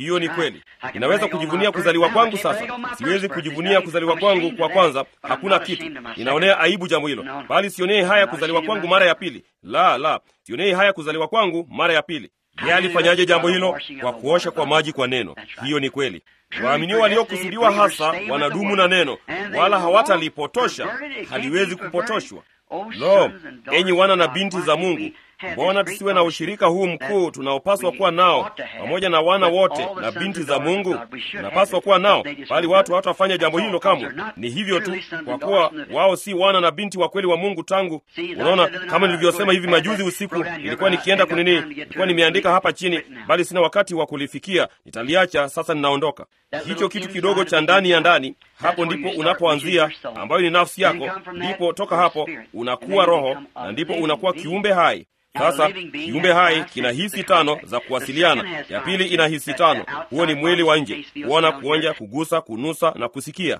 kweli. Ninaweza kujivunia kuzaliwa kwangu sasa. Siwezi kujivunia kuzaliwa kwangu kwa kwanza, hakuna kitu. Ninaonea aibu jambo hilo, bali sionei haya kuzaliwa kwangu mara ya pili. La, la, sionei haya kuzaliwa kwangu mara ya pili. Yeye alifanyaje jambo hilo? Kwa kuosha kwa maji kwa neno. Hiyo ni kweli. Waaminio waliokusudiwa hasa wanadumu na neno, wala hawatalipotosha, haliwezi kupotoshwa. Lo, enyi wana na binti za Mungu, mbona tusiwe na ushirika huu mkuu tunaopaswa kuwa nao pamoja na wana wote na binti za Mungu? Tunapaswa kuwa nao, bali watu hawatafanya jambo hilo kamwe. Ni hivyo tu, kwa kuwa wao si wana na binti wa kweli wa Mungu. Tangu unaona, kama nilivyosema hivi majuzi usiku, nilikuwa nikienda kunini, nilikuwa nimeandika hapa chini, bali sina wakati wa kulifikia, nitaliacha sasa. Ninaondoka. Hicho kitu kidogo cha ndani ya ndani, hapo ndipo unapoanzia, ambayo ni nafsi yako. Ndipo toka hapo unakuwa roho, na ndipo unakuwa kiumbe hai. Sasa kiumbe hai kina hisi tano za kuwasiliana. Ya pili ina hisi tano. Huo ni mwili wa nje, kuona, kuonja, kugusa, kunusa na kusikia.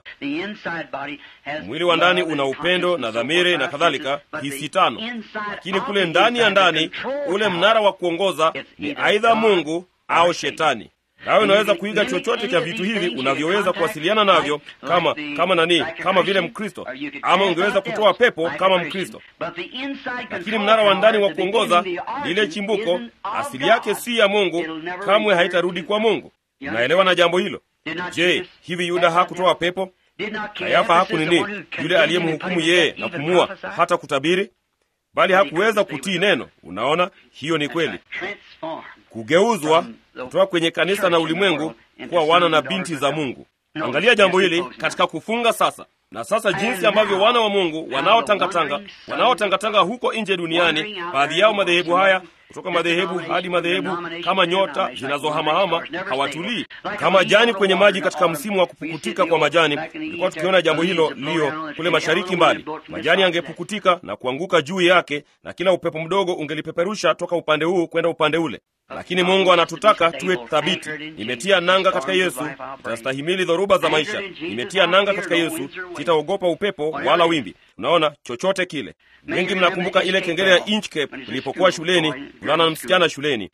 Mwili wa ndani una upendo na dhamiri na kadhalika, hisi tano. Lakini kule ndani ya ndani, ule mnara wa kuongoza ni aidha Mungu au Shetani. Nawe unaweza kuiga chochote cha vitu hivi unavyoweza kuwasiliana navyo kama kama nani, kama vile Mkristo, ama ungeweza kutoa pepo kama Mkristo. Lakini mnara wa ndani wa kuongoza, lile chimbuko, asili yake si ya Mungu, kamwe haitarudi kwa Mungu. Unaelewa na jambo hilo? Je, hivi Yuda hakutoa pepo? Kayafa haku nini, yule aliyemhukumu yeye na kumua hata kutabiri, bali hakuweza kutii neno. Unaona, hiyo ni kweli, kugeuzwa kutoka kwenye kanisa na ulimwengu kuwa wana na binti za Mungu. Angalia jambo hili katika kufunga sasa. Na sasa jinsi ambavyo wana wa Mungu wanaotangatanga wanaotangatanga huko nje duniani, baadhi yao madhehebu haya kutoka madhehebu hadi madhehebu, kama nyota zinazohamahama, hawatulii kama jani kwenye maji katika msimu wa kupukutika kwa majani. Tulikuwa tukiona jambo hilo lio kule mashariki mbali, majani yangepukutika na kuanguka juu yake, na kila upepo mdogo ungelipeperusha toka upande huu kwenda upande ule. Lakini Mungu anatutaka tuwe thabiti. Nimetia nanga katika Yesu, nitastahimili dhoruba za maisha. Nimetia nanga katika Yesu, sitaogopa upepo wala wimbi. Unaona, chochote kile. Wengi mnakumbuka ile kengele ya Inchcape ilipokuwa shuleni, kulana na msichana shuleni.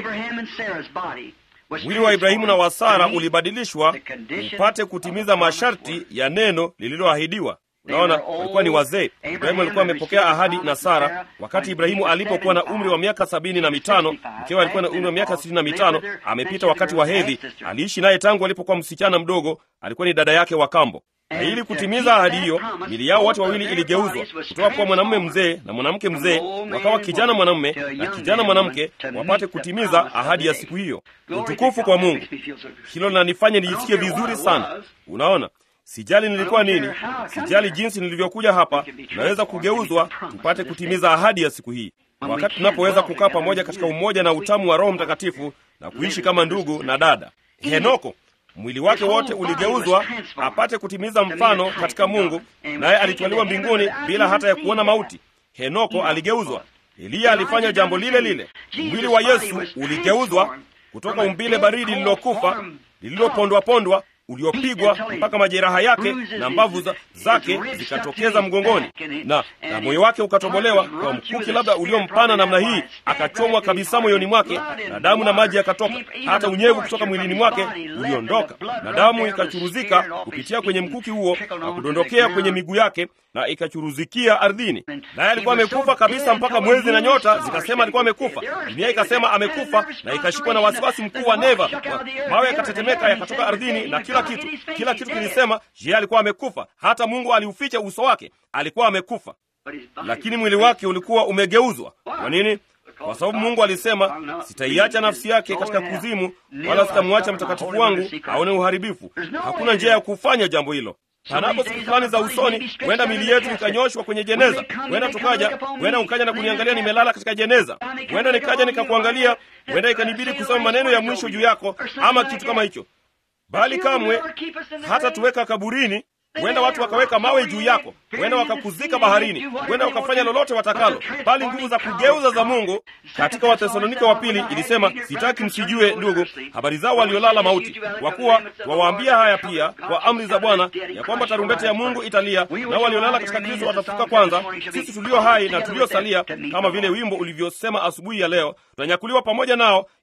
Mwili wa Ibrahimu na wa Sara ulibadilishwa upate kutimiza masharti ya neno lililoahidiwa. Unaona, walikuwa ni wazee. Ibrahimu alikuwa amepokea ahadi na Sara wakati Ibrahimu alipokuwa na umri wa miaka sabini na mitano. Mkewe alikuwa na umri wa miaka sitini na mitano, amepita wakati wa hedhi. Aliishi naye tangu alipokuwa msichana mdogo, alikuwa ni dada yake wa kambo. Na ili kutimiza ahadi hiyo, mili yao wote wawili iligeuzwa kutoka kuwa mwanamume mzee na mwanamke mzee, wakawa kijana mwanamume na kijana mwanamke, wapate kutimiza ahadi ya siku hiyo. Utukufu kwa Mungu! Hilo linanifanya nijisikie vizuri sana. Unaona, Sijali nilikuwa nini, sijali jinsi nilivyokuja hapa, tunaweza kugeuzwa tupate kutimiza ahadi ya siku hii, wakati tunapoweza kukaa pamoja katika umoja na utamu wa Roho Mtakatifu na kuishi kama ndugu na dada. Henoko mwili wake wote uligeuzwa apate kutimiza mfano katika Mungu, naye alitwaliwa mbinguni bila hata ya kuona mauti. Henoko aligeuzwa. Eliya alifanya jambo lile lile. Mwili wa Yesu uligeuzwa kutoka umbile baridi lililokufa lililopondwapondwa uliopigwa mpaka majeraha yake na mbavu za, zake zikatokeza mgongoni na, na moyo wake ukatobolewa kwa mkuki labda uliompana namna hii, akachomwa kabisa moyoni mwake, na damu na maji yakatoka, hata unyevu kutoka mwilini mwake uliondoka, na damu ikachuruzika kupitia kwenye mkuki huo na kudondokea kwenye miguu yake na ikachuruzikia ardhini. Naye alikuwa amekufa kabisa, mpaka mwezi na nyota zikasema alikuwa amekufa. Dunia ikasema amekufa, na ikashikwa na wasiwasi mkuu wa neva. Mawe yakatetemeka yakatoka ardhini na kila kitu, kila kitu kilisema je, alikuwa amekufa. Hata Mungu aliuficha uso wake, alikuwa amekufa, lakini mwili wake ulikuwa umegeuzwa. Kwa nini? Kwa sababu Mungu alisema, sitaiacha nafsi yake katika kuzimu, wala sitamwacha mtakatifu wangu aone uharibifu. Hakuna njia ya kufanya jambo hilo. Panapo siku fulani za usoni, huenda mili yetu ikanyoshwa kwenye jeneza, huenda tukaja, huenda ukaja na kuniangalia nimelala katika jeneza, huenda nikaja nikakuangalia, huenda ikanibidi kusema maneno ya mwisho juu yako ama kitu kama hicho, bali kamwe hata tuweka kaburini. Huenda watu wakaweka mawe juu yako, huenda wakakuzika baharini, huenda wakafanya lolote watakalo, bali nguvu za kugeuza za Mungu. Katika Wathesalonike wa pili ilisema, sitaki msijue ndugu, habari zao waliolala mauti, kwa kuwa wawaambia haya pia kwa amri za Bwana, ya kwamba tarumbeta ya Mungu italia, nao waliolala katika Kristo watafuka kwanza. Sisi tulio hai na tuliosalia, kama vile wimbo ulivyosema asubuhi ya leo, tutanyakuliwa pamoja nao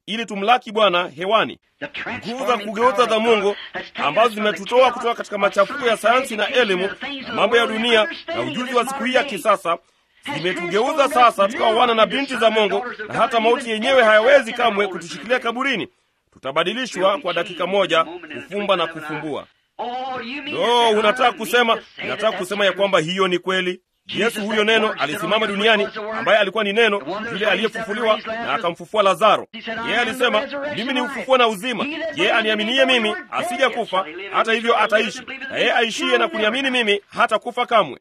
ili tumlaki Bwana hewani. Nguvu za kugeuza za Mungu ambazo zimetutoa kutoka katika machafuko ya sayansi na elimu na mambo ya dunia na ujuzi wa siku hii ya kisasa zimetugeuza sasa tukawa wana na binti za Mungu, na hata mauti yenyewe hayawezi kamwe kutushikilia kaburini. Tutabadilishwa kwa dakika moja, kufumba na kufumbua. No, unataka kusema, unataka kusema ya kwamba hiyo ni kweli? Yesu huyo neno alisimama duniani, ambaye alikuwa ni neno yule aliyefufuliwa na akamfufua Lazaro. Yeye alisema mimi ni ufufuo na uzima, yeye aniaminie mimi asija kufa, hata hivyo ataishi, na yeye aishiye na kuniamini mimi hata kufa kamwe.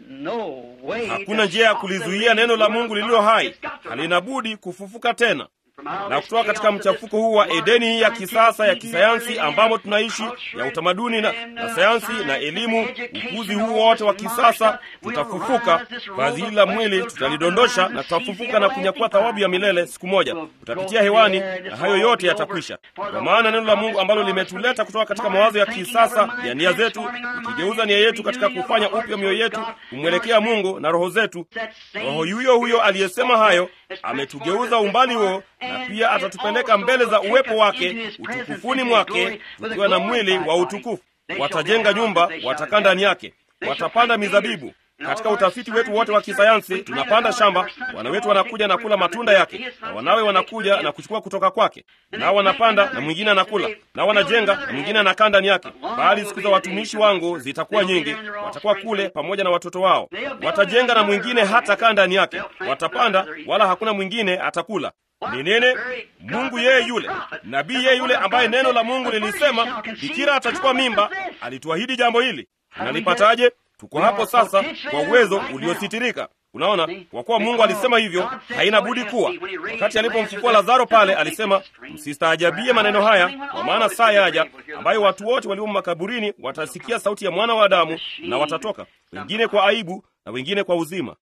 Hakuna njia ya kulizuia neno la Mungu lililo hai, halina budi kufufuka tena na kutoka katika mchafuko huu wa Edeni hii ya kisasa ya kisayansi ambamo tunaishi ya utamaduni na, na sayansi na elimu, ukuzi huu wote wa kisasa, tutafufuka. Vazi hili la mwili tutalidondosha na tutafufuka na kunyakua thawabu ya milele siku moja. Tutapitia hewani na hayo yote yatakwisha, kwa maana neno la Mungu ambalo limetuleta kutoka katika mawazo ya kisasa ya nia zetu, ikigeuza nia yetu katika kufanya upya mioyo yetu kumwelekea Mungu na roho zetu. Roho yuyo huyo aliyesema hayo ametugeuza umbali huo na pia atatupeleka mbele za uwepo wake utukufuni mwake, tukiwa na mwili wa utukufu. Watajenga nyumba, watakaa ndani yake, watapanda mizabibu. Katika utafiti wetu wote wa kisayansi, tunapanda shamba, wana wetu wanakuja na kula matunda yake, na wanawe wanakuja na kuchukua kutoka kwake, nao wanapanda na mwingine anakula, nao wanajenga na mwingine anakaa ndani yake. Bali siku za watumishi wangu zitakuwa nyingi, watakuwa kule pamoja na watoto wao. Watajenga na mwingine hata kaa ndani yake, watapanda, wala hakuna mwingine atakula. Ni nene Mungu yeye yule nabii yeye yule ambaye neno la Mungu lilisema bikira atachukua mimba, alituahidi jambo hili. Nalipataje? Tuko hapo sasa kwa uwezo uliositirika. Unaona, kwa kuwa Mungu alisema hivyo, haina budi kuwa. Wakati alipomfufua Lazaro pale, alisema msistaajabie maneno haya, kwa maana saa yaja ambayo watu wote waliomo makaburini watasikia sauti ya mwana wa Adamu na watatoka, wengine kwa aibu na wengine kwa uzima.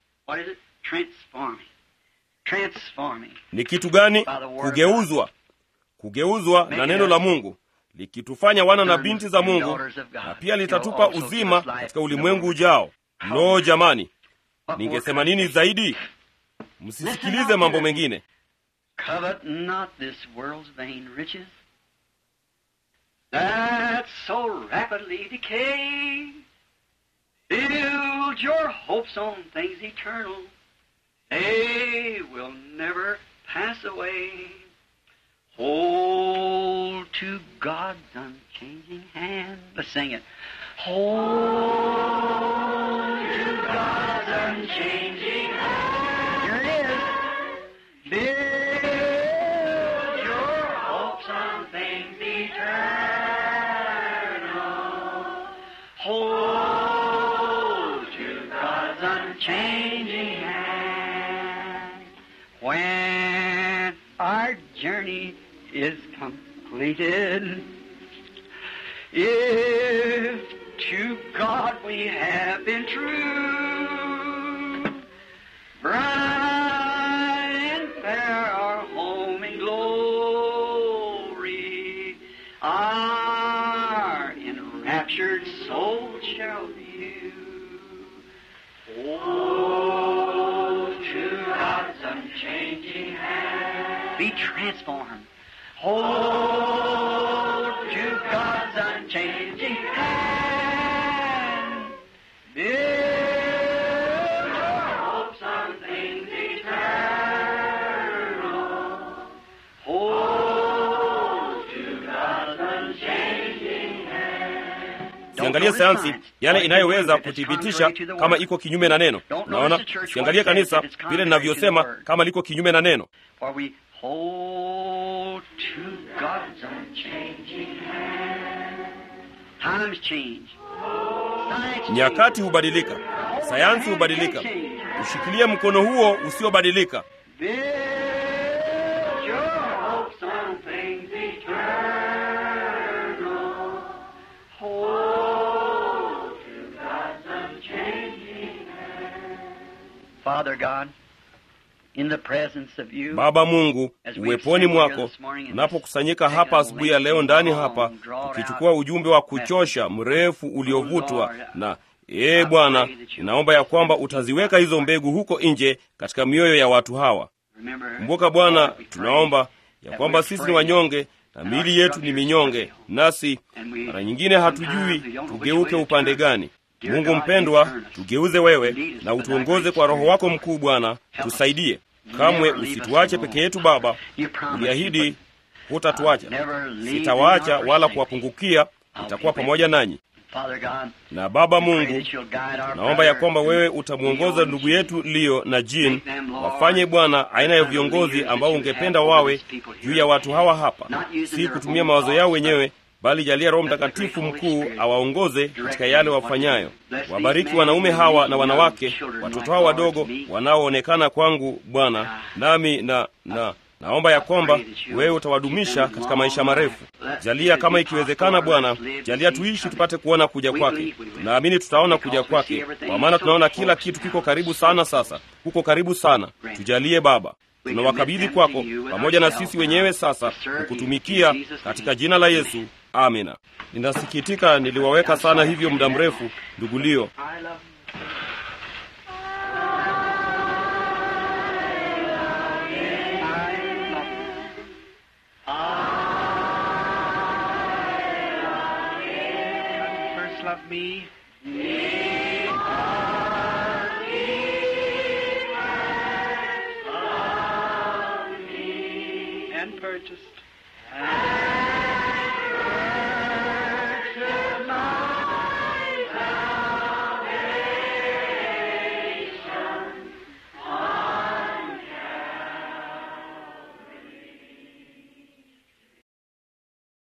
Ni kitu gani? Kugeuzwa, kugeuzwa na neno la Mungu likitufanya wana na binti za Mungu, na pia litatupa uzima katika ulimwengu ujao. Lo, jamani, ningesema nini zaidi? Msisikilize mambo mengine. They will never pass away. Hold to God's unchanging hand. Let's sing it. Hold to God's unchanging hand. Here it is. Build your hopes on things eternal. Hold to God's unchanging hand. When our journey is completed, if to God we have been true, bright and fair our home in glory, our enraptured soul shall view. Oh, to God's unchanging hand, be transformed. Hold to God's unchanging hand. Build your hopes on things eternal. Hold to God's unchanging hand. Usiangalie sayansi yale inayoweza kuthibitisha kama iko kinyume na neno. Unaona, usiangalie kanisa vile linavyosema kama liko kinyume na neno. For we hold to God's unchanging hand. Times change. Science Nyakati hubadilika, sayansi hubadilika. Ushikilie mkono huo usiobadilika. Build your hopes on things eternal. Hold to God's unchanging hand. Father God, in the presence of you, Baba Mungu, uweponi mwako, tunapokusanyika hapa asubuhi ya leo ndani hapa, tukichukua ujumbe wa kuchosha mrefu uliovutwa na ee Bwana, ninaomba ya kwamba utaziweka hizo mbegu huko nje katika mioyo ya watu hawa. remember, Kumbuka Bwana, tunaomba ya kwamba sisi ni wanyonge na miili yetu ni minyonge, nasi mara nyingine hatujui tugeuke upande gani. Mungu mpendwa, tugeuze wewe na utuongoze kwa Roho wako mkuu. Bwana, tusaidie. Kamwe usituache peke yetu Baba, uliahidi hutatuacha. Sitawaacha wala kuwapungukia, nitakuwa pamoja nanyi. Na Baba Mungu, naomba ya kwamba wewe utamwongoza ndugu yetu Leo na Jean, wafanye Bwana aina ya viongozi ambao ungependa wawe juu ya watu hawa hapa, si kutumia mawazo yao wenyewe, bali jalia Roho Mtakatifu mkuu awaongoze katika yale wafanyayo. Wabariki wanaume hawa na wanawake, watoto hawa wadogo wanaoonekana kwangu Bwana, nami na na naomba ya kwamba wewe utawadumisha katika maisha marefu. Jalia kama ikiwezekana, Bwana, jalia tuishi tupate kuona kuja kwake. Tunaamini tutaona kuja kwake, kwa maana tunaona kila kitu kiko karibu sana. Sasa kuko karibu sana. Tujalie Baba, tunawakabidhi kwako pamoja na sisi wenyewe sasa kukutumikia katika jina la Yesu, amina. Ninasikitika niliwaweka sana hivyo muda mrefu, ndugu Leo. Love me. And purchased.